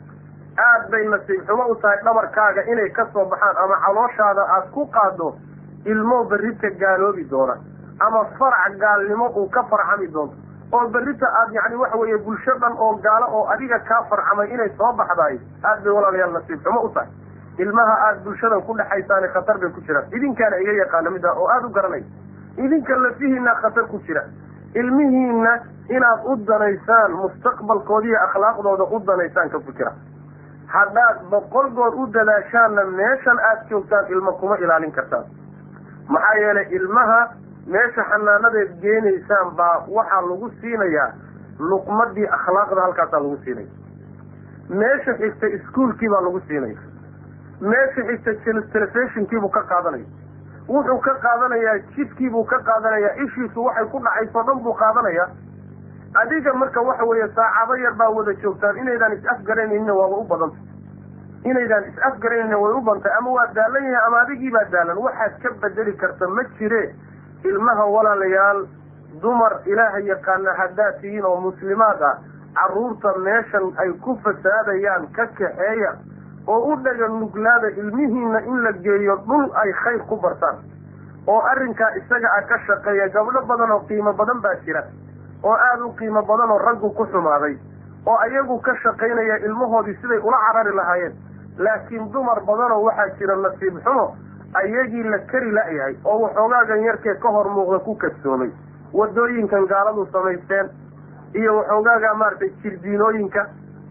aad bay nasiib xumo u tahay dhabarkaaga inay ka soo baxaan ama calooshaada aad ku qaado ilmoo berrita gaaloobi doona ama farac gaalnimo uu ka farcami doonto oo berrita aad yacni waxa weeye bulsho dhan oo gaalo oo adiga kaa farcamay inay soo baxdaay aad bay walaalayaal nasiib xumo u tahay ilmaha aada bulshadan ku dhexaysaani khatar bay ku jiraan idinkaana iga yaqaano mid ah oo aada u garanay idinka lafihiina khatar ku jira ilmihiina inaad u danaysaan mustaqbalkoodiiyo akhlaaqdooda u danaysaan ka fikira haddaad boqol goor u dadaashaanna meeshan aada joogtaan ilmo kuma ilaalin kartaan maxaa yeelay ilmaha meesha xanaanadeed geenaysaan baa waxaa lagu siinayaa luqmadii akhlaaqda halkaasaa lagu siinaya meesha xigta iskuolkii baa lagu siinaya meesha xigta telefishinkiibuu ka qaadanaya wuxuu ka qaadanayaa jidkiibuu ka qaadanayaa ishiisu waxay ku dhacayso dhan buu qaadanayaa adiga marka waxa weeye saacado yar baa wada joogtaan inaydaan is-afgaraynayna waaba u badanta inaydaan is-afgaraynayna way u bantay ama waa daalan yahay ama adigii baa daalan waxaad ka bedeli karta ma jire ilmaha walaalayaal dumar ilaaha yaqaana haddaad tihiin oo muslimaad ah carruurta meeshan ay ku fasaadayaan ka kaxeeya oo u dhaga nuglaada ilmihiina in la geeyo dhul ay khayr ku bartaan oo arrinkaa isaga ah ka shaqeeya gabdho badan oo qiimo badan baa jira oo aada u qiimo badan oo raggu ku xumaaday oo ayagu ka shaqaynaya ilmahoodii siday ula carari lahaayeen laakiin dumar badanoo waxaa jira nasiib xumo ayagii la kari la-yahay oo waxoogaagan yarkee ka hor muuqda ku kadsoomay wadooyinkan gaaladu samaysteen iyo waxoogaaga maaragtay jirdiinooyinka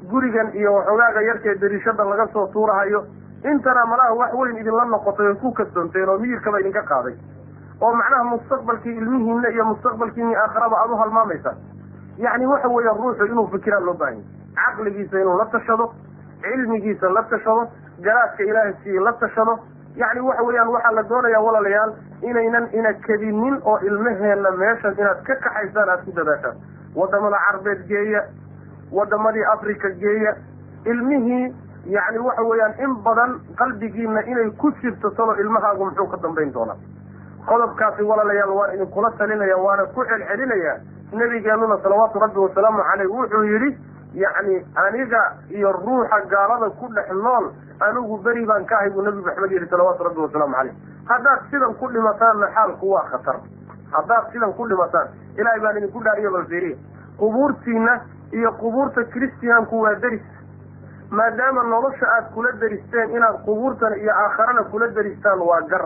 gurigan iyo waxogaaga yarkee dariishada laga soo tuurahayo intana malaha wax weyn idinla noqotay oy ku kasdoonteen oo miyirkaba idinka qaaday oo macnaha mustaqbalkii ilmihiina iyo mustaqbalkiini aakharaba aada u halmaamaysaa yacni waxa weeya ruuxu inuu fikiraa loo baahanya caqligiisa inuu la tashado cilmigiisa la tashado garaadka ilaahay sii la tashado yacni waxa weeyaan waxaa la doonayaa walaalayaal inaynan ina kedinin oo ilmaheenna meeshan inaad ka kaxaysaan aada ku dadaashaan wadamada carbeed geeya wadamadii africa geeya ilmihii yacni waxa weeyaan in badan qalbigiina inay ku jirto talo ilmahaagu muxuu ka dambayn doonaa qodobkaasi walaalayaal waan idinkula talinaya waana ku celcelinayaa nebigeenuna salawaatu rabbi wasalaamu caleyh wuxuu yidhi yacni aniga iyo ruuxa gaalada ku dhex nool anigu beri baan ka ahay buu nebi maxamed yidhi salawaatu rabbi wasalaamu caleyh haddaad sidan ku dhimataanna xaalku waa khatar haddaad sidan ku dhimataan ilaahay baan idinku dhaariyo balfiriya qubuurtiina iyo qubuurta christiyaanku waa deris maadaama nolosha aad kula deristeen inaad qubuurtana iyo aakharana kula deristaan waa gar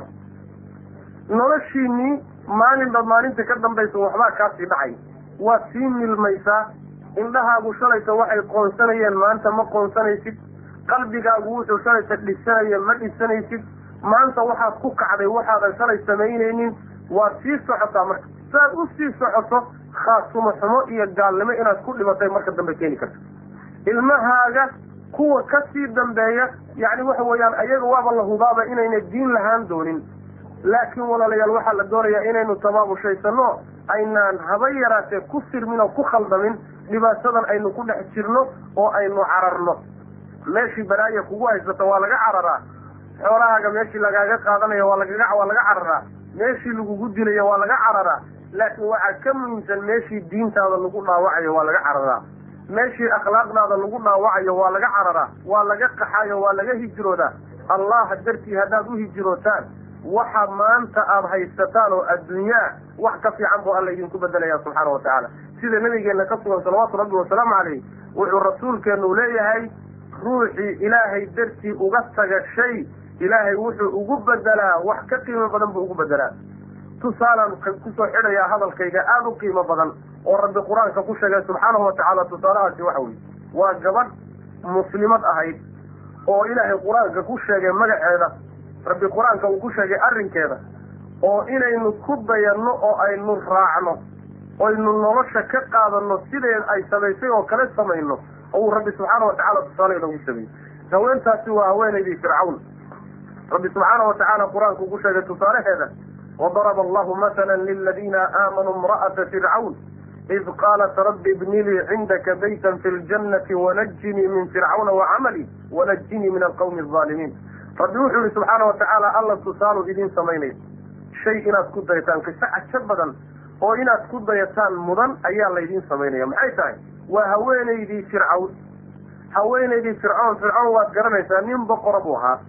noloshiinii maalinba maalinta ka dambaysa waxbaa kaasii dhacay waad sii milmaysaa indhahaagu shalayta waxay qoonsanayeen maanta ma qoonsanaysid qalbigaagu wuxuu shalayta dhisanaya ma dhisanaysid maanta waxaad ku kacday waxaadan shalay samaynaynin waad sii socotaa marka saaad u sii socoto khaasumo xumo iyo gaalnimo inaad ku dhimatay marka dambe keeni karta ilmahaaga kuwa ka sii dambeeya yacni waxa weeyaan ayaga waaba la hubaaba inayna diin lahaan doonin laakiin walaalayaal waxaa la doonayaa inaynu tabaabushaysanno aynaan haba yaraatee ku sirmin oo ku khaldamin dhibaatadan aynu ku dhex jirno oo aynu cararno meeshii balaaya kugu haysata waa laga cararaa xoolahaaga meeshii lagaaga qaadanaya waa lagaga waa laga cararaa meeshii lagugu dilaya waa laga cararaa laakiin waxaa ka muhiimsan meeshii diintaada lagu dhaawacayo waa laga cararaa meeshii akhlaaqdaada lagu dhaawacayo waa laga cararaa waa laga qaxayo waa laga hijroodaa allaha dartii haddaad u hijrootaan waxa maanta aada haysataan oo adduunyaa wax ka fiican buu alla idinku bedelaya subxaana wa tacaala sida nabigeena ka sugan salawaatu rabbi wasalaamu calayh wuxuu rasuulkeenu leeyahay ruuxii ilaahay dartii uga taga shay ilaahay wuxuu ugu bedelaa wax ka qiimo badan buu ugu bedelaa tusaalaan kusoo xidhayaa hadalkayga aada u qiimo badan oo rabbi qur-aanka ku sheegay subxaanahu wa tacaala tusaalahaasi waxa weye waa gabadh muslimad ahayd oo ilaahay qur-aanka ku sheegay magaceeda rabbi qur-aanka uu ku sheegay arrinkeeda oo inaynu ku dayanno oo aynu raacno oynu nolosha ka qaadano sideed ay samaysay oo kale samayno oo uu rabbi subxaana wa tacala tusaale inoogu sameeyey haweentaasi waa haweenaydii fircawn rabbi subxaana wa tacaala qur-aanka uu ku sheegay tusaalaheeda wadaraba allahu matala liladiina aamanuu imra'ata fircawn id qaalat rabbi ibni lii cindaka baytan fi ljannati wanajinii min fircawna wacamali wanajinii min alqawmi alظaalimiin rabbi wuxuu yihi subxaana wa tacaala alla tusaalu idiin samaynaya shay inaad ku dayataan qiso cajo badan oo inaad ku dayataan mudan ayaa laydiin samaynaya maxay tahay waa haweenaydii fircawn haweenaydii fircoon fircoon waad garanaysaa nin boqora buu ahaa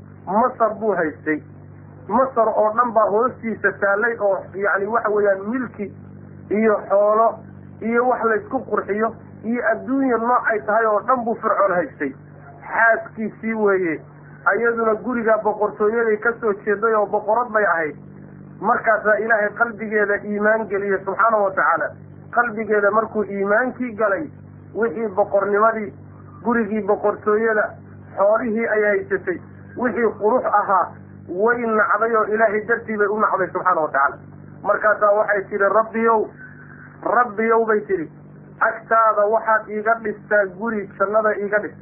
masar buu haystay masar oo dhan baa hoostiisa taallay oo yacni waxa weeyaan milki iyo xoolo iyo wax laysku qurxiyo iyo adduunya nooc ay tahay oo dhan buu fircoon haystay xaaskiisii weeye ayaduna guriga boqortooyaday ka soo jeeday oo boqorad bay ahayd markaasaa ilaahay qalbigeeda iimaan geliyey subxaanahu wa tacaala qalbigeeda markuu iimaankii galay wixii boqornimadii gurigii boqortooyada xoolihii ay haysatay wixii qurux ahaa way nacday oo ilaahay dartii bay u nacday subxaana wa tacaala markaasaa waxay tidhi rabbiyow rabbiyow bay tidhi agtaada waxaad iiga dhistaa guri jannada iiga dhis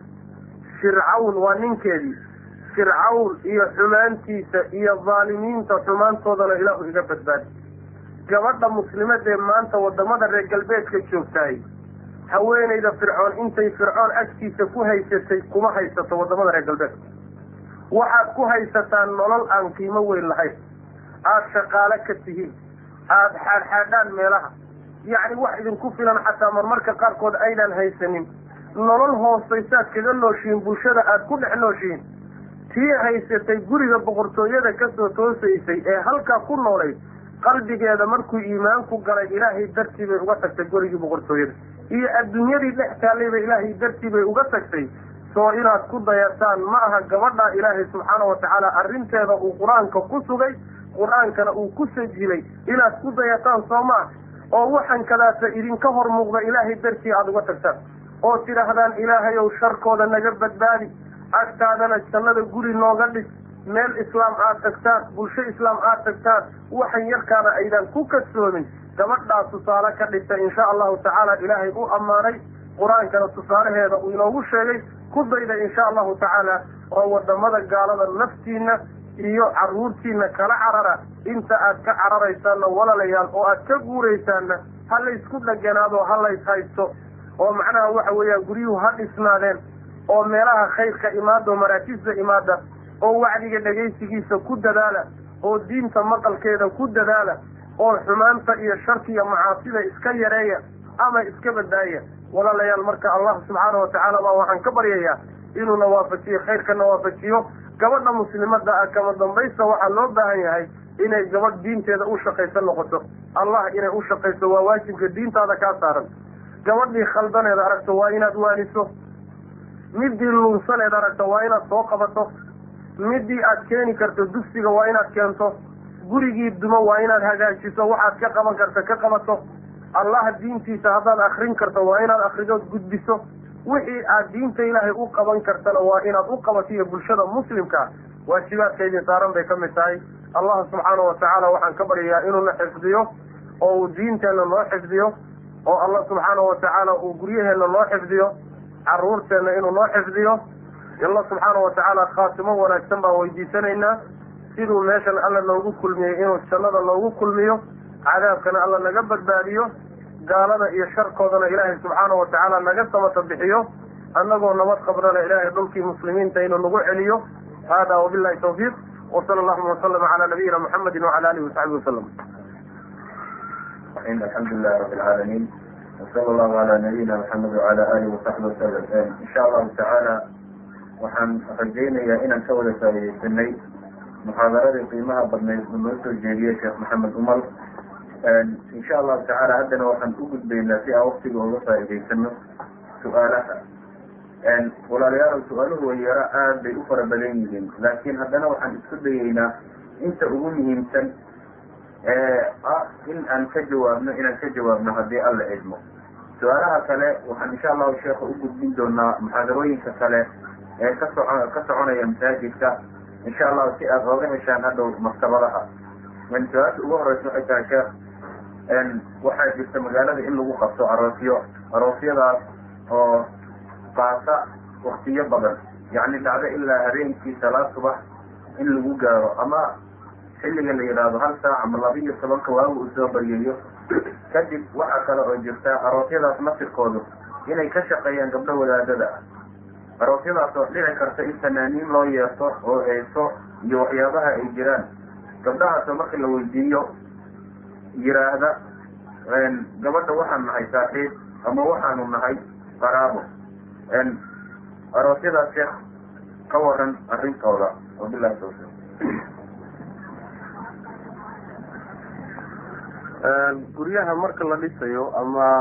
fircawn waa ninkeedii fircawn iyo xumaantiisa iyo dhaalimiinta xumaantoodana ilaahu iga badbaadi gabadha muslimadee maanta wadamada reer galbeedka joogtahay haweenayda fircoon intay fircoon agtiisa ku haysatay kuma haysato wadamada reer galbeedka waxaad ku haysataan nolol aan qiimo weyn lahayn aada shaqaale ka tihiin aada xaadxaadhaan meelaha yacni wax idinku filan xataa marmarka qaarkood aydaan haysanin nolol hoosaysaad kaga nooshihiin bulshada aada ku dhex nooshihiin tii haysatay guriga boqortooyada kasoo toosaysay ee halkaa ku noolayd qalbigeeda markuu iimaanku galay ilaahay dartii bay uga tagtay gurigii boqortooyada iyo adduunyadii dhex taallayba ilaahay dartii bay uga tagtay soo inaad ku dayataan ma aha gabadha ilaahay subxaana wa tacaala arrinteeda uu qur-aanka ku sugay qur-aankana uu ku sajilay inaad ku dayataan soo maa oo waxaan kadaata idinka hor muuqda ilaahay dartii aada uga tagtaan oo tidhaahdaan ilaahay ow sharkooda naga badbaadi agtaadana jannada guri nooga dhis meel islaam aad tagtaan bulsho islaam aad tagtaan waxan yarkaana aydan ku kasoomin gabadhaas tusaale ka dhigta insha allahu tacaala ilaahay u ammaanay qur-aankana tusaalaheeda uu inoogu sheegay ku dayda insha allahu tacaala oo wadamada gaalada naftiina iyo carruurtiina kala carara inta aad ka cararaysaanna walaalayaal oo aad ka guuraysaanna ha laysku dheganaado ha lays haysto oo macnaha waxa weeyaan guryuhu ha dhisnaadeen oo meelaha khayrka imaada oo maraakiista imaada oo wacdiga dhegaysigiisa ku dadaala oo diinta maqalkeeda ku dadaala oo xumaanta iyo sharka iyo macaasida iska yareeya ama iska badbaaya walaalayaal marka allah subxaana watacaala baa waxaan ka baryayaa inuuna waafajiyo khayrkana waafajiyo gabadha muslimada ah kama dambaysta waxaa loo baahan yahay inay gabadh diinteeda u shaqaysan noqoto allah inay u shaqayso waa waajibka diintaada kaa saaran gabadhii khaldaneed aragto waa inaad waaniso midii lunsaneed aragto waa inaad soo qabato midii aad keeni karto dugsiga waa inaad keento gurigii dumo waa inaad hagaajiso waxaad ka qaban karta ka qabato allaha diintiisa haddaad akrin karto waa inaad akridood gudbiso wixii aad diinta ilaahay u qaban kartana waa inaad u qabato iyo bulshada muslimka waajibaadka idin saaran bay ka mid tahay allah subxaana watacaala waxaan ka baryayaa inuuna xifdiyo oo uu diinteenna noo xifdiyo oo allah subxaana watacaala uu guryaheenna noo xifdiyo caruurteenna inuu noo xifdiyo allah subxaana watacaala khaatimo wanaagsan baan weydiisanaynaa siduu meeshan alla noogu kulmiyey inuu jannada noogu kulmiyo cadaabkana alla naga badbaadiyo gaalada iyo sharkoodana ilaahay subxaana watacaala naga samata bixiyo annagoo nabad qabrana ilaahay dhulkii muslimiinta inuu nagu celiyo hada wabillahi tawfiiq wasala allahuma wasalama cala nabiyina muxamedi wacala alihi wasaxbi wasalam alxamdu lilahi rabi alcaalamiin wasala allahu cala nabiyina maxamed wacala alihi wasaxbi wasalam insha allahu tacaala waxaan rajaynayaa inaan ka wada faaidaysanay muxaadaradii qiimaha badnayd uu noo soo jeediyey sheekh maxamed umar insha allahu tacaala haddana waxaan u gudbaynaa si aan waktiga uga faa'idaysano su-aalaha walaalayaal su-aaluhu way yaro aad bay u fara badan yihiin laakiin haddana waxaan isku dayeynaa inta ugu muhiimsan ee ah in aan ka jawaabno inaan ka jawaabno haddii alla cidmo su-aalaha kale waxaan insha allahu sheekha u gudbin doonaa muxaadarooyinka kale ee ka soco ka soconaya masaajidka insha allahu si aad ooga heshaan hadhow maktabadaha su-aasha ugu horeysa waxay tahay sheekh waxaa jirta magaalada in lagu qabto aroosyo aroosyadaas oo qaata waktiyo badan yacni dhacdo ilaa habeenkii salaad subax in lagu gaaro ama xilliga la yidhaahdo hal saac ama laba iyo tobanka waagu uu soo baryayo kadib waxaa kale oo jirta aroosyadaas nasirkoodu inay ka shaqeeyaan gabdho wadaadada ah aroosyadaas oo dhici karta in fanaaniin loo yeerto oo heeso iyo waxyaabaha ay jiraan gabdhahaasoo marka la weydiiyo yiraahda gabadha waxaan nahay saaxiib ama waxaanu nahay qaraabo aroosyadaas sheekh ka waran arrintooda wabilahi tawfiiq guryaha marka la dhisayo ama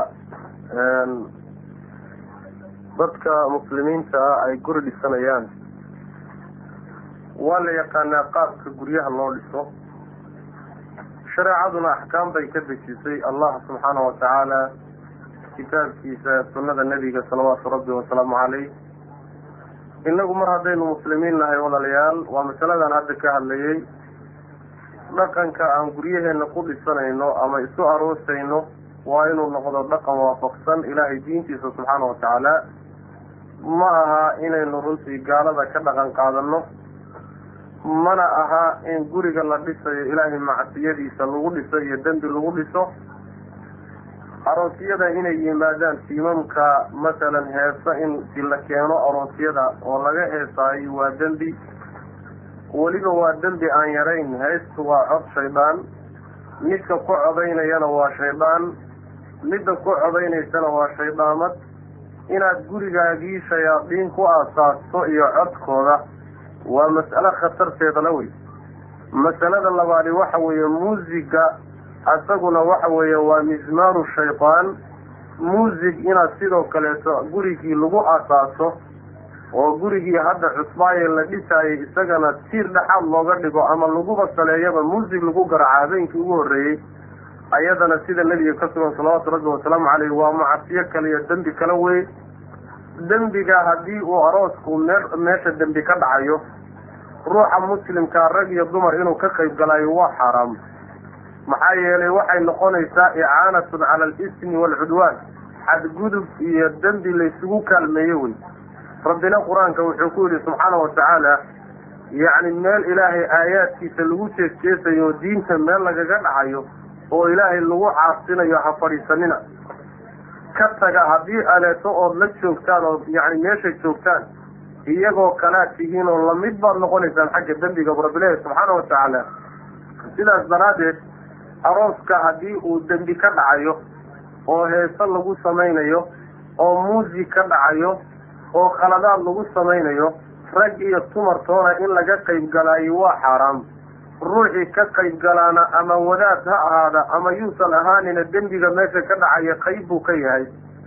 dadka muslimiinta ah ay guri dhisanayaan waa la yaqaanaa qaabka guryaha loo dhiso shareecaduna axkaam bay ka dejisay allah subxaana watacaala kitaabkiisa sunnada nebiga salawaatu rabbi wasalaamu caleyh inagu mar haddaynu muslimiin nahay walaalayaal waa masaladan hadda ka hadlayay dhaqanka aan guryaheena ku dhisanayno ama isu aroosayno waa inuu noqdo dhaqan waafaqsan ilaahay diintiisa subxaana watacaala ma aha inaynu runtii gaalada ka dhaqan qaadano mana aha in guriga la dhisayo ilaahay macsiyadiisa lagu dhiso iyo dembi lagu dhiso aroosyada inay yimaadaan tiimamka masalan heesa in si la keeno aroosyada oo laga heesaayo waa dembi weliba waa dembi aan yarayn heestu waa cod shaydaan midka ku codaynayana waa shaydaan midda ku codaynaysana waa shayddaamad inaad gurigaagii shayaadiin ku aasaasto iyo codkooda waa mas'alo khatarteeda la wey masalada labaadi waxa weeye muusiga isaguna waxa weeye waa mismaaru shaydaan muusig inaad sidoo kaleeto gurigii lagu asaaso oo gurigii hadda cusbaaye la dhisaayay isagana tiir dhexaad looga dhigo ama laguba saleeyaba muusig lagu garaaca habeenkii ugu horreeyey ayadana sida nebiga ka sugan salawaatu rabbi wasalaamu caleyh waa macasiyo kale iyo dembi kale wey dembiga haddii uu aroosku mee meesha dembi ka dhacayo ruuxa muslimkaa rag iyo dumar inuu ka qayb galayo waa xaaraam maxaa yeelay waxay noqonaysaa icaanatun cala alismi waalcudwaan xadgudub iyo dembi laysugu kaalmeeyo wey rabbina qur-aanka wuxuu ku yidhi subxaana watacaala yacni meel ilaahay aayaadkiisa lagu jeesjeesayo oo diinta meel lagaga dhacayo oo ilaahay lagu caasinayo ha fadhiisanina ka taga haddii aleeto ood la joogtaan oo yacni meesha joogtaan iyagoo kalaad tihiin oo lamid baad noqonaysaan xagga dembiga bu rabbilahi subxaana watacaala sidaas daraaddeed arooska haddii uu dembi ka dhacayo oo heeso lagu samaynayo oo muusig ka dhacayo oo khaladaad lagu samaynayo rag iyo tumartoona in laga qayb galaayo waa xaaraam ruuxii ka qayb galaana ama wadaad ha ahaada ama yuusan ahaanina dembiga meesha ka dhacaya qayb buu ka yahay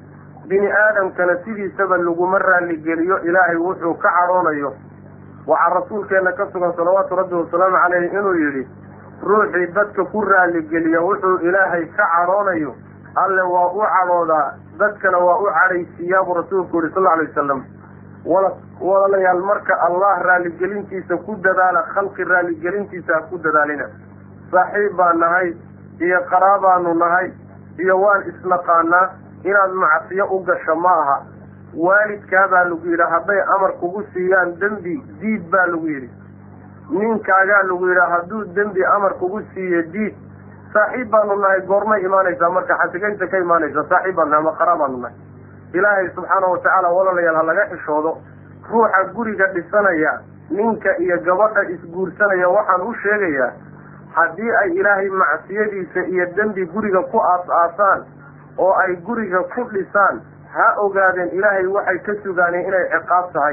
bini aadamkana sidiisaba laguma raaligeliyo ilaahay wuxuu ka cadhoonayo waxaa rasuulkeena ka sugan salawaatu rabbi wasalaamu caleyhi inuu yidhi ruuxii dadka ku raaligeliya wuxuu ilaahay ka cadhoonayo alle waa u cadhoodaa dadkana waa u cadhaysiiyaa buu rasuulku yihi sal lla alay wasalam wala walaalayaal marka allah raaligelintiisa ku dadaala khalqi raaligelintiisa ha ku dadaalina saaxiib baan nahay iyo qaraabaanu nahay iyo waan isnaqaanaa inaad macsiyo u gasho ma aha waalidkaa baa lagu yidhi hadday amar kugu siiyaan dembi diid baa lagu yidhi ninkaagaa lagu yidhi hadduu dembi amar kugu siiyo diid saaxiib baanu nahay goormay imaanaysaa marka xasigaysa ka imaanaysa saaxiib baanu nahay ama qaraabaanu nahay ilaahay subxaana watacaala walaalayaal ha laga xishoodo ruuxa guriga dhisanaya ninka iyo gabadha isguursanaya waxaan u sheegayaa haddii ay ilaahay macsiyadiisa iyo dembi guriga ku aas-aasaan oo ay guriga ku dhisaan ha ogaadeen ilaahay waxay ka sugaaneen inay ciqaab tahay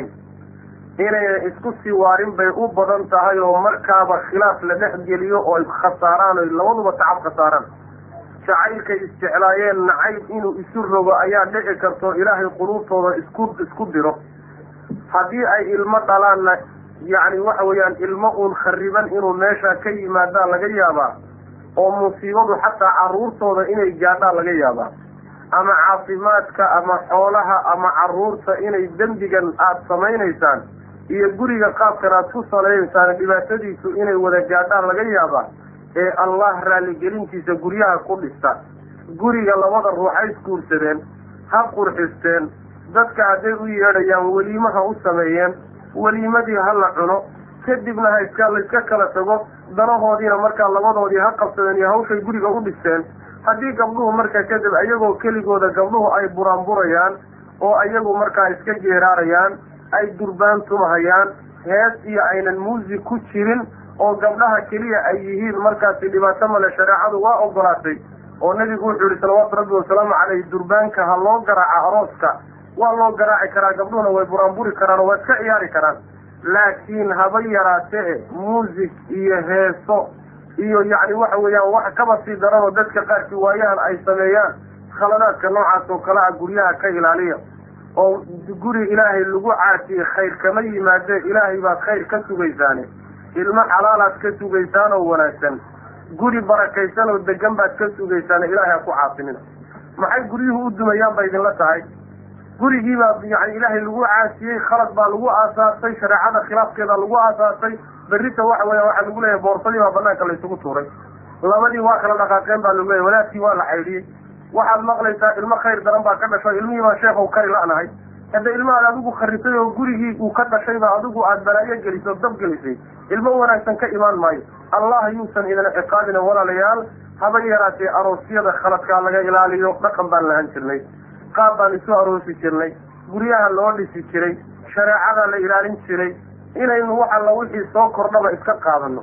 inayna isku sii waarin bay u badan tahay oo markaaba khilaaf la dhex geliyo oo khasaaraan oy labaduba tacab khasaaraan jacaylkay isjeclaayeen nacayb inuu isu rogo ayaa dhici karto ilaahay quluubtooda isku isku diro haddii ay ilmo dhalaanna yacni waxa weeyaan ilmo uun khariban inuu meesha ka yimaadaa laga yaabaa oo musiibadu xataa carruurtooda inay gaadhaa laga yaabaa ama caafimaadka ama xoolaha ama carruurta inay dembigan aada samaynaysaan iyo guriga qaabkan aada ku salaynaysaan dhibaatadiisu inay wada gaadhaan laga yaabaa ee allah raalligelintiisa guryaha ku dhista guriga labada ruux ha isguursadeen ha qurxisteen dadka hadday u yeedhayaan weliimo ha u sameeyeen weliimadii ha la cuno kadibna ha iska layska kala tago danahoodiina markaa labadoodii ha qabsadeen iyo hawshay guriga u dhisteen haddii gabdhuhu markaa kadib iyagoo keligooda gabdhuhu ay buraanburayaan oo iyagu markaa iska geeraarayaan ay durbaan tumahayaan hees iyo aynan muusig ku jirin oo gabdhaha keliya ay yihiin markaasi dhibaato male shareecadu waa ogolaatay oo nebigu wuxuu yihi salawaatu rabbi wasalaamu caleyhi durbaanka ha loo garaaca arooska waa loo garaaci karaa gabdhuhuna way buraanburi karaan oo waa iska ciyaari karaan laakiin haba yaraatee muusig iyo heeso iyo yacni waxa weeyaan wax kaba sii daranoo dadka qaarkii waayahan ay sameeyaan khaladaadka noocaas oo kale ah guryaha ka ilaaliya oo guri ilaahay lagu caasiyey khayr kama yimaadee ilaahay baad khayr ka sugaysaane ilmo xalaalaad ka sugaysaan oo wanaagsan guri barakaysan oo degan baad ka sugaysaane ilaahay ha ku caasinina maxay guryuhu u dumayaan ba idinla tahay gurigii baa yani ilaahay lagu caasiyey khalad baa lagu aasaasay shareecada khilaafkeeda lagu aasaasay berrita waxa weya waxaa lagu leeyahay boorsadii baa banaanka laysugu tuuray labadii waa kala dhaqaaqeen baa lagu leeyahy walaadkii waa la caydhiyey waxaad maqlaysaa ilmo khayr daran baa ka dhashay ilmihii baa sheekhow kari la-nahay hadda ilmahaad adigu kharisay oo gurigii uu ka dhashayba adigu aada balaayo gelisay oo dab gelisay ilmo wanaagsan ka imaan maayo allah yuusan idin ciqaabina walaalayaal haba yaraatee aroosyada khaladkaa laga ilaaliyo dhaqan baan lahan jirnay qaab baan isu aroosi jirnay guryaha loo dhisi jiray shareecada la ilaalin jiray inaynu wax alla wixii soo kordhaba iska qaadano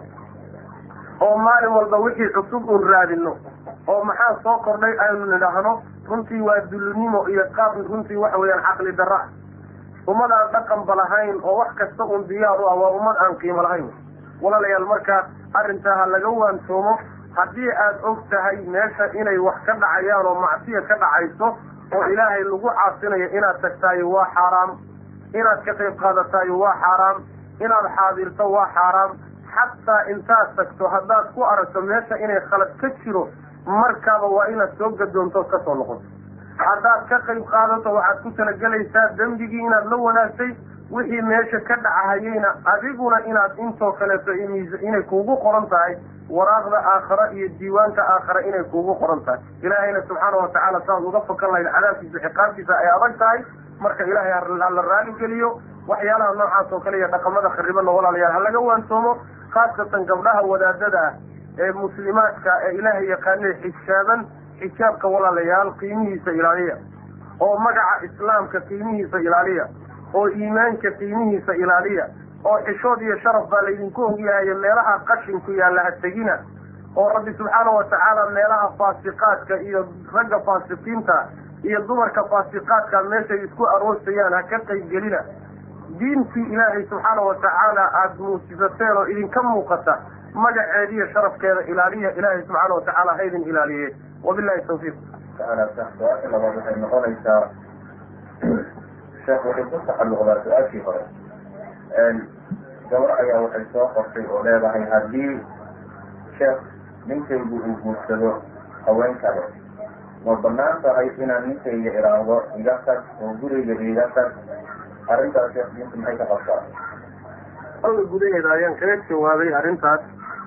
oo maalin walba wixii cusub uun raadino oo maxaa soo kordhay aynu nidhaahno runtii waa dulinimo iyo qaab runtii waxa weeyaan caqli darra ah ummad aan dhaqanba lahayn oo wax kasta uun diyaar u ah waa ummad aan qiimo lahayn walaalayaal marka arrintaa ha laga waansoomo haddii aad og tahay meesha inay wax ka dhacayaan oo macsiya ka dhacayso oo ilaahay lagu caasinayo inaad tagtaayo waa xaaraam inaad ka qayb qaadataayo waa xaaraam inaad xaadirto waa xaaraam xataa intaad tagto haddaad ku aragto meesha inay khalad ka jiro markaaba waa inaad soo gadoonto ood ka soo noqoto haddaad ka qayb qaadato waxaad ku talagelaysaa dembigii inaad la wanaagtay wixii meesha ka dhacahayeyna adiguna inaad intoo kaleeto inay kuugu qoran tahay waraaqda aakhara iyo diiwaanka aakhara inay kuugu qoran tahay ilaahayna subxaana watacaala saaad uga fakan lahayd cadaabkiisa ciqaabtiisa ay adag tahay marka ilaahay hala raali geliyo waxyaalaha noocaas oo kale iyo dhaqamada kharibana walaalayaal ha laga waansoomo khaasatan gabdhaha wadaadada ah ee muslimaadka ee ilaahay yaqaanee xijaaban xijaabka walaalayaal qiimihiisa ilaaliya oo magaca islaamka qiimihiisa ilaaliya oo iimaanka qiimihiisa ilaaliya oo xishood iyo sharaf baa laydinku ogyahayo meelaha qashinku yaalla ha tegina oo rabbi subxaana watacaala meelaha faasiqaadka iyo ragga faasiqiinta iyo dumarka faasiqaadka meeshay isku aroosayaan ha ka qaybgelina diintii ilaahay subxaana watacaala aada muujisateen oo idinka muuqata magaceediiyo sharafkeeda ilaaliya ilaahay subxaana watacaala haydin ilaaliye wabilahi tawfiiq tacaala su-aasha labaad waxay noqonaysaa sheekh waxay ku tacalluqdaa su-aashii hore gabar ayaa waxay soo qortay oo leedahay haddii sheekh ninkaygu uu guursado haween kale ma banaan tahay inaan ninkayga idhaahdo iga tag oo guriga iga tag arrintaas sheekh diinta maxay ka qabtaa alla gudaheeda ayaan kaga jawaabay arrintaas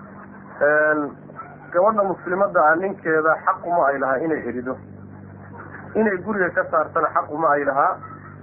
gabadha muslimadda ah ninkeeda xaquma ay lahaa inay erido inay guriga ka saartana xaquma ay lahaa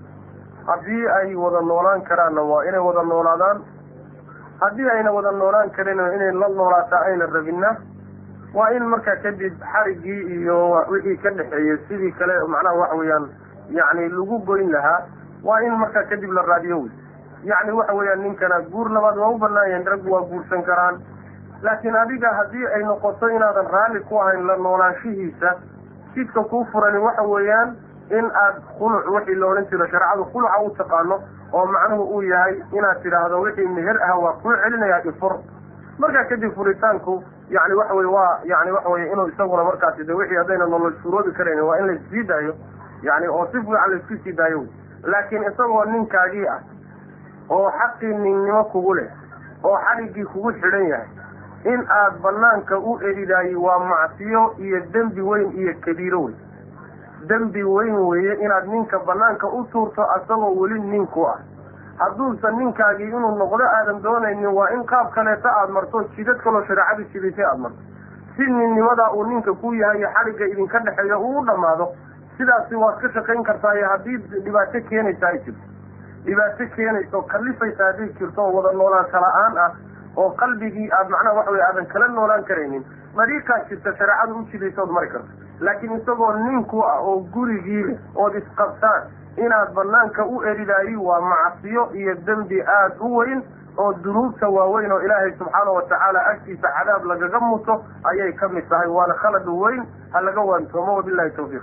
haddii ay wada noolaan karaanna waa inay wada noolaadaan haddii ayna wada noolaan karin inay la noolaata ayna rabinna waa in markaa kadib xariggii iyo wixii ka dhexeeyey sidii kale macnaha waxa weeyaan yacni lagu goyn lahaa waa in markaa kadib la raadiyo wey yacni waxa weeyaan ninkana guur labaad waa u banaayeen raggu waa guursan karaan laakiin adiga haddii ay noqoto inaadan raalli ku ahayn la noolaanshihiisa jidka kuu furani waxa weeyaan in aad khuluc wixii la odhan jiro shareecadu khuluca u taqaano oo macnuhu uu yahay inaad tidhaahdo wixii meher ah waa kuu celinayaa ifur markaa kadib furitaanku yani waxa weye waa yani waxa weye inuu isaguna markaasi de wixii haddayna nolol suuroobi karayn waa in laissii daayo yani oo si fiican laisku sii daayo wy laakiin isagoo ninkaagii ah oo xaqii ninnimo kugu leh oo xadhiggii kugu xidhan yahay in aad banaanka u eridaayey waa macsiyo iyo dembi weyn iyo kabiiro wey dembi weyn weeye inaad ninka banaanka u tuurto asagoo weli ninku ah hadduusan ninkaagii inuu noqdo aadan doonaynin waa in qaab kaleeta aada marto jidad kaloo shareecadu jidisay aada marto si ninnimadaa uu ninka ku yahay iyo xadhigga idinka dhexeeya uu u dhammaado sidaasi waad ka shaqayn kartaayo haddii dhibaato keenaysa ay jirto dhibaato keenaysa oo kallifaysa hadday jirto oo wada noolaansha la-aan ah oo qalbigii aad macnaha waxa weye aadan kala noolaan karaynin dariiqaa jirta shareecadu u jidaysood mari karto laakiin isagoo ninku ah oo gurigii leh ood isqabtaan inaad banaanka u eridaayi waa macsiyo iyo dembi aada u weyn oo dunuubta waaweyn oo ilaahay subxaana watacaala agtiisa cadaab lagaga muto ayay ka mid tahay waana khalad weyn ha laga waantoomo wabilahi tawfiiq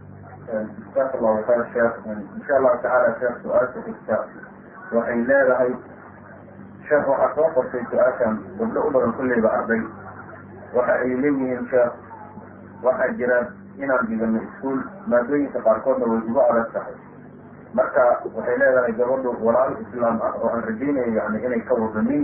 jazaaka allahu khayr sheekh insha allahu tacaala sheekh su-aasha xigta waxay leedahay sheekh waxaa soo qortay su-aashan gabdho u badan kulleyba arday waxa ay leeyihiin sheekh waxaa jira inaan dhigano iskuol maadooyinka qaarkoodna way ugu adag tahay marka waxay leedahay gabadhu walaal islaam ah oo aan rajaynayo yani inay ka wadanin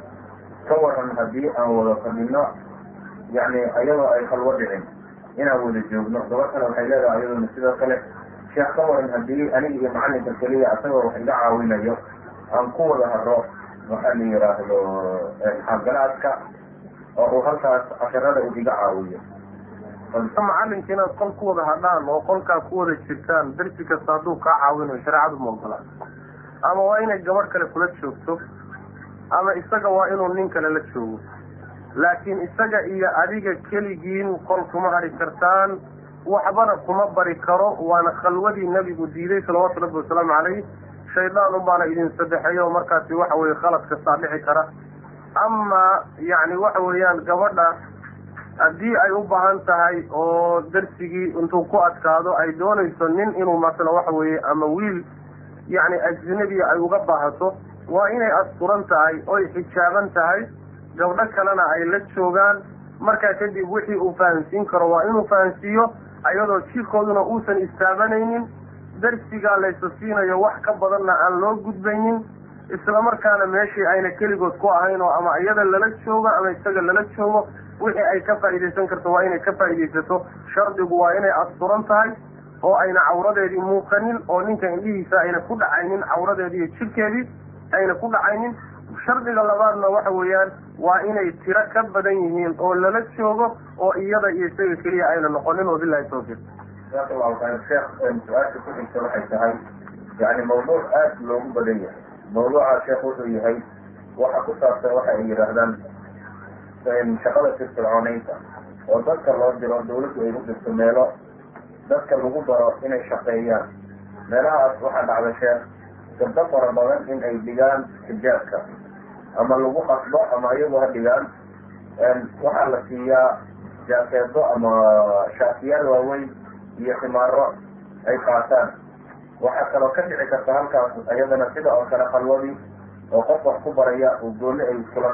ka waran haddii aan wada fadhino yani ayadoo ay halwo dhicin inaan wada joogno gabad kale waxay leedahay ayadoona sidoo kale sheekh ka waran haddii aniga iyo macalinka keliya asagoo wax iga caawinayo aan ku wada haro waxaa la yidhaahdo xaagalaadka oo uu halkaas casharada uu iga caawiyo macalinka inaad qol ku wada hadhaan oo qolkaa ku wada jirtaan darsi kasta hadduu kaa caawinayo shareecadu ma ogola ama waa inay gabadh kale kula joogto ama isaga waa inuu nin kale la joogo laakiin isaga iyo adiga keligiin qol kuma hadhi kartaan waxbana kuma bari karo waana khalwadii nabigu diiday salawaatu rabbi wasalaamu calayh shaydaan unbaana idin saddexeeyo markaasi waxa weye khalad kastaa dhici kara ama yacni waxa weeyaan gabadha haddii ay u baahan tahay oo darsigii intuu ku adkaado ay doonayso nin inuu masala waxa weeye ama wiil yacni ajnabiya ay uga baahato waa inay asturan tahay oy xijaaban tahay gabdho kalena ay la joogaan markaa kadib wixii uu fahansiin karo waa inuu fahansiiyo ayadoo jirkooduna uusan istaabanaynin darsigaa laysa siinayo wax ka badanna aan loo gudbaynin islamarkaana meeshii ayna keligood ku ahayn oo ama iyada lala joogo ama isaga lala joogo wixii ay ka faa'iidaysan karto waa inay ka faa'iidaysato shardigu waa inay asturan tahay oo ayna cawradeedii muuqanin oo ninka indhihiisa ayna ku dhacaynin cawradeedii iyo jirkeedii ayna ku dhacaynin shardiga labaadna waxa weeyaan waa inay tiro ka badan yihiin oo lala joogo oo iyada iyo isaga keliya ayna noqonin wabilahi tawfiiq jazaaka allahu khayr sheekh su-aasha ku xigta waxay tahay yani mawduuc aada loogu badan yahay mawduuca sheekh wuxuu yahay waxa ku saabsan waxa ay yidhaahdaan shaqada firfircooneynta oo dadka loo diro dawladdu ay u dirto meelo dadka lagu daro inay shaqeeyaan meelahaas waxaa dhacda sheekh gabdo fara badan in ay dhigaan xijaabka ama lagu qasbo ama iyagu ha dhigaan waxaa la siiyaa jaakeedo ama shaatiyaal waaweyn iyo khimaaro ay qaataan waxaa kaloo ka dhici karta halkaas iyadana sida oo kale khalwadii oo qof wax ku baraya oo gooni ay kula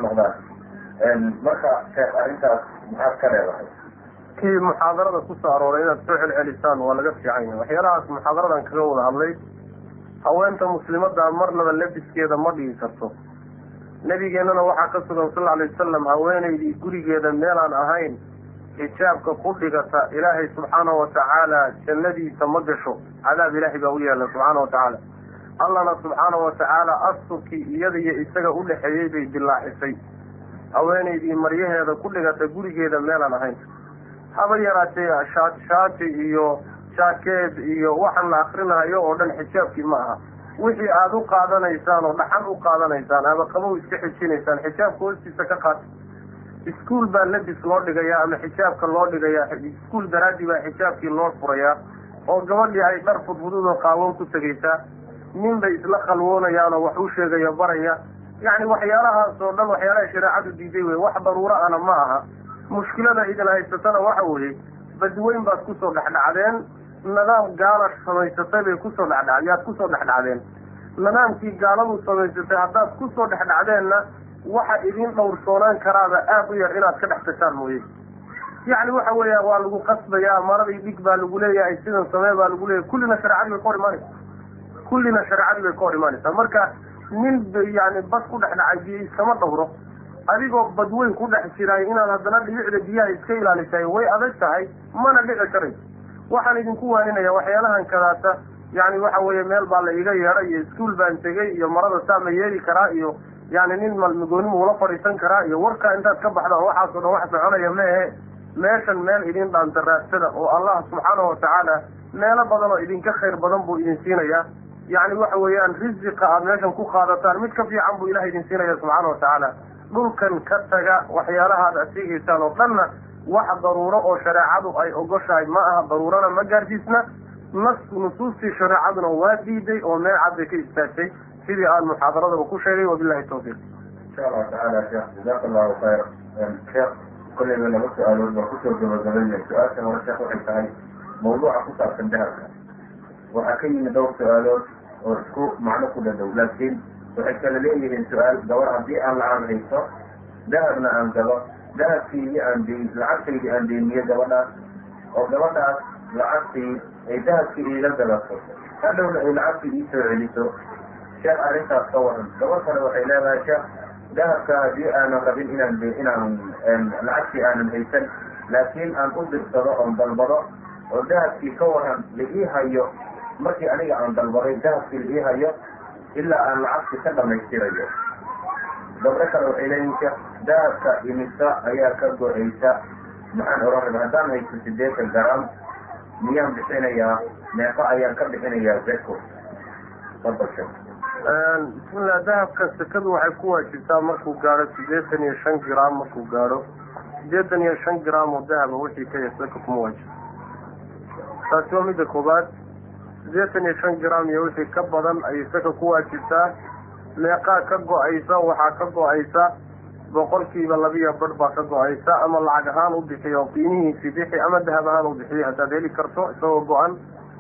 noqdaan marka sheekh arrintaas maxaad ka leedahay kii muxaadarada kusoo arooray inaad soo celcelisaan waa laga fiican yahay waxyaalahaas muxaadaradan kaga wada hadlay haweenta muslimada marnaba labiskeeda ma dhigi karto nabigeennana waxaa ka sugan sal alay wasalam haweenaydii gurigeeda meelaan ahayn xijaabka ku dhigata ilaahay subxaana watacaala jannadiisa ma gasho cadaab ilaahay baa u yeela subxaana watacaala allana subxaana watacaala asturkii iyada iyo isaga u dhexeeyey bay dilaacisay haweenaydii maryaheeda ku dhigata gurigeeda meelaan ahayn haba yaraatee shaati iyo jaakeed iyo waxaan la akrinayo oo dhan xijaabkii ma aha wixii aada u qaadanaysaan oo dhaxan u qaadanaysaan ama qabow iska xijinaysaan xijaabka hoostiisa ka qaata iskuol baa labis loo dhigayaa ama xijaabka loo dhigayaa iskuol daraadii baa xijaabkii loo furayaa oo gabadhii ay dhar fudfudud oo qaawan ku tegaysaa nin bay isla khalwoonayaan oo wax u sheegaya baraya yacni waxyaalahaas oo dhan waxyaalaha shareecadu diiday wey wax daruuro ana ma aha mushkilada idin haysatana waxa weeye badweyn baad kusoo dhexdhacdeen nidaam gaala samaysatay bay kusoo dhexdha yaad kusoo dhexdhacdeen nidaamkii gaaladu samaysatay haddaad kusoo dhexdhacdeenna waxa idin dhowrsoonaan karaaba aada u yar inaad ka dhex tashaan mooye yacni waxa weeya waa lagu qasbayaa maradii dhig baa lagu leeyahay sidan samee baa lagu leeyahay kullina shareecadii bay ka hor imaanaysa kullina shareecadii bay ka hor imaanaysaa marka nin yani bad ku dhex dhacay biyo iskama dhowro adigoo badweyn ku dhex jiraay inaad haddana dhibicda biyaha iska ilaalisaay way adag tahay mana dhici karayso waxaan idinku waaninaya waxyaalahan kadaata yani waxa weeye meel baa la iga yeedhay iyo iskuol baan tegey iyo marada saa ma yeeli karaa iyo yani nin malmagoonimu ula fadhiisan karaa iyo warkaa intaad ka baxda oo waxaasoo dhan wax soconaya maehe meeshan meel idin dhaanta raadsada oo allah subxaana watacaala meelo badan oo idinka khayr badan buu idin siinayaa yani waxa weeyaan risiqa aad meeshan ku qaadataan mid ka fiican buu ilaha idin siinaya subxaana watacaala dhulkan ka taga waxyaalahaad ad sheegaysaan oo dhanna wax daruuro oo shareecadu ay ogoshahay ma aha daruurana ma gaarsiisna nas nusuustii shareecaduna waa diiday oo meel cad bay ka istaagtay sidii aan muxaadaradaba ku sheegay wabilahi tawfiiq insha allahu tacaala sheekh jazaaka allahu khayr sheekh kolleyba laba su-aalood baan kusoo gabagabaynay su-aasha hore sheekh waxay tahay mawduuca ku saabsan dahabka waxaa ka yimid dhowr su-aalood oo isku macno ku dhadhow laakiin waxay kala leeyihiin su-aal gabar haddii aan lacag hayso dahabna aan gabo dahabkiini aan deyn lacagtaydi aan deyniyo gabadhaas oo gabadhaas lacagtii ay dahabkii iiga gadato hadhowna ay lacagtii ii soo celiso sheekh arrintaas ka waran gabad kale waxay leedahay sheekh dahabka haddii aanan rabin inaan de inaan lacagtii aanan haysan laakiin aan u dirsado oon dalbado oo dahabkii ka waran la ii hayo markii aniga aan dalbaday dahabkii la ii hayo ilaa aan lacagtii ka dhamaystirayo gabdho kale waxay leeyihin sheekh dahabka imisa ayaa ka go-aysa maxaan oran raba haddaan haysto sideetan garam miyaan bixinayaa meeqa ayaan ka bixinayaa zeko fadal sheekh bismillah dahabka sekadu waxay ku waajibtaa markuu gaadho sideetan iyo shan gram markuu gaadho sideetan iyo shan gram oo dahaba wixii ka yar seka kuma waajibo taasi waa midda koobaad sideetan iyo shan gram iyo wixii ka badan ayay seka ku waajibtaa meeqaa ka go-aysa waxaa ka go-aysa boqolkiiba labiyo badh baa ka go-aysa ama lacag ahaan u bixiyo qiimihiisii bixi ama dahab ahaan u bixiyo haddaad heli karto isagoo go-an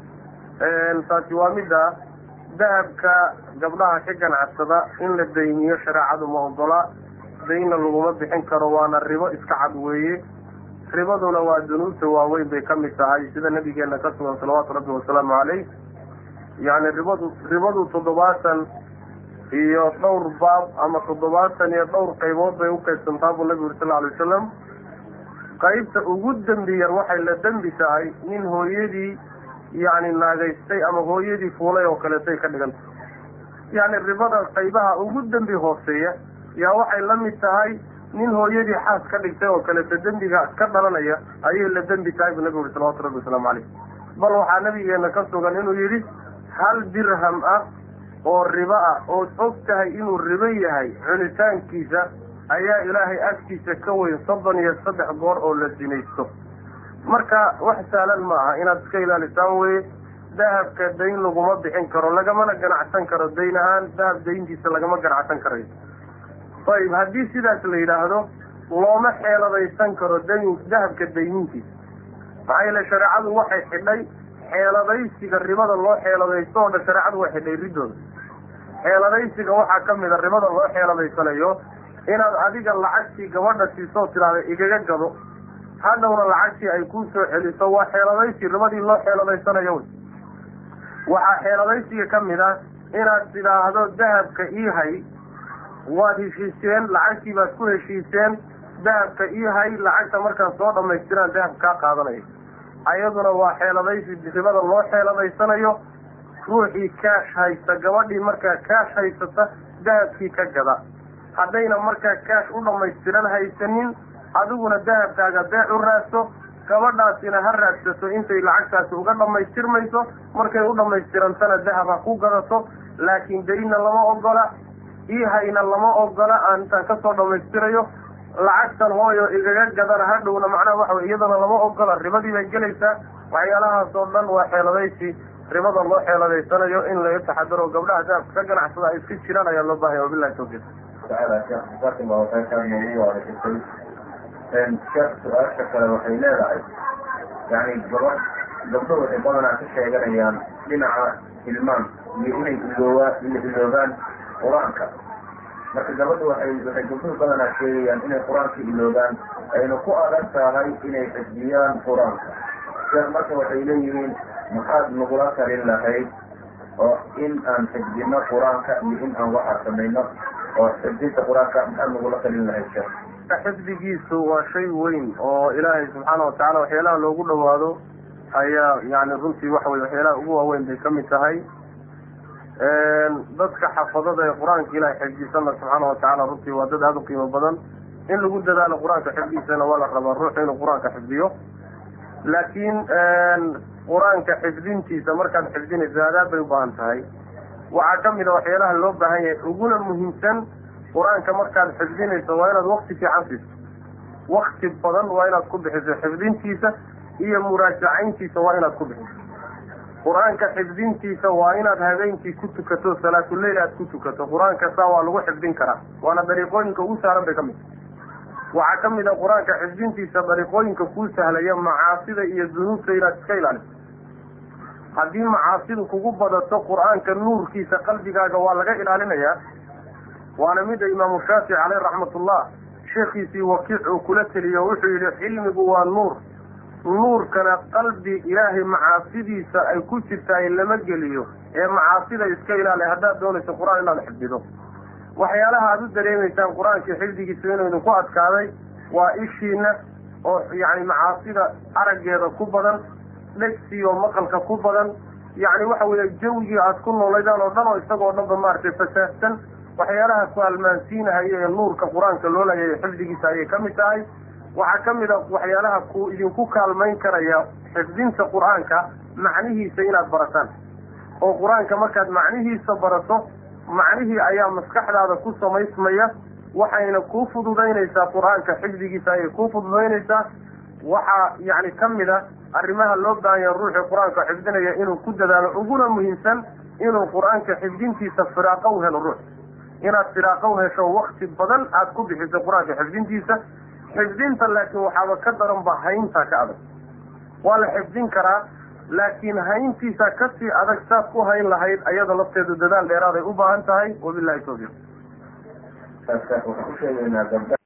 taasi waa midda dahabka gabdhaha ka ganacsada in la dayniyo shareecadu ma ogola daynna laguma bixin karo waana ribo iska cad weeye ribaduna waa dunuubta waaweyn bay ka mid tahay sida nabigeena ka sugan salawaatu rabbi wasalaamu caleyh yani ribadu ribadu toddobaatan iyo dhowr baab ama toddobaatan iyo dhowr qaybood bay uqaybsantaa buu nabigu uri sal alay wasalam qaybta ugu dembi yar waxay la dembi tahay nin hooyadii yacni naagaystay ama hooyadii fuulay oo kaleetay ka dhiganta yacni ribada qaybaha ugu dembi hooseeya yaa waxay la mid tahay nin hooyadii xaas ka dhigtay oo kaleeto dembiga ka dhalanaya ayay la dembi tahay bu nabigu uri salawatu rabbi wasalaamu caleyh bal waxaa nabigeena ka sugan inuu yidhi hal dirham ah oo ribo ah ood og tahay inuu ribo yahay cunitaankiisa ayaa ilaahay agtiisa ka weyn soddon iyo saddex goor oo la sinaysto marka wax sahlan ma aha inaad iska ilaalisaan weye dahabka dayn laguma bixin karo lagamana ganacsan karo dayn ahaan dahab dayntiisa lagama ganacsan karayo ayib haddii sidaas la yidhaahdo looma xeeladaysan karo dayn dahabka daynintiisa maxaa yeele shareecadu waxay xidhay xeeladaysiga ribada loo xeeladaysto oo dhan shareecadu way xidhay riddooda xeeladaysiga waxaa ka mid a ribada loo xeeladaysanayo inaad adiga lacagtii gabadha siisoo tidhaahda igaga gado hadhowna lacagtii ay kuu soo celiso waa xeeladaysi ribadii loo xeeladaysanayo wey waxaa xeeladaysiga ka mid ah inaad tidhaahdo dahabka ii hay waad heshiiseen lacagtii baad ku heshiiseen dahabka ii hay lacagta markaan soo dhamaystiraan dahab kaa qaadanaya ayaduna waa xeeladaysi ribada loo xeeladaysanayo ruuxii kaash haysta gabadhii markaa kaash haysata dahabkii ka gada haddayna markaa kaash u dhammaystiran haysanin adiguna dahabkaaga beec u raadso gabadhaasina ha raadsato intay lacagtaasi uga dhammaystirmayso markay u dhammaystirantana dahab ha ku gadato laakiin daynna lama ogola iihayna lama ogola aan intaan kasoo dhammaystirayo lacagtan hooyo igaga gadana hadhowna macnaha waxa wey iyadana lama ogola ribadii bay gelaysaa waxyaalahaas oo dhan waa xeeladaysi ribada loo xeeladaysanayo in laga taxadaro gabdhaha dahabka ka ganacsada ay iska jiraan ayaa loo baahaya wabilahi tawfiiq tacaala sheekh jazakum allahu khayran noogu waadisatay sheekh su-aasha kale waxay leedahay yani gabadh gabdho waxay badanaa ka sheeganayaan dhinaca ilmaan iyo inay iloowa iloogaan qur-aanka marka gabadha waxay waxay gabdhuhu badanaa sheegayaan inay qur-aanka iloogaan ayna ku adag tahay inay xifdiyaan qur-aanka sheekh marka waxay leeyihiin maxaad nagula talin lahayd oo in aan xifdino qur-aanka iyo in aan waxa samayno oo xifdinta qur-aanka maxaad nagula talin lahayd sheekh xifdigiisu waa shay weyn oo ilaahay subxaana watacaala waxyaalaha loogu dhawaado ayaa yani runtii waxa weye waxyaalaha ugu waaweyn bay kamid tahay dadka xafadada ee qur-aanka ilahay xifdisana subxaana watacaala runtii waa dad aada u qiimo badan in lagu dadaalo qur-aanka xifdiisana waa la rabaa ruuxu inuu qur-aanka xifdiyo laakiin qur-aanka xifdintiisa markaad xifdinayso aadaab bay u baahan tahay waxaa kamid a waxyaalaha loo baahan yahay uguna muhiimsan qur-aanka markaad xifdinayso waa inaad wakti fiican siiso wakti badan waa inaad ku bixiso xifdintiisa iyo muraajacayntiisa waa inaad ku bixiso qur-aanka xifdintiisa waa inaad habeenkii ku tukato salaatuleyl aad ku tukato qur-aanka saa waa lagu xifdin karaa waana dariiqooyinka ugu sahlan bay ka mid waxaa kamid a qur-aanka xifdintiisa dariiqooyinka kuu sahlaya macaasida iyo dunuubta inaad iska ilaaliso haddii macaasidu kugu badato qur-aanka nuurkiisa qalbigaaga waa laga ilaalinayaa waana mida imaamu shaafici caleyh raxmatullah sheekhiisii wakiic uu kula teliyo wuxuu yidhi cilmigu waa nuur nuurkana qalbi ilaahay macaasidiisa ay ku jirtaay lama geliyo ee macaasida iska ilaali haddaad doonayso qur-aan inaad xifdido waxyaalaha aada u dareemaysaan qur-aankii xifdigiisa inuu idinku adkaaday waa ishiina oo yacni macaasida araggeeda ku badan dhegsiyo maqalka ku badan yacni waxa weeye jawgii aada ku noolaydaan oo dhan oo isagoo dhanba maaragtay fasaahsan waxyaalaha ku almaansiinahaya ee nuurka qur-aanka loolayayo xifdigiisa ayay ka mid tahay waxaa ka mid a waxyaalaha ku idinku kaalmayn karaya xifdinta qur-aanka macnihiisa inaad barataan oo qur-aanka markaad macnihiisa barato macnihii ayaa maskaxdaada ku samaysmaya waxayna kuu fududaynaysaa qur-aanka xifdigiisa ayay kuu fududaynaysaa waxaa yacni ka mid a arrimaha loo baahan yaha ruuxii qur-aanka xifdinaya inuu ku dadaalo uguna muhiimsan inuu qur-aanka xifdintiisa firaaqo u helo ruux inaad firaaqo u hesho wakti badan aada ku bixiso qur-aanka xifdintiisa xifdinta laakiin waxaaba ka daran ba haynta ka adag waa la xifdin karaa laakiin hayntiisa kasii adag saad ku hayn lahayd ayada lafteedu dadaal dheeraaday u baahan tahay wabilahi tawfiiq waxaan u sheegaynaa gabdha